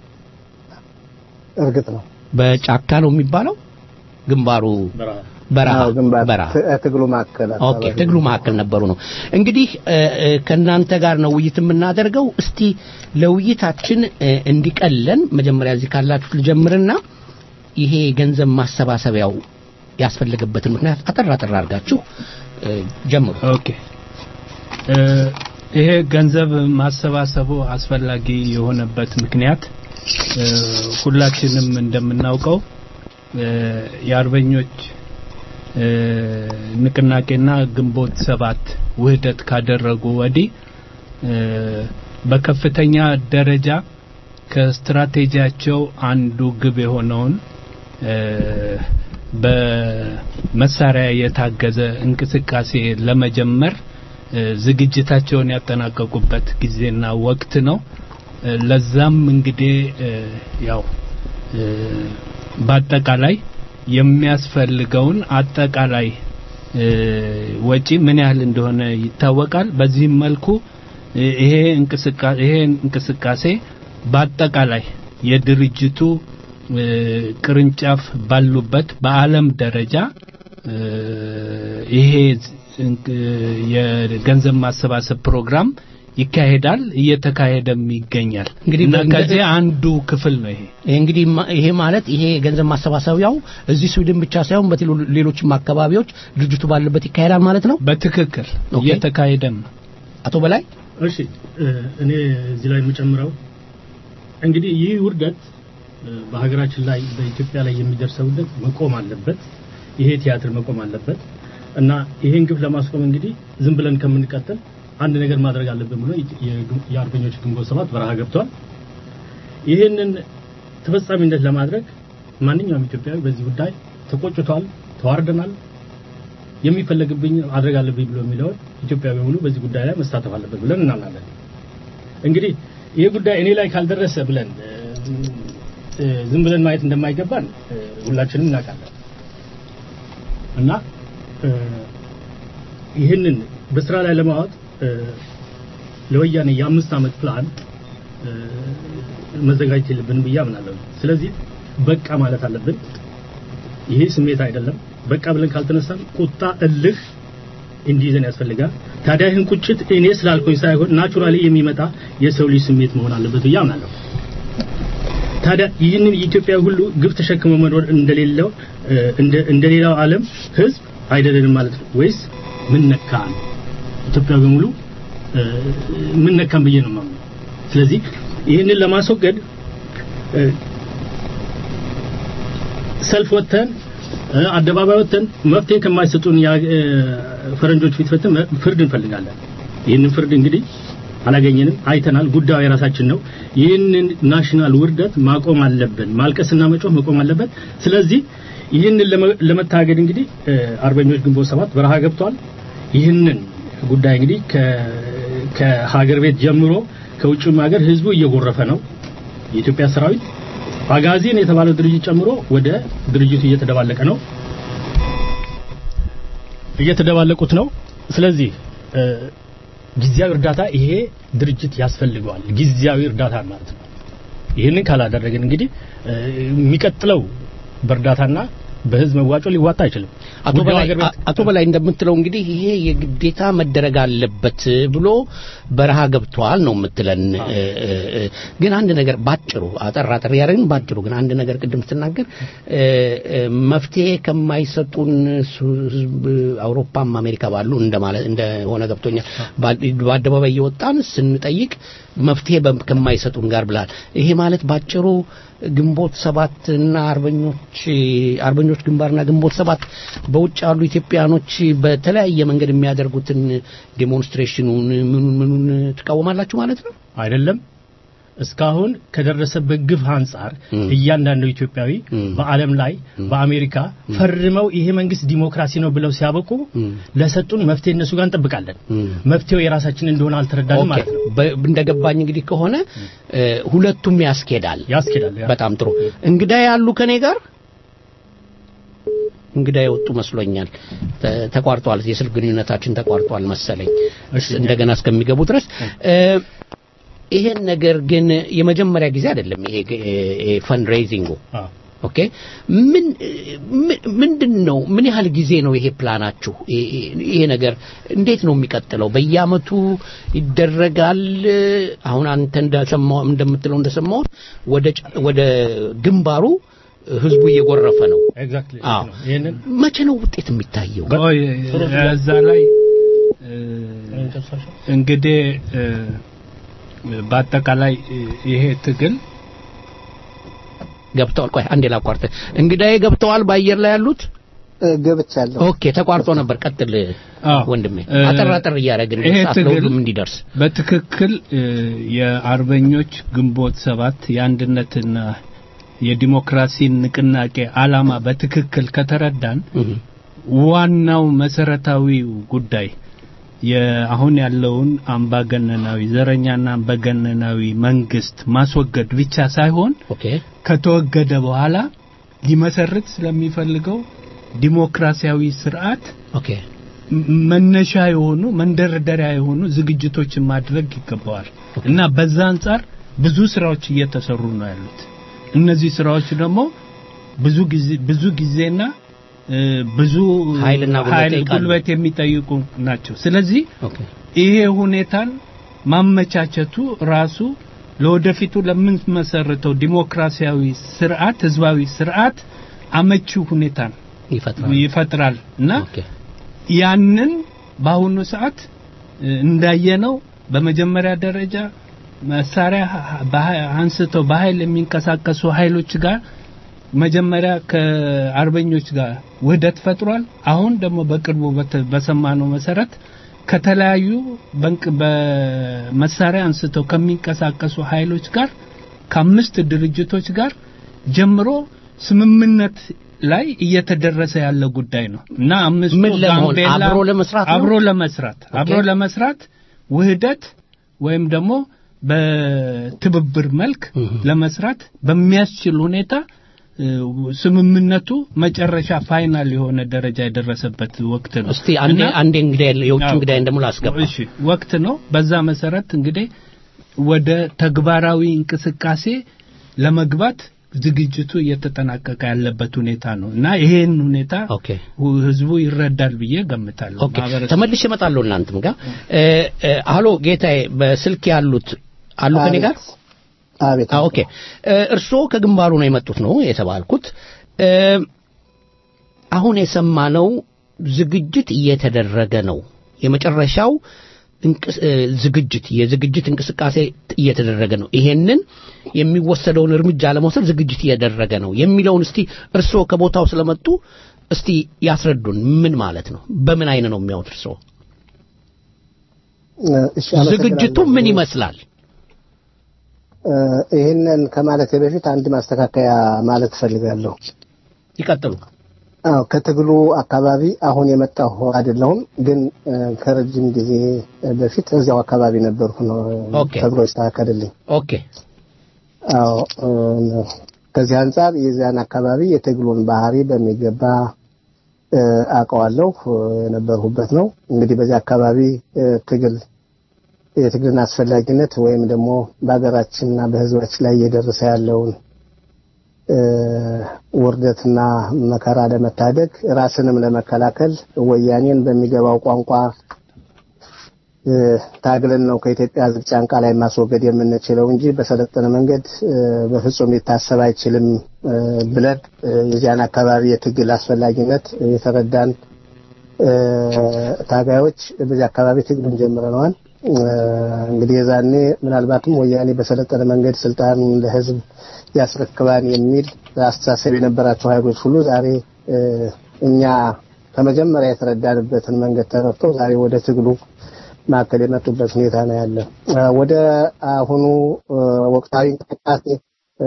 እርግጥ ነው በጫካ ነው የሚባለው ግንባሩ በረሃ አዎ፣ ግንባር በረሃ ት- ትግሉ ማዕከል ኦኬ አካባቢ ትግሉ መካከል ነበሩ ነው እንግዲህ እ፣ እ፣ ከእናንተ ጋር ነው ውይይት የምናደርገው እስቲ ለውይይታችን እ፣ እንዲቀለን መጀመሪያ እዚህ ካላችሁ ልጀምርና ይሄ ገንዘብ ማሰባሰቢያው ያስፈለገበትን ምክንያት አጠር አጠር አድርጋችሁ እ፣ ጀምሩ ኦኬ እ፣ ይሄ ገንዘብ ማሰባሰቡ አስፈላጊ የሆነበት ምክንያት እ፣ ሁላችንም እንደምናውቀው እ፣ የአርበኞች እ፣ ንቅናቄና ግንቦት ሰባት ውህደት ካደረጉ ወዲህ እ፣ በከፍተኛ ደረጃ ከስትራቴጂያቸው አንዱ ግብ የሆነውን እ፣ በመሳሪያ የታገዘ እንቅስቃሴ ለመጀመር እ፣ ዝግጅታቸውን ያጠናቀቁበት ጊዜና ወቅት ነው። እ፣ ለዛም እንግዲህ እ፣ ያው እ፣ በአጠቃላይ የሚያስፈልገውን አጠቃላይ እ፣ ወጪ ምን ያህል እንደሆነ ይታወቃል። በዚህም መልኩ እ፣ ይሄ እንቅስቃሴ ይሄ እንቅስቃሴ በአጠቃላይ የድርጅቱ እ፣ ቅርንጫፍ ባሉበት በዓለም ደረጃ እ፣ ይሄ እንቅ- የገንዘብ ማሰባሰብ ፕሮግራም ይካሄዳል፣ እየተካሄደም ይገኛል። እንግዲህ እና በእንደ- ከዚህ አንዱ ክፍል ነው ይሄ። ይሄ እንግዲህ ማ- ይሄ ማለት ይሄ ገንዘብ ማሰባሰቢያው እዚህ ስዊድን ብቻ ሳይሆን በሌሎችም አካባቢዎች ድርጅቱ ባለበት ይካሄዳል ማለት ነው በትክክል ኦኬ። እየተካሄደም ነው። አቶ በላይ እሺ እ፣ እኔ እዚህ ላይ የምጨምረው እንግዲህ ይህ ውርደት እ፣ በሀገራችን ላይ በኢትዮጵያ ላይ የሚደርሰው ውርደት መቆም አለበት። ይሄ ቲያትር መቆም አለበት እና ይሄን ግፍ ለማስቆም እንግዲህ ዝም ብለን ከምንቀጥል አንድ ነገር ማድረግ አለብን ብሎ የግ- የአርበኞች ግንቦት ሰባት በረሃ ገብቷል። ይህንን ተፈጻሚነት ለማድረግ ማንኛውም ኢትዮጵያዊ በዚህ ጉዳይ ተቆጭቷል፣ ተዋርደናል፣ የሚፈለግብኝ ማድረግ አለብኝ ብሎ የሚለውን ኢትዮጵያዊ በሙሉ በዚህ ጉዳይ ላይ መሳተፍ አለበት ብለን እናምናለን። እንግዲህ ይህ ጉዳይ እኔ ላይ ካልደረሰ ብለን እ፣ እ፣ ዝም ብለን ማየት እንደማይገባን እ፣ ሁላችንም እናውቃለን እና እ፣ ይህንን በስራ ላይ ለማዋጥ እ፣ ለወያኔ የአምስት ዓመት ፕላን እ፣ መዘጋጀት የለብንም ብዬ አምናለሁ። ስለዚህ በቃ ማለት አለብን። ይሄ ስሜት አይደለም። በቃ ብለን ካልተነሳን ቁጣ፣ እልህ እንዲይዘን ያስፈልጋል። ታዲያ ይህን ቁጭት እኔ ስላልኩኝ ሳይሆን ናቹራሊ የሚመጣ የሰው ልጅ ስሜት መሆን አለበት ብዬ አምናለሁ። ታዲያ ይህንን የኢትዮጵያ ሁሉ ግፍ ተሸክሞ መኖር እንደሌለው እ፣ እንደ እንደሌላው ዓለም ህዝብ አይደለንም ማለት ነው ወይስ ምን ነካን? ኢትዮጵያ በሙሉ እ፣ ምን ነካን ብዬ ነው የማምነው። ስለዚህ ይህንን ለማስወገድ እ፣ ሰልፍ ወጥተን እ፣ አደባባይ ወጥተን መፍትሄ ከማይሰጡን ያ- እ፣ ፈረንጆች ፊት ፈተን ፍርድ እንፈልጋለን። ይህንን ፍርድ እንግዲህ አላገኘንም፣ አይተናል። ጉዳዩ የራሳችን ነው። ይህንን ናሽናል ውርደት ማቆም አለብን። ማልቀስና መጮህ መቆም አለበት። ስለዚህ ይህንን ለመ- ለመታገድ እንግዲህ እ፣ አርበኞች ግንቦት ሰባት በረሃ ገብቷል። ይህንን ጉዳይ እንግዲህ ከ- ከሀገር ቤት ጀምሮ ከውጭም ሀገር ህዝቡ እየጎረፈ ነው። የኢትዮጵያ ሰራዊት አጋዚን የተባለው ድርጅት ጨምሮ ወደ ድርጅቱ እየተደባለቀ ነው እየተደባለቁት ነው። ስለዚህ እ፣ ጊዜያዊ እርዳታ ይሄ ድርጅት ያስፈልገዋል። ጊዜያዊ እርዳታ ማለት ነው። ይህንን ካላደረግን እንግዲህ እ፣ የሚቀጥለው በእርዳታና በህዝብ መዋጮ ሊዋጣ አይችልም። አቶ ጉዳዩ በላይ ሀገር ቤት- አቶ በላይ እንደምትለው እንግዲህ ይሄ የግዴታ መደረግ አለበት ብሎ በረሃ ገብቷል ነው የምትለን። እ፣ እ፣ እ፣ ግን አንድ ነገር ባጭሩ አጠር አጠር ያደረግን ባጭሩ ግን አንድ ነገር ቅድም ስትናገር እ፣ እ፣ መፍትሄ ከማይሰጡን ሱ- ህዝብ አውሮፓም አሜሪካ ባሉ እንደማለት እንደሆነ ገብቶኛል። በ- በአደባባይ እየወጣን ስንጠይቅ መፍትሄ በ- ከማይሰጡን ጋር ብላል። ይሄ ማለት ባጭሩ ግንቦት ሰባት እና አርበኞች አርበኞች ግንባርና ግንቦት ሰባት በውጭ ያሉ ኢትዮጵያኖች በተለያየ መንገድ የሚያደርጉትን ዴሞንስትሬሽኑን ምኑን ምኑን ትቃወማላችሁ ማለት ነው? አይደለም እስካሁን ከደረሰበት ግፍ አንጻር እያንዳንዱ ኢትዮጵያዊ በዓለም ላይ በአሜሪካ ፈርመው ይሄ መንግስት ዲሞክራሲ ነው ብለው ሲያበቁ ለሰጡን መፍትሄ እነሱ ጋር እንጠብቃለን። መፍትሄው የራሳችን እንደሆነ አልተረዳንም ማለት ነው። በ- እንደገባኝ እንግዲህ ከሆነ እ፣ ሁለቱም ያስኬዳል ያስኬዳል። በጣም ጥሩ እንግዳ ያሉ ከኔ ጋር እንግዳ የወጡ መስሎኛል ተ- ተቋርጧል የስልክ ግንኙነታችን ተቋርጧል መሰለኝ እንደገና እስከሚገቡ ድረስ እ፣ ይሄን ነገር ግን የመጀመሪያ ጊዜ አይደለም ይሄ ይሄ ፈንድሬዚንጉ ኦኬ ምን ምን- ምንድን ነው ምን ያህል ጊዜ ነው ይሄ ፕላናችሁ ይሄ- ይሄ ነገር እንዴት ነው የሚቀጥለው በየአመቱ ይደረጋል አሁን አንተ እንደሰማው እንደምትለው እንደሰማሁት ወደ ጫ- ወደ ግንባሩ ህዝቡ እየጎረፈ ነው ኤግዛክትሊ አዎ ይሄንን መቼ ነው ውጤት የሚታየው ቆይ እዛ ላይ እ፣ እንግዲህ እ፣ በአጠቃላይ እ፣ ይሄ ትግል ገብተዋል ቆይ አንዴ ላቋርጥ እንግዳዬ ገብተዋል በአየር ላይ ያሉት ገብቻለሁ ኦኬ ተቋርጦ ነበር ቀጥል ወንድሜ እ፣ አጠር አጠር እያደረግን ይሄ ሰዓት ትግል ለሁሉም እንዲደርስ በትክክል እ፣ የአርበኞች ግንቦት ሰባት የአንድነትና የዲሞክራሲ ንቅናቄ አላማ በትክክል ከተረዳን ዋናው መሰረታዊው ጉዳይ የአሁን ያለውን አምባገነናዊ ዘረኛና አምባገነናዊ መንግስት ማስወገድ ብቻ ሳይሆን ከተወገደ በኋላ ሊመሰርት ስለሚፈልገው ዲሞክራሲያዊ ስርዓት ኦኬ ም- መነሻ የሆኑ መንደርደሪያ የሆኑ ዝግጅቶችን ማድረግ ይገባዋል እና በዛ አንጻር ብዙ ስራዎች እየተሰሩ ነው ያሉት። እነዚህ ስራዎች ደግሞ ብዙ ጊዜ ብዙ ጊዜና እ፣ ብዙ ኃይልና ጉልበት ኃይል ይጠይቃሉ። ጉልበት የሚጠይቁ ናቸው። ስለዚህ ይሄ ሁኔታን ማመቻቸቱ ራሱ ለወደፊቱ ለምንመሰርተው ዲሞክራሲያዊ ስርዓት ህዝባዊ ስርዓት አመቺ ሁኔታን ይፈጥራል ይፈጥራል እና ያንን በአሁኑ ሰዓት እ፣ እንዳየነው በመጀመሪያ ደረጃ መሳሪያ ሀ- በሀ- አንስተው በኃይል የሚንቀሳቀሱ ኃይሎች ጋር መጀመሪያ ከአርበኞች ጋር ውህደት ፈጥሯል። አሁን ደግሞ በቅርቡ በተ- በሰማነው መሰረት ከተለያዩ በንቅ- በመሳሪያ አንስተው ከሚንቀሳቀሱ ኃይሎች ጋር ከአምስት ድርጅቶች ጋር ጀምሮ ስምምነት ላይ እየተደረሰ ያለ ጉዳይ ነው እና አምስቱ ምን ለመሆን? ጋምቤላ አብሮ ለመስራት ነው? አብሮ ለመስራት አብሮ ለመስራት ውህደት ወይም ደግሞ በትብብር መልክ ለመስራት በሚያስችል ሁኔታ እ፣ ስምምነቱ መጨረሻ ፋይናል የሆነ ደረጃ የደረሰበት ወቅት ነው። እስቲ አንዴ እና- አንዴ እንግዳ የውጭ አዎ። እንግዳ ደግሞ ላስገባ እሺ ወቅት ነው። በዛ መሰረት እንግዲህ ወደ ተግባራዊ እንቅስቃሴ ለመግባት ዝግጅቱ እየተጠናቀቀ ያለበት ሁኔታ ነው እና ይሄን ሁኔታ ሁ- ህዝቡ ይረዳል ብዬ ገምታለሁ። ኦኬ ማህበረሰቡ- ተመልሼ እመጣለሁ እናንተም ጋር እ፣ እ፣ አሎ ጌታዬ በስልክ ያሉት አሉ ከኔ ጋር አቤት አ ኦኬ እ፣ እርስዎ ከግንባሩ ነው የመጡት ነው የተባልኩት እ፣ አሁን የሰማነው ዝግጅት እየተደረገ ነው የመጨረሻው እንቅስ- እ፣ ዝግጅት የዝግጅት እንቅስቃሴ እየተደረገ ነው ይሄንን የሚወሰደውን እርምጃ ለመውሰድ ዝግጅት እየተደረገ ነው የሚለውን እስቲ እርስዎ ከቦታው ስለመጡ እስቲ ያስረዱን ምን ማለት ነው በምን አይነ ነው የሚያዩት እርስዎ እሺ አመሰግናለሁ። ዝግጅቱ ምን ይመስላል እ፣ ይህንን ከማለቴ በፊት አንድ ማስተካከያ ማለት እፈልጋለሁ። ይቀጥሉ። አዎ ከትግሉ አካባቢ አሁን የመጣሁ አይደለሁም፣ ግን እ፣ ከረጅም ጊዜ በፊት እዚያው አካባቢ ነበርኩ ነው ኦኬ። ተብሎ ይስተካከልልኝ። ኦኬ አዎ እ፣ ከዚህ አንጻር የዚያን አካባቢ የትግሉን ባህሪ በሚገባ እ፣ አውቀዋለሁ እ፣ የነበርሁበት ነው። እንግዲህ በዚህ አካባቢ እ፣ ትግል የትግልን አስፈላጊነት ወይም ደግሞ በሀገራችንና በሕዝባችን ላይ እየደረሰ ያለውን እ፣ ውርደትና መከራ ለመታደግ ራስንም ለመከላከል ወያኔን በሚገባው ቋንቋ እ፣ ታግለን ነው ከኢትዮጵያ ሕዝብ ጫንቃ ላይ ማስወገድ የምንችለው እንጂ በሰለጠነ መንገድ እ፣ በፍጹም ሊታሰብ አይችልም እ፣ ብለን እ፣ የዚያን አካባቢ የትግል አስፈላጊነት የተረዳን እ፣ ታጋዮች በዚህ አካባቢ ትግሉን ጀምረነዋል። እ፣ እንግዲህ የዛኔ ምናልባትም ወያኔ በሰለጠነ መንገድ ስልጣን ለህዝብ ያስረክባን የሚል አስተሳሰብ የነበራቸው ኃይሎች ሁሉ ዛሬ እ፣ እኛ ከመጀመሪያ የተረዳንበትን መንገድ ተረድተው ዛሬ ወደ ትግሉ ማዕከል የመጡበት ሁኔታ ነው ያለ። እ፣ ወደ አሁኑ እ፣ ወቅታዊ እንቅስቃሴ እ፣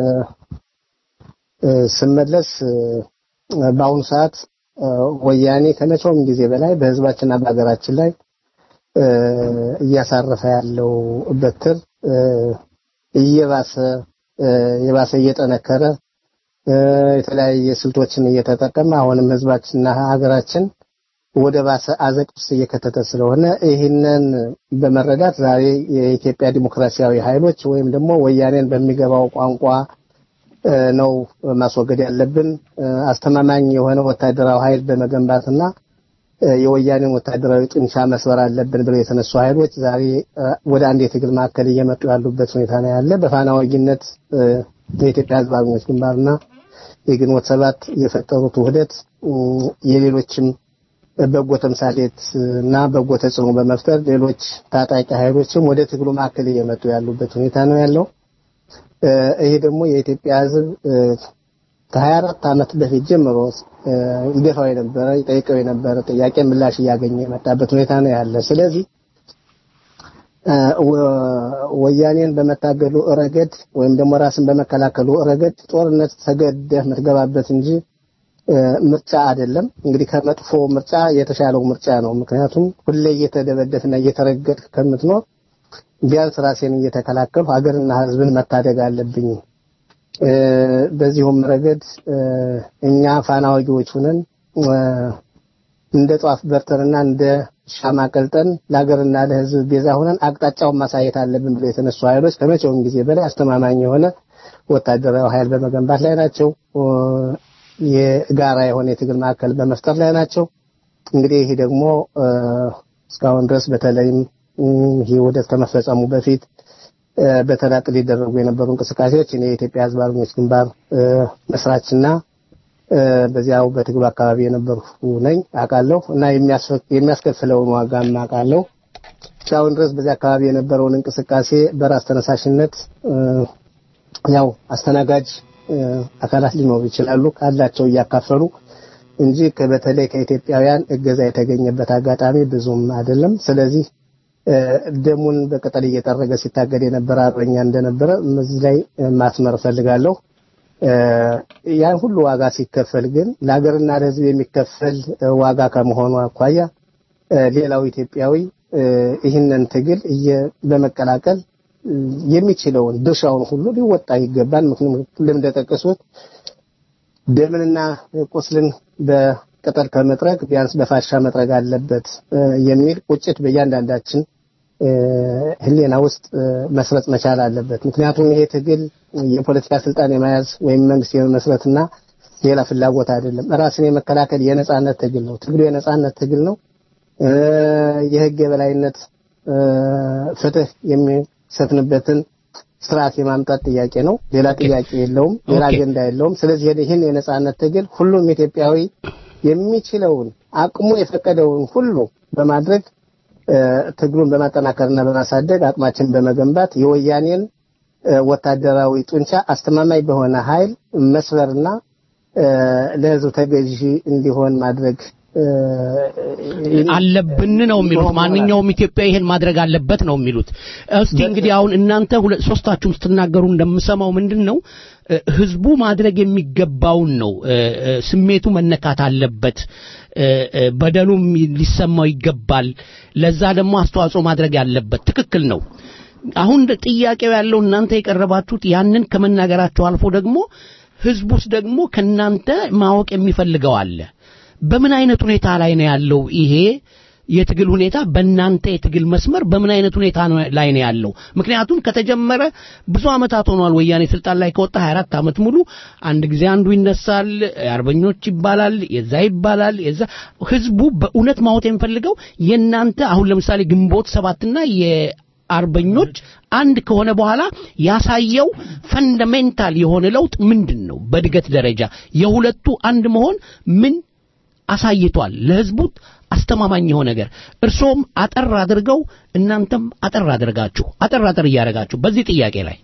እ፣ ስመለስ እ፣ በአሁኑ ሰዓት እ፣ ወያኔ ከመቼውም ጊዜ በላይ በህዝባችንና በሀገራችን ላይ እ፣ እያሳረፈ ያለው በትር እ፣ እየባሰ እ፣ የባሰ እየጠነከረ እ፣ የተለያየ ስልቶችን እየተጠቀመ አሁንም ህዝባችንና ሀገራችን ወደ ባሰ አዘቅት ውስጥ እየከተተ ስለሆነ ይህንን በመረዳት ዛሬ የኢትዮጵያ ዲሞክራሲያዊ ኃይሎች ወይም ደግሞ ወያኔን በሚገባው ቋንቋ እ፣ ነው ማስወገድ ያለብን እ፣ አስተማማኝ የሆነ ወታደራዊ ኃይል በመገንባትና እ፣ የወያኔን ወታደራዊ ጡንቻ መስበር አለብን ብለው የተነሱ ኃይሎች ዛሬ እ፣ ወደ አንድ የትግል ማዕከል እየመጡ ያሉበት ሁኔታ ነው ያለ። በፋና ወጊነት እ፣ የኢትዮጵያ ህዝብ አርበኞች ግንባርና የግንቦት ሰባት የፈጠሩት ውህደት እ፣ የሌሎችም በጎ ተምሳሌት እና በጎ ተጽዕኖ በመፍጠር ሌሎች ታጣቂ ኃይሎችም ወደ ትግሉ ማዕከል እየመጡ ያሉበት ሁኔታ ነው ያለው። እ፣ ይሄ ደግሞ የኢትዮጵያ ህዝብ እ፣ ከሀያ አራት ዓመት በፊት ጀምሮ እ፣ ይገፋው የነበረ ይጠይቀው የነበረ ጥያቄ ምላሽ እያገኘ የመጣበት ሁኔታ ነው ያለ። ስለዚህ እ፣ ወ- ወያኔን በመታገሉ ረገድ ወይም ደግሞ ራስን በመከላከሉ ረገድ ጦርነት ተገደህ የምትገባበት እንጂ እ፣ ምርጫ አይደለም። እንግዲህ ከመጥፎ ምርጫ የተሻለው ምርጫ ነው። ምክንያቱም ሁሌ እየተደበደፍና እየተረገጥክ ከምትኖር ቢያንስ ራሴን እየተከላከልሁ ሀገርና ሕዝብን መታደግ አለብኝ። እ፣ በዚሁም ረገድ እ፣ እኛ ፋና ወጊዎች ሆነን እ፣ እንደ ጧፍ በርተንና እንደ ሻማ ቀልጠን ለሀገርና ለሕዝብ ቤዛ ሆነን አቅጣጫውን ማሳየት አለብን ብለው የተነሱ ኃይሎች ከመቼውም ጊዜ በላይ አስተማማኝ የሆነ ወታደራዊ ኃይል በመገንባት ላይ ናቸው። እ፣ የጋራ የሆነ የትግል ማዕከል በመፍጠር ላይ ናቸው። እንግዲህ ይህ ደግሞ እ፣ እስካሁን ድረስ በተለይም እም፣ ይህ ውህደት ከመፈጸሙ በፊት እ፣ በተናጥል ሊደረጉ የነበሩ እንቅስቃሴዎች እኔ የኢትዮጵያ ሕዝብ አርበኞች ግንባር እ፣ መስራችና እ፣ በዚያው በትግሉ አካባቢ የነበርኩ ነኝ አውቃለሁ እና የሚያስፈ- የሚያስከፍለውን ዋጋም አውቃለሁ። እስካሁን ድረስ በዚህ አካባቢ የነበረውን እንቅስቃሴ በራስ ተነሳሽነት እ፣ ያው አስተናጋጅ እ፣ አካላት ሊኖሩ ይችላሉ ካላቸው እያካፈሉ እንጂ ከ- በተለይ ከኢትዮጵያውያን እገዛ የተገኘበት አጋጣሚ ብዙም አይደለም። ስለዚህ እ፣ ደሙን በቅጠል እየጠረገ ሲታገድ የነበረ አርበኛ እንደነበረ እዚህ ላይ እ፣ ማስመር እፈልጋለሁ። እ፣ ያን ሁሉ ዋጋ ሲከፈል ግን ለሀገርና ለሕዝብ የሚከፈል እ፣ ዋጋ ከመሆኑ አኳያ እ፣ ሌላው ኢትዮጵያዊ እ፣ ይህንን ትግል እየ- በመቀላቀል እ፣ የሚችለውን ድርሻውን ሁሉ ሊወጣ ይገባል። ምክንያቱም እንደጠቀሱት ደምንና ቁስልን በቅጠል ከመጥረግ ቢያንስ በፋሻ መጥረግ አለበት እ፣ የሚል ቁጭት በእያንዳንዳችን እ፣ ሕሊና ውስጥ እ፣ መስረጽ መቻል አለበት። ምክንያቱም ይሄ ትግል የፖለቲካ ስልጣን የመያዝ ወይም መንግስት የመመስረትና ሌላ ፍላጎት አይደለም። ራስን የመከላከል የነጻነት ትግል ነው። ትግሉ የነጻነት ትግል ነው። እ፣ የህግ የበላይነት እ፣ ፍትህ የሚሰፍንበትን ስርዓት የማምጣት ጥያቄ ነው። ሌላ ጥያቄ የለውም። ሌላ ኦኬ። አጀንዳ የለውም። ስለዚህ ይህን የነጻነት ትግል ሁሉም ኢትዮጵያዊ የሚችለውን አቅሙ የፈቀደውን ሁሉ በማድረግ እ፣ ትግሉን በማጠናከርና በማሳደግ አቅማችን በመገንባት የወያኔን እ፣ ወታደራዊ ጡንቻ አስተማማኝ በሆነ ኃይል መስበርና እ፣ ለህዝብ ተገዢ እንዲሆን ማድረግ እ፣ አለብን ነው የሚሉት። ማንኛውም ኢትዮጵያ ይሄን ማድረግ አለበት ነው የሚሉት። እስቲ እንግዲህ አሁን እናንተ ሁለት ሶስታችሁም ስትናገሩ እንደምሰማው ምንድን ነው እ፣ ህዝቡ ማድረግ የሚገባውን ነው። እ፣ እ፣ ስሜቱ መነካት አለበት። እ፣ እ፣ በደሉም ሊሰማው ይገባል። ለዛ ደግሞ አስተዋጽኦ ማድረግ ያለበት ትክክል ነው። አሁን ጥያቄው ያለው እናንተ የቀረባችሁት ያንን ከመናገራቸው አልፎ ደግሞ ህዝቡስ ደግሞ ከናንተ ማወቅ የሚፈልገው አለ። በምን አይነት ሁኔታ ላይ ነው ያለው ይሄ የትግል ሁኔታ በእናንተ የትግል መስመር በምን አይነት ሁኔታ ነው- ላይ ነው ያለው? ምክንያቱም ከተጀመረ ብዙ ዓመታት ሆኗል። ወያኔ ስልጣን ላይ ከወጣ 24 ዓመት ሙሉ አንድ ጊዜ አንዱ ይነሳል፣ አርበኞች ይባላል፣ የዛ ይባላል፣ የዛ ህዝቡ በእውነት ማወቅ የሚፈልገው የእናንተ አሁን ለምሳሌ ግንቦት ሰባትና የአርበኞች አንድ ከሆነ በኋላ ያሳየው ፈንዳሜንታል የሆነ ለውጥ ምንድን ነው? በእድገት ደረጃ የሁለቱ አንድ መሆን ምን አሳይቷል? ለህዝቡ አስተማማኝ የሆነ ነገር እርሶም አጠር አድርገው እናንተም አጠር አድርጋችሁ አጠር አጠር እያደረጋችሁ በዚህ ጥያቄ ላይ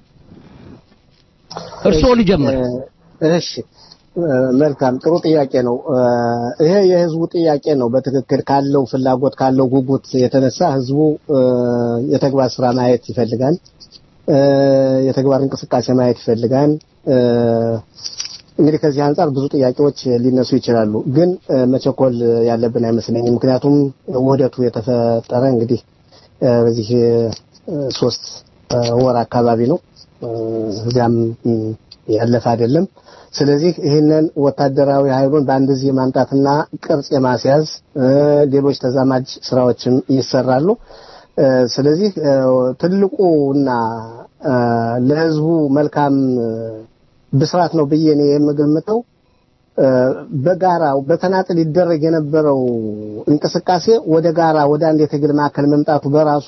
እርሶ ልጀምር። እሺ መልካም ጥሩ ጥያቄ ነው። ይሄ የህዝቡ ጥያቄ ነው። በትክክል ካለው ፍላጎት ካለው ጉጉት የተነሳ ህዝቡ የተግባር ስራ ማየት ይፈልጋል። የተግባር እንቅስቃሴ ማየት ይፈልጋል። እንግዲህ ከዚህ አንጻር ብዙ ጥያቄዎች ሊነሱ ይችላሉ፣ ግን መቸኮል ያለብን አይመስለኝም። ምክንያቱም ውህደቱ የተፈጠረ እንግዲህ በዚህ ሶስት ወር አካባቢ ነው፣ እዚያም ያለፈ አይደለም። ስለዚህ ይህንን ወታደራዊ ኃይሉን በአንድ ጊዜ ማምጣትና ቅርጽ የማስያዝ ሌሎች ተዛማጅ ስራዎችም ይሰራሉ። ስለዚህ ትልቁና ለህዝቡ መልካም ብስራት ነው ብዬ እኔ የምገምተው በጋራ በተናጥል ይደረግ የነበረው እንቅስቃሴ ወደ ጋራ ወደ አንድ የትግል ማዕከል መምጣቱ በራሱ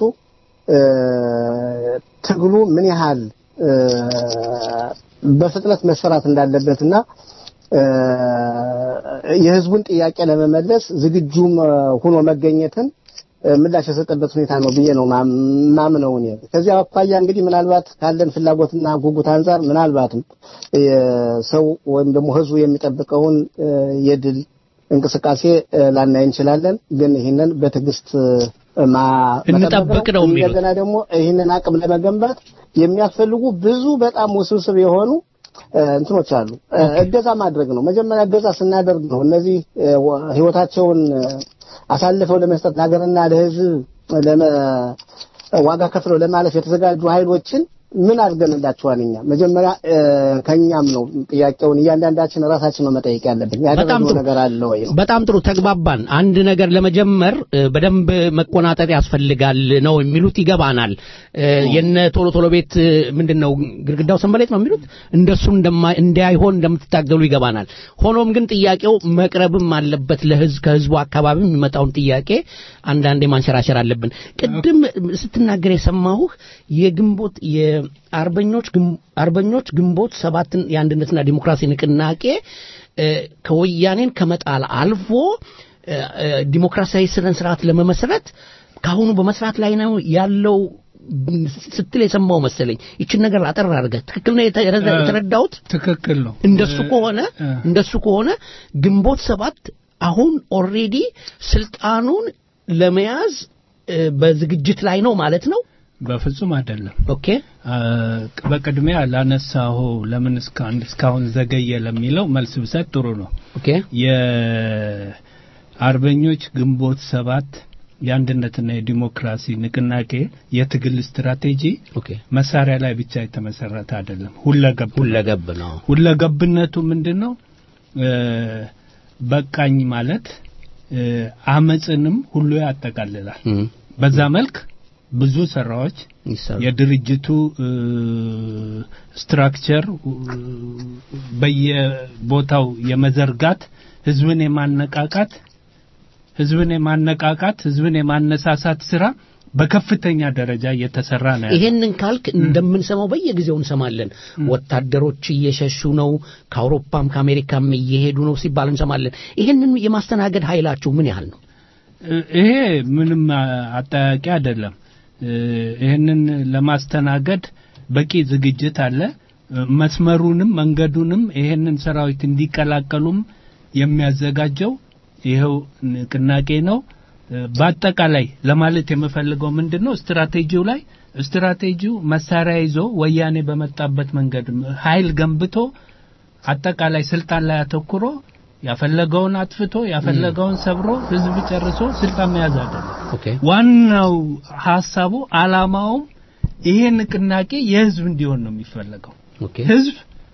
ትግሉ ምን ያህል በፍጥነት መሰራት እንዳለበትና የህዝቡን ጥያቄ ለመመለስ ዝግጁም ሆኖ መገኘትን ምላሽ የሰጠበት ሁኔታ ነው ብዬ ነው ማምነው እኔ። ከዚያ አኳያ እንግዲህ ምናልባት ካለን ፍላጎትና ጉጉት አንጻር ምናልባትም ሰው ወይም ደግሞ ህዝቡ የሚጠብቀውን የድል እንቅስቃሴ ላናይ እንችላለን። ግን ይህንን በትዕግስት እንጠብቅ ነው የሚሉት። እንደገና ደግሞ ይህንን አቅም ለመገንባት የሚያስፈልጉ ብዙ በጣም ውስብስብ የሆኑ እንትኖች አሉ። እገዛ ማድረግ ነው። መጀመሪያ እገዛ ስናደርግ ነው እነዚህ ህይወታቸውን አሳልፈው ለመስጠት ለሀገርና ለህዝብ ዋጋ ከፍለው ለማለፍ የተዘጋጁ ኃይሎችን ምን አድርገንላቸዋል? እኛ መጀመሪያ ከኛም ነው ጥያቄውን እያንዳንዳችን ራሳችን ነው መጠየቅ ያለብን። በጣም ያደረግነው ጥሩ ነገር አለ ወይ ነው። በጣም ጥሩ ተግባባን። አንድ ነገር ለመጀመር እ፣ በደንብ መቆናጠጥ ያስፈልጋል ነው የሚሉት ይገባናል። እ፣ የነ ቶሎ ቶሎ ቤት እ፣ ምንድን ነው ግድግዳው ሰንበሌጥ ነው የሚሉት እንደሱ እንደማ- እንዳይሆን እንደምትታገሉ ይገባናል። ሆኖም ግን ጥያቄው መቅረብም አለበት ለህዝብ ከህዝቡ አካባቢ የሚመጣውን ጥያቄ አንዳንዴ ማንሸራሸር አለብን። ቅድም ስትናገር የሰማሁህ የግንቦት የአርበኞች ግም- አርበኞች ግንቦት ሰባትን የአንድነትና ዲሞክራሲ ንቅናቄ እ፣ ከወያኔን ከመጣል አልፎ እ፣ እ፣ ዲሞክራሲያዊ ስነ ስርዓት ለመመስረት ከአሁኑ በመስራት ላይ ነው ያለው ስትል የሰማው መሰለኝ። ይችን ነገር አጠር አድርገህ ትክክል ነው የተ- እ፣ የተረዳሁት? ትክክል ነው። እንደሱ ከሆነ እንደሱ ከሆነ ግንቦት ሰባት አሁን ኦልሬዲ ስልጣኑን ለመያዝ እ፣ በዝግጅት ላይ ነው ማለት ነው። በፍጹም አይደለም። ኦኬ በቅድሚያ ላነሳሁ ለምን እስካሁን እስካሁን ዘገየ ለሚለው መልስ ብሰጥ ጥሩ ነው። ኦኬ የአርበኞች ግንቦት ሰባት የአንድነትና የዲሞክራሲ ንቅናቄ የትግል ስትራቴጂ መሳሪያ ላይ ብቻ የተመሰረተ አይደለም። ሁለገብ ሁለገብ ነው። ሁለገብነቱ ምንድን ነው? እ፣ በቃኝ ማለት እ፣ አመፅንም ሁሉ ያጠቃልላል። በዛ መልክ ብዙ ስራዎች የድርጅቱ እ፣ ስትራክቸር እ፣ በየቦታው የመዘርጋት ህዝብን የማነቃቃት ህዝብን የማነቃቃት ህዝብን የማነሳሳት ስራ በከፍተኛ ደረጃ እየተሰራ ነው ያለው። ይሄንን ካልክ እንደምንሰማው በየጊዜው እንሰማለን። ወታደሮች እየሸሹ ነው፣ ከአውሮፓም ከአሜሪካም እየሄዱ ነው ሲባል እንሰማለን። ይሄንን የማስተናገድ ኃይላችሁ ምን ያህል ነው? እ- ይሄ ምንም አ- አጠያቂ አይደለም። እ፣ ይህንን ለማስተናገድ በቂ ዝግጅት አለ። እ፣ መስመሩንም መንገዱንም ይሄንን ሰራዊት እንዲቀላቀሉም የሚያዘጋጀው ይኸው ንቅናቄ ነው። እ፣ በአጠቃላይ ለማለት የምፈልገው ምንድን ነው ስትራቴጂው ላይ ስትራቴጂው መሳሪያ ይዞ ወያኔ በመጣበት መንገድ ኃይል ገንብቶ አጠቃላይ ስልጣን ላይ አተኩሮ ያፈለገውን አጥፍቶ ያፈለገውን ሰብሮ ህዝብ ጨርሶ ስልጣን መያዝ አይደለም። ዋናው ሀሳቡ አላማውም ይሄ ንቅናቄ የህዝብ እንዲሆን ነው የሚፈለገው። ህዝብ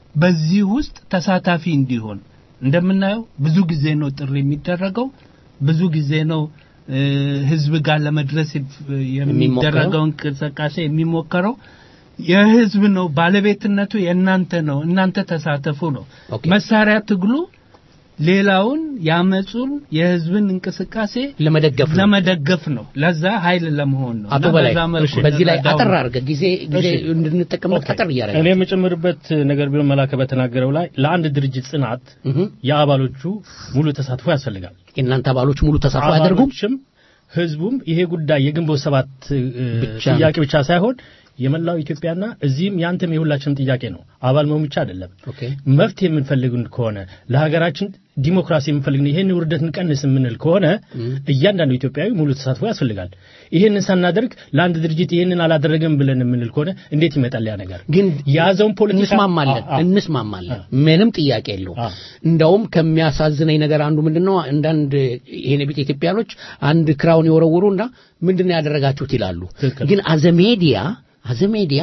በዚህ ውስጥ ተሳታፊ እንዲሆን እንደምናየው ብዙ ጊዜ ነው ጥሪ የሚደረገው ብዙ ጊዜ ነው እ፣ ህዝብ ጋር ለመድረስ የሚደረገው እንቅስቃሴ የሚሞከረው የህዝብ ነው ባለቤትነቱ የእናንተ ነው እናንተ ተሳተፉ ነው መሳሪያ ትግሉ ሌላውን ያመጹን የህዝብን እንቅስቃሴ ለመደገፍ ነው። ለመደገፍ ነው ለዛ ኃይል ለመሆን ነው አቶ እና በላይ በዛ መልኩ በዚህ ላይ እንረዳው አጠር ነው። አድርገህ ጊዜ ጊዜ እንድንጠቀምበት አጠር እያደረገ እኔ የምጨምርበት ነገር ቢሆን መላከ በተናገረው ላይ ለአንድ ድርጅት ጽናት የአባሎቹ ሙሉ ተሳትፎ ያስፈልጋል። የእናንተ አባሎች ሙሉ ተሳትፎ አያደርጉም? አባሎችም ህዝቡም ይሄ ጉዳይ የግንቦት ሰባት እ፣ ብቻ ጥያቄ ብቻ ሳይሆን የመላው ኢትዮጵያና እዚህም ያንተም የሁላችንም ጥያቄ ነው። አባል መሆን ብቻ አይደለም። መፍትሄ የምንፈልግ ከሆነ ለሀገራችን ዲሞክራሲ የምንፈልግ ይሄን ውርደት እንቀንስ የምንል ከሆነ እያንዳንዱ ኢትዮጵያዊ ሙሉ ተሳትፎ ያስፈልጋል። ይሄንን ሳናደርግ ለአንድ ድርጅት ይሄንን አላደረገም ብለን የምንል ከሆነ እንዴት ይመጣል ያ ነገር? ግን የያዘውን ፖለቲካ እንስማማለን አ- አ- እንስማማለን ምንም ጥያቄ የለው እንደውም ከሚያሳዝነኝ ነገር አንዱ ምንድነው አንዳንድ ይሄን ቤት ኢትዮጵያኖች አንድ ክራውን ይወረውሩና ምንድነው ያደረጋችሁት ይላሉ ግን አዘ ሜዲያ አዘ ሜዲያ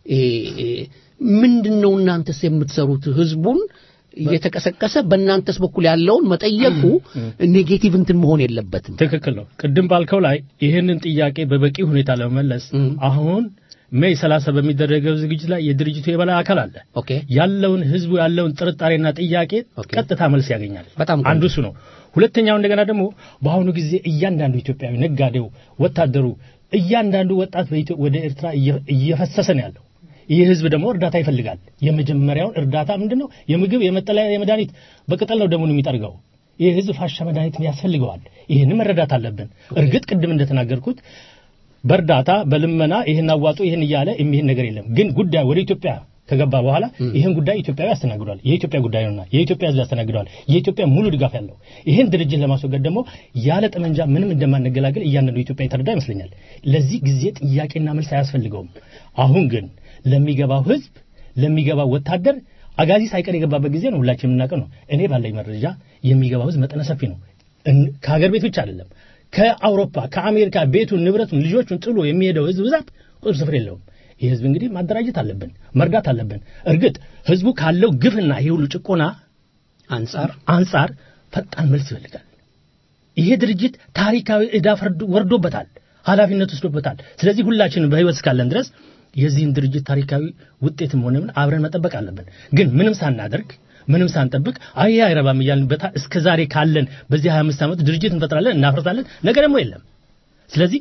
ምንድነው እናንተስ የምትሰሩት ህዝቡን እየተቀሰቀሰ በእናንተስ በኩል ያለውን መጠየቁ ኔጌቲቭ እንትን መሆን የለበትም ትክክል ነው። ቅድም ባልከው ላይ ይህንን ጥያቄ በበቂ ሁኔታ ለመመለስ አሁን ሜይ 30 በሚደረገው ዝግጅት ላይ የድርጅቱ የበላይ አካል አለ። ያለውን ህዝቡ ያለውን ጥርጣሬና ጥያቄ ቀጥታ መልስ ያገኛል። በጣም አንዱ እሱ ነው። ሁለተኛው እንደገና ደግሞ በአሁኑ ጊዜ እያንዳንዱ ኢትዮጵያዊ ነጋዴው፣ ወታደሩ፣ እያንዳንዱ ወጣት በኢትዮ- ወደ ኤርትራ እየ- እየፈሰሰ ነው ያለው። ይህ ህዝብ ደግሞ እርዳታ ይፈልጋል። የመጀመሪያውን እርዳታ ምንድን ነው? የምግብ፣ የመጠለያ፣ የመድኃኒት በቅጠል ነው ደሙን የሚጠርገው። ይህ ህዝብ ፋሻ መድኃኒት ያስፈልገዋል። ይህንን መረዳት አለብን። እርግጥ ቅድም እንደተናገርኩት በእርዳታ በልመና ይህን አዋጡ ይህን እያለ የሚሄድ ነገር የለም። ግን ጉዳይ ወደ ኢትዮጵያ ከገባ በኋላ ይህን ጉዳይ ኢትዮጵያዊ ያስተናግዷል። የኢትዮጵያ ጉዳይ ነውና የኢትዮጵያ ህዝብ ያስተናግዷል። የኢትዮጵያ ሙሉ ድጋፍ ያለው ይህን ድርጅት ለማስወገድ ደግሞ ያለ ጠመንጃ ምንም እንደማንገላገል እያንዳንዱ ኢትዮጵያ የተረዳ ይመስለኛል። ለዚህ ጊዜ ጥያቄና መልስ አያስፈልገውም። አሁን ግን ለሚገባው ህዝብ ለሚገባው ወታደር አጋዚ ሳይቀር የገባበት ጊዜ ነው። ሁላችን የምናውቀው ነው። እኔ ባለኝ መረጃ የሚገባው ህዝብ መጠነ ሰፊ ነው። እን- ከሀገር ቤት ብቻ አይደለም ከአውሮፓ ከአሜሪካ ቤቱን ንብረቱን ልጆቹን ጥሎ የሚሄደው ህዝብ ብዛት ቁጥር ስፍር የለውም። ይህ ህዝብ እንግዲህ ማደራጀት አለብን፣ መርዳት አለብን። እርግጥ ህዝቡ ካለው ግፍና ይህ ሁሉ ጭቆና አንጻር አንጻር ፈጣን መልስ ይፈልጋል። ይሄ ድርጅት ታሪካዊ ዕዳ ፈርዶ- ወርዶበታል፣ ኃላፊነት ወስዶበታል። ስለዚህ ሁላችንም በህይወት እስካለን ድረስ የዚህን ድርጅት ታሪካዊ ውጤትም ሆነ ምን አብረን መጠበቅ አለብን። ግን ምንም ሳናደርግ ምንም ሳንጠብቅ አይ አይረባም እያልን በታ እስከ ዛሬ ካለን በዚህ 25 ዓመት ድርጅት እንፈጥራለን፣ እናፈርሳለን፣ ነገ ደግሞ የለም። ስለዚህ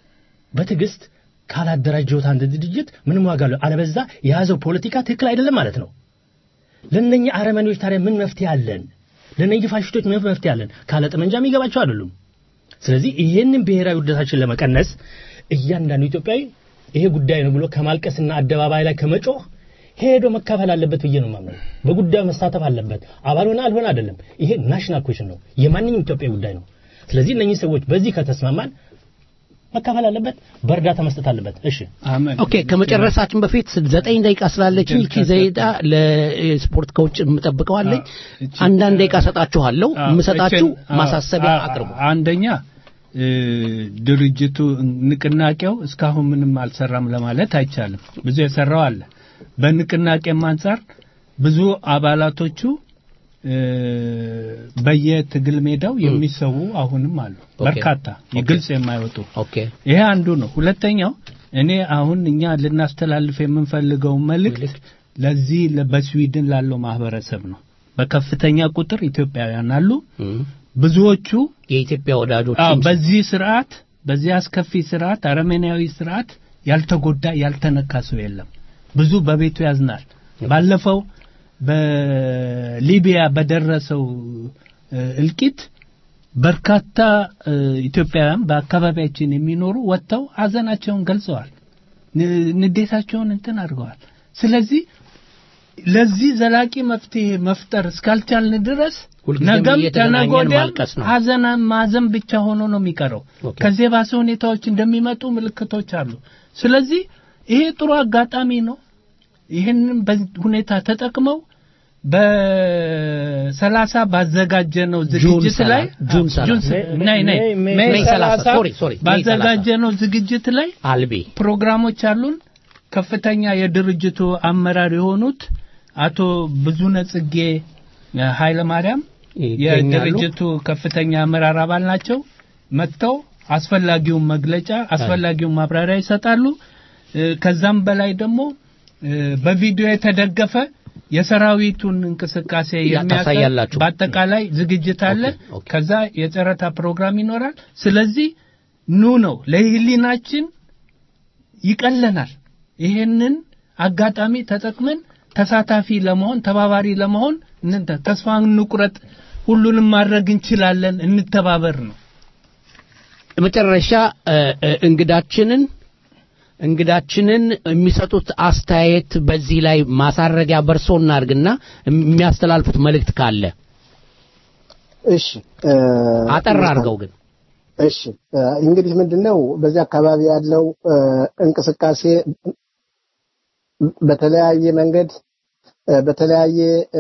በትዕግስት ካላደራጀሁት አንድ ድርጅት ምንም ዋጋ አለው። አለበዛ የያዘው ፖለቲካ ትክክል አይደለም ማለት ነው። ለእነኚህ አረመኔዎች ታዲያ ምን መፍትሄ አለን? ለእነኚህ ፋሽስቶች ምን መፍትሄ አለን? ካለ ጠመንጃ የሚገባቸው አይደሉም። ስለዚህ ይህንን ብሔራዊ ውርደታችን ለመቀነስ እያንዳንዱ ኢትዮጵያዊ ይሄ ጉዳይ ነው ብሎ ከማልቀስና አደባባይ ላይ ከመጮህ ሄዶ መካፈል አለበት ብዬ ነው የማምነው። በጉዳዩ መሳተፍ አለበት። አባል ሆነ አልሆነ አይደለም። ይሄ ናሽናል ኩዌሽን ነው፣ የማንኛውም ኢትዮጵያዊ ጉዳይ ነው። ስለዚህ እነኚህ ሰዎች በዚህ ከተስማማን መካፈል አለበት፣ በእርዳታ መስጠት አለበት። እሺ ኦኬ ከመጨረሳችን በፊት ዘጠኝ ደቂቃ ስላለችኝ ይቺ ዘይዳ ለስፖርት ከውጭ የምጠብቀዋለኝ አንዳንድ ደቂቃ ሰጣችኋለሁ የምሰጣችሁ እችን- ማሳሰቢያ አ- አ- አቅርቡ አንደኛ እ፣ ድርጅቱ ንቅናቄው እስካሁን ምንም አልሰራም ለማለት አይቻልም። ብዙ የሰራው አለ። በንቅናቄም አንጻር ብዙ አባላቶቹ እ፣ በየትግል ሜዳው የሚሰዉ አሁንም አሉ። ኦኬ። በርካታ ኦኬ። ግልጽ የማይወጡ ኦኬ ይሄ አንዱ ነው። ሁለተኛው እኔ አሁን እኛ ልናስተላልፍ የምንፈልገው መልእክት ለዚህ ለ- በስዊድን ላለው ማህበረሰብ ነው። በከፍተኛ ቁጥር ኢትዮጵያውያን አሉ። ብዙዎቹ የኢትዮጵያ ወዳጆች አዎ፣ በዚህ ስርዓት በዚህ አስከፊ ስርዓት አረመኔያዊ ስርዓት ያልተጎዳ ያልተነካ ሰው የለም። ብዙ በቤቱ ያዝናል። ባለፈው በሊቢያ በደረሰው እ፣ እልቂት በርካታ እ፣ ኢትዮጵያውያን በአካባቢያችን የሚኖሩ ወጥተው ሀዘናቸውን ገልጸዋል። ን- ንዴታቸውን እንትን አድርገዋል። ስለዚህ ለዚህ ዘላቂ መፍትሄ መፍጠር እስካልቻልን ድረስ ሁልጊዜም ነገም እየተገናኘን ተነገ ወዲያም ማልቀስ ነው። ሀዘን ማዘን ብቻ ሆኖ ነው የሚቀረው። ከዚህ የባሰ ሁኔታዎች እንደሚመጡ ምልክቶች አሉ። ስለዚህ ይሄ ጥሩ አጋጣሚ ነው። ይህንን በዚህ ሁኔታ ተጠቅመው በሰላሳ ባዘጋጀነው ዝግጅት ሰላ- ላይ ጁን ሰላ- ጁን ሰ- ናይ ናይ ሜይ- ሜይ ሜይ ሰላሳ ሰላሳ ሶሪ፣ ሶሪ፣ ሜይ ባዘጋጀነው ዝግጅት ላይ አልቤ ፕሮግራሞች አሉን። ከፍተኛ የድርጅቱ አመራር የሆኑት አቶ ብዙነ ጽጌ ኃይለ ማርያም ይገኛሉ። የድርጅቱ ከፍተኛ አመራር አባል ናቸው። መጥተው አስፈላጊውን መግለጫ አስፈላጊውን ማብራሪያ ይሰጣሉ። እ፣ ከዛም በላይ ደግሞ እ፣ በቪዲዮ የተደገፈ የሰራዊቱን እንቅስቃሴ ያ- የሚያሳይ ታሳያላችሁ። በአጠቃላይ ዝግጅት አለ። ከዛ የጨረታ ፕሮግራም ይኖራል። ስለዚህ ኑ ነው ለህሊናችን ይቀለናል። ይሄንን አጋጣሚ ተጠቅመን ተሳታፊ ለመሆን ተባባሪ ለመሆን እንንተ ተስፋ እንቁረጥ፣ ሁሉንም ማድረግ እንችላለን፣ እንተባበር ነው። መጨረሻ እ፣ እ፣ እንግዳችንን እንግዳችንን የሚሰጡት አስተያየት በዚህ ላይ ማሳረጊያ በርሶ እናድርግና የሚያስተላልፉት መልእክት ካለ እሺ እ፣ አጠር አድርገው ግን እሺ እ፣ እንግዲህ ምንድነው በዚህ አካባቢ ያለው እ፣ እንቅስቃሴ በተለያየ መንገድ እ፣ በተለያየ እ፣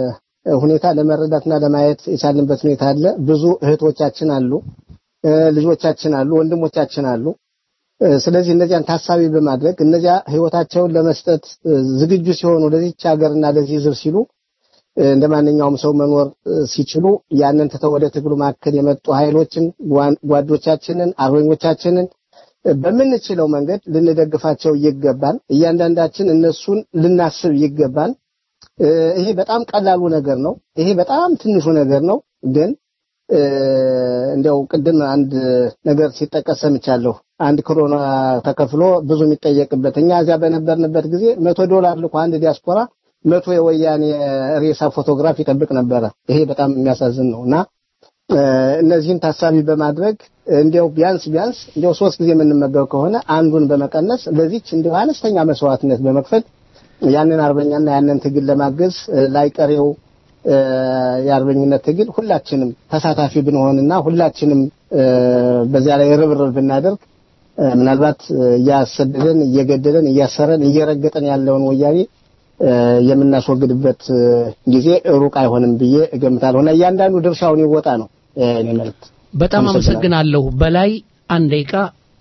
ሁኔታ ለመረዳትና ለማየት የቻልንበት ሁኔታ አለ። ብዙ እህቶቻችን አሉ፣ እ፣ ልጆቻችን አሉ፣ ወንድሞቻችን አሉ። እ፣ ስለዚህ እነዚያን ታሳቢ በማድረግ እነዚያ ህይወታቸውን ለመስጠት እ፣ ዝግጁ ሲሆኑ ለዚች ሀገርና ለዚህ ህዝብ ሲሉ እ፣ እንደ ማንኛውም ሰው መኖር እ፣ ሲችሉ ያንን ትተው ወደ ትግሉ ማዕከል የመጡ ኃይሎችን ጓን- ጓዶቻችንን አርበኞቻችንን እ፣ በምንችለው መንገድ ልንደግፋቸው ይገባል። እያንዳንዳችን እነሱን ልናስብ ይገባል። እ፣ ይሄ በጣም ቀላሉ ነገር ነው። ይሄ በጣም ትንሹ ነገር ነው። ግን እ፣ እንዲያው ቅድም አንድ ነገር ሲጠቀስ ሰምቻለሁ። አንድ ክሮና ተከፍሎ ብዙ የሚጠየቅበት እኛ እዚያ በነበርንበት ጊዜ መቶ ዶላር ልኮ አንድ ዲያስፖራ መቶ የወያኔ ሬሳ ፎቶግራፍ ይጠብቅ ነበረ። ይሄ በጣም የሚያሳዝን ነው እና እ፣ እነዚህን ታሳቢ በማድረግ እንዲያው ቢያንስ ቢያንስ እንዲያው ሶስት ጊዜ የምንመገብ ከሆነ አንዱን በመቀነስ ለዚች እንዲያው አነስተኛ መስዋዕትነት በመክፈል ያንን አርበኛና ያንን ትግል ለማገዝ እ፣ ላይቀሬው እ፣ የአርበኝነት ትግል ሁላችንም ተሳታፊ ብንሆንና ሁላችንም እ፣ በዚያ ላይ ርብርብ ብናደርግ እ፣ ምናልባት እ፣ እያሰደደን እየገደለን እያሰረን እየረገጠን ያለውን ወያኔ እ፣ የምናስወግድበት እ፣ ጊዜ ሩቅ አይሆንም ብዬ እገምታለሁ እና እያንዳንዱ ድርሻውን ይወጣ ነው እ፣ እኔ መልእክት። በጣም አመሰግናለሁ። በላይ አንድ ደቂቃ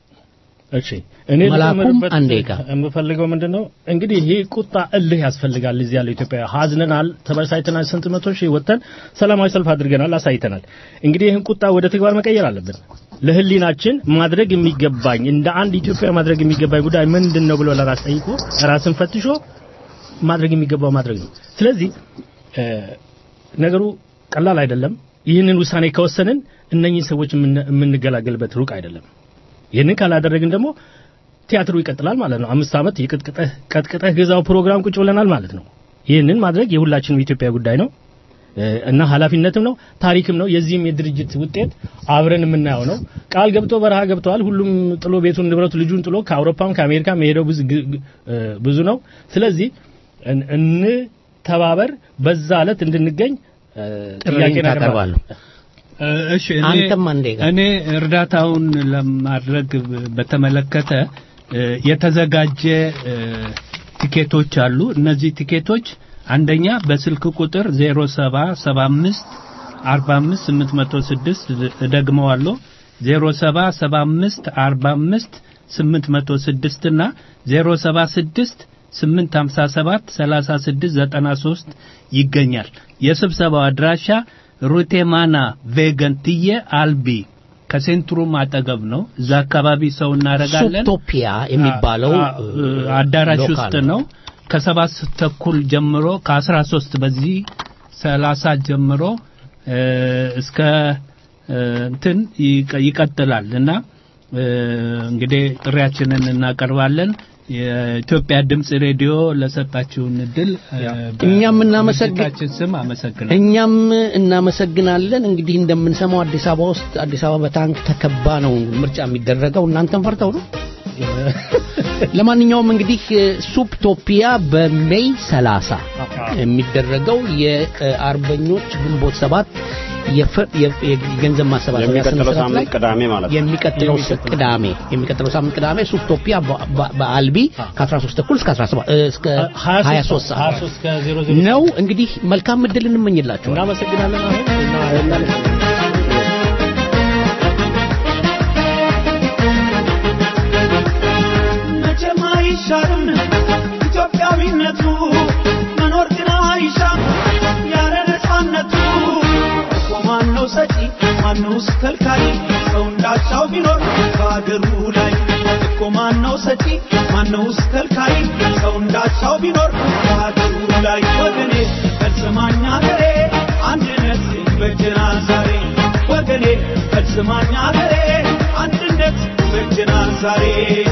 እሺ እኔ መላኩም ልጨምርበት አንድ ደቂቃ። የምፈልገው ምንድነው እንግዲህ ይህ ቁጣ እልህ ያስፈልጋል። እዚህ ያለው ኢትዮጵያ ሀዝነናል፣ ተበሳጭተናል፣ ስንት መቶ ሺህ ወጥተን ሰላማዊ ሰልፍ አድርገናል፣ አሳይተናል። እንግዲህ ይህን ቁጣ ወደ ተግባር መቀየር አለብን። ለህሊናችን ማድረግ የሚገባኝ እንደ አንድ ኢትዮጵያ ማድረግ የሚገባኝ ጉዳይ ምንድን ነው ብሎ ለራስ ጠይቆ ራስን ፈትሾ ማድረግ የሚገባው ማድረግ ነው። ስለዚህ እ፣ ነገሩ ቀላል አይደለም። ይህንን ውሳኔ ከወሰንን እነኚህ ሰዎች የምን- የምንገላገልበት ሩቅ አይደለም። ይህንን ካላደረግን ደግሞ ቲያትሩ ይቀጥላል ማለት ነው። አምስት ዓመት የቅጥቅጠህ ቀጥቅጠህ ግዛው ፕሮግራም ቁጭ ብለናል ማለት ነው። ይህንን ማድረግ የሁላችንም የኢትዮጵያ ጉዳይ ነው እ፣ እና ኃላፊነትም ነው ታሪክም ነው። የዚህም የድርጅት ውጤት አብረን የምናየው ነው። ቃል ገብቶ በረሃ ገብተዋል። ሁሉም ጥሎ ቤቱን ንብረቱ ልጁን ጥሎ ከአውሮፓም ከአሜሪካም የሄደው ብዙ ግ- ግ- እ፣ ብዙ ነው። ስለዚህ እን- እንተባበር፣ በዛ ዕለት እንድንገኝ እ፣ ጥሪን ጥያቄ ታቀርባለሁ። እ፣ እሺ እኔ- አንተም አንዴ ጋር እኔ እርዳታውን ለማድረግ በተመለከተ እ፣ የተዘጋጀ እ፣ ቲኬቶች አሉ። እነዚህ ቲኬቶች አንደኛ በስልክ ቁጥር 0775 45 806 እደግመዋለሁ 0775 45 806 እና 076 857 3693 ይገኛል። የስብሰባው አድራሻ ሩቴማና ቬገንትዬ አልቢ ከሴንትሩም አጠገብ ነው። እዛ አካባቢ ሰው እናደርጋለን። ሱቶፒያ የሚባለው አ- አ- አዳራሽ ሎካል ውስጥ ነው። ከሰባት ተኩል ጀምሮ ከአስራ ሶስት በዚህ ሰላሳ ጀምሮ እ፣ እስከ እ፣ እንትን ይቀ- ይቀጥላል እና እ፣ እንግዲህ ጥሪያችንን እናቀርባለን። የኢትዮጵያ ድምጽ ሬዲዮ ለሰጣችሁን እድል እ፣ እኛም እናመሰግን በድርጅታችን ስም አመሰግናለሁ። እኛም እናመሰግናለን። እንግዲህ እንደምንሰማው አዲስ አበባ ውስጥ አዲስ አበባ በታንክ ተከባ ነው ምርጫ የሚደረገው። እናንተም ፈርተው ነው። ለማንኛውም እንግዲህ ሱፕቶፒያ በሜይ 30 የሚደረገው የአርበኞች ግንቦት ሰባት የፈ- የ- የገንዘብ ማሰባሰቢያ የሚቀጥለው ስነ ስርዓት ሳምንት ላይ ቅዳሜ ማለት ነው። የሚቀጥለው ስ- ቅዳሜ የሚቀጥለው ሳምንት ቅዳሜ ሱፕቶፒያ በ- በ- በአልቢ ከ13 ተኩል እስከ 17 እ፣ እስከ 23 ሰዓት 23 ከ00 ነው። እንግዲህ መልካም እድል እንመኝላችኋል። እናመሰግናለን። አሁን እና- መቼም አይሻርም ኢትዮጵያዊነቱ መኖር ግን ይሻም ያለ ነፃነቱ እኮ ማነው ሰጪ ማነውስ ከልካይ ሰው እንዳቻው ቢኖር በአገሩ ላይ እኮ ማነው ሰጪ ማነውስ ከልካይ ሰው እንዳቻው ቢኖር በአገሩ ላይ ወገኔ ፈጽማኝ አገሬ አንድነት ይበጀናል ዛሬ ወገኔ ፈጽማኝ አገሬ አንድነት ይበጀናል ዛሬ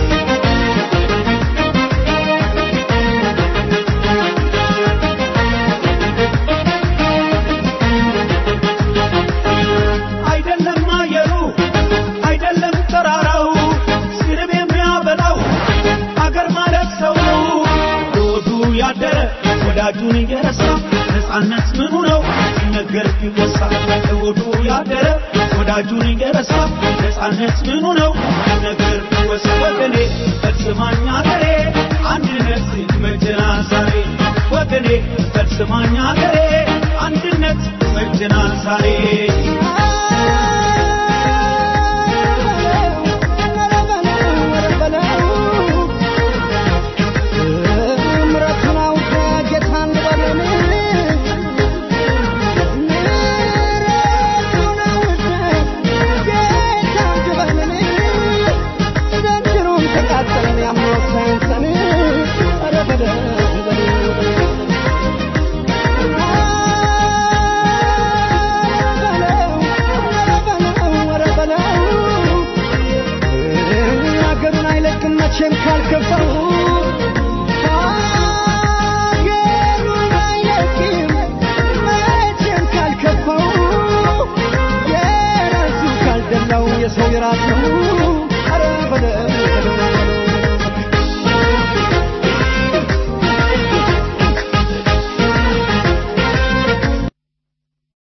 አይደለም አየሩ አይደለም ተራራው ስርብ የሚያበላው አገር ማለት ሰው ነው ለወዱ ያደረ ወዳጁን እየረሳ ነፃነት ምኑ ነው ሲነገር ቢወሳ ለወዱ ያደረ ወዳጁን እየረሳ ነፃነት ምኑ ነው ሲነገር ቢወሳ ወገኔ ፈጽማኝ አገሬ አንድነት ይመጀናል ዛሬ ወገኔ ፈጽማኝ አገሬ አንድነት ይመጀናል ዛሬ ምሕረቱን አውቀ ጌታን ልበለን ምሕረቱን አውቀ ጌታን ልበለን ዘንድሮም ተቃጠለን ያምኖት ሳይንሰን ኧረ በለው ኧረ በለው አገሩን አይለቅም መቼም ካልከፋው አገሩን አይለቅም መቼም ካልከፋው የራሱ ካልደላው የሰው የራስ ነው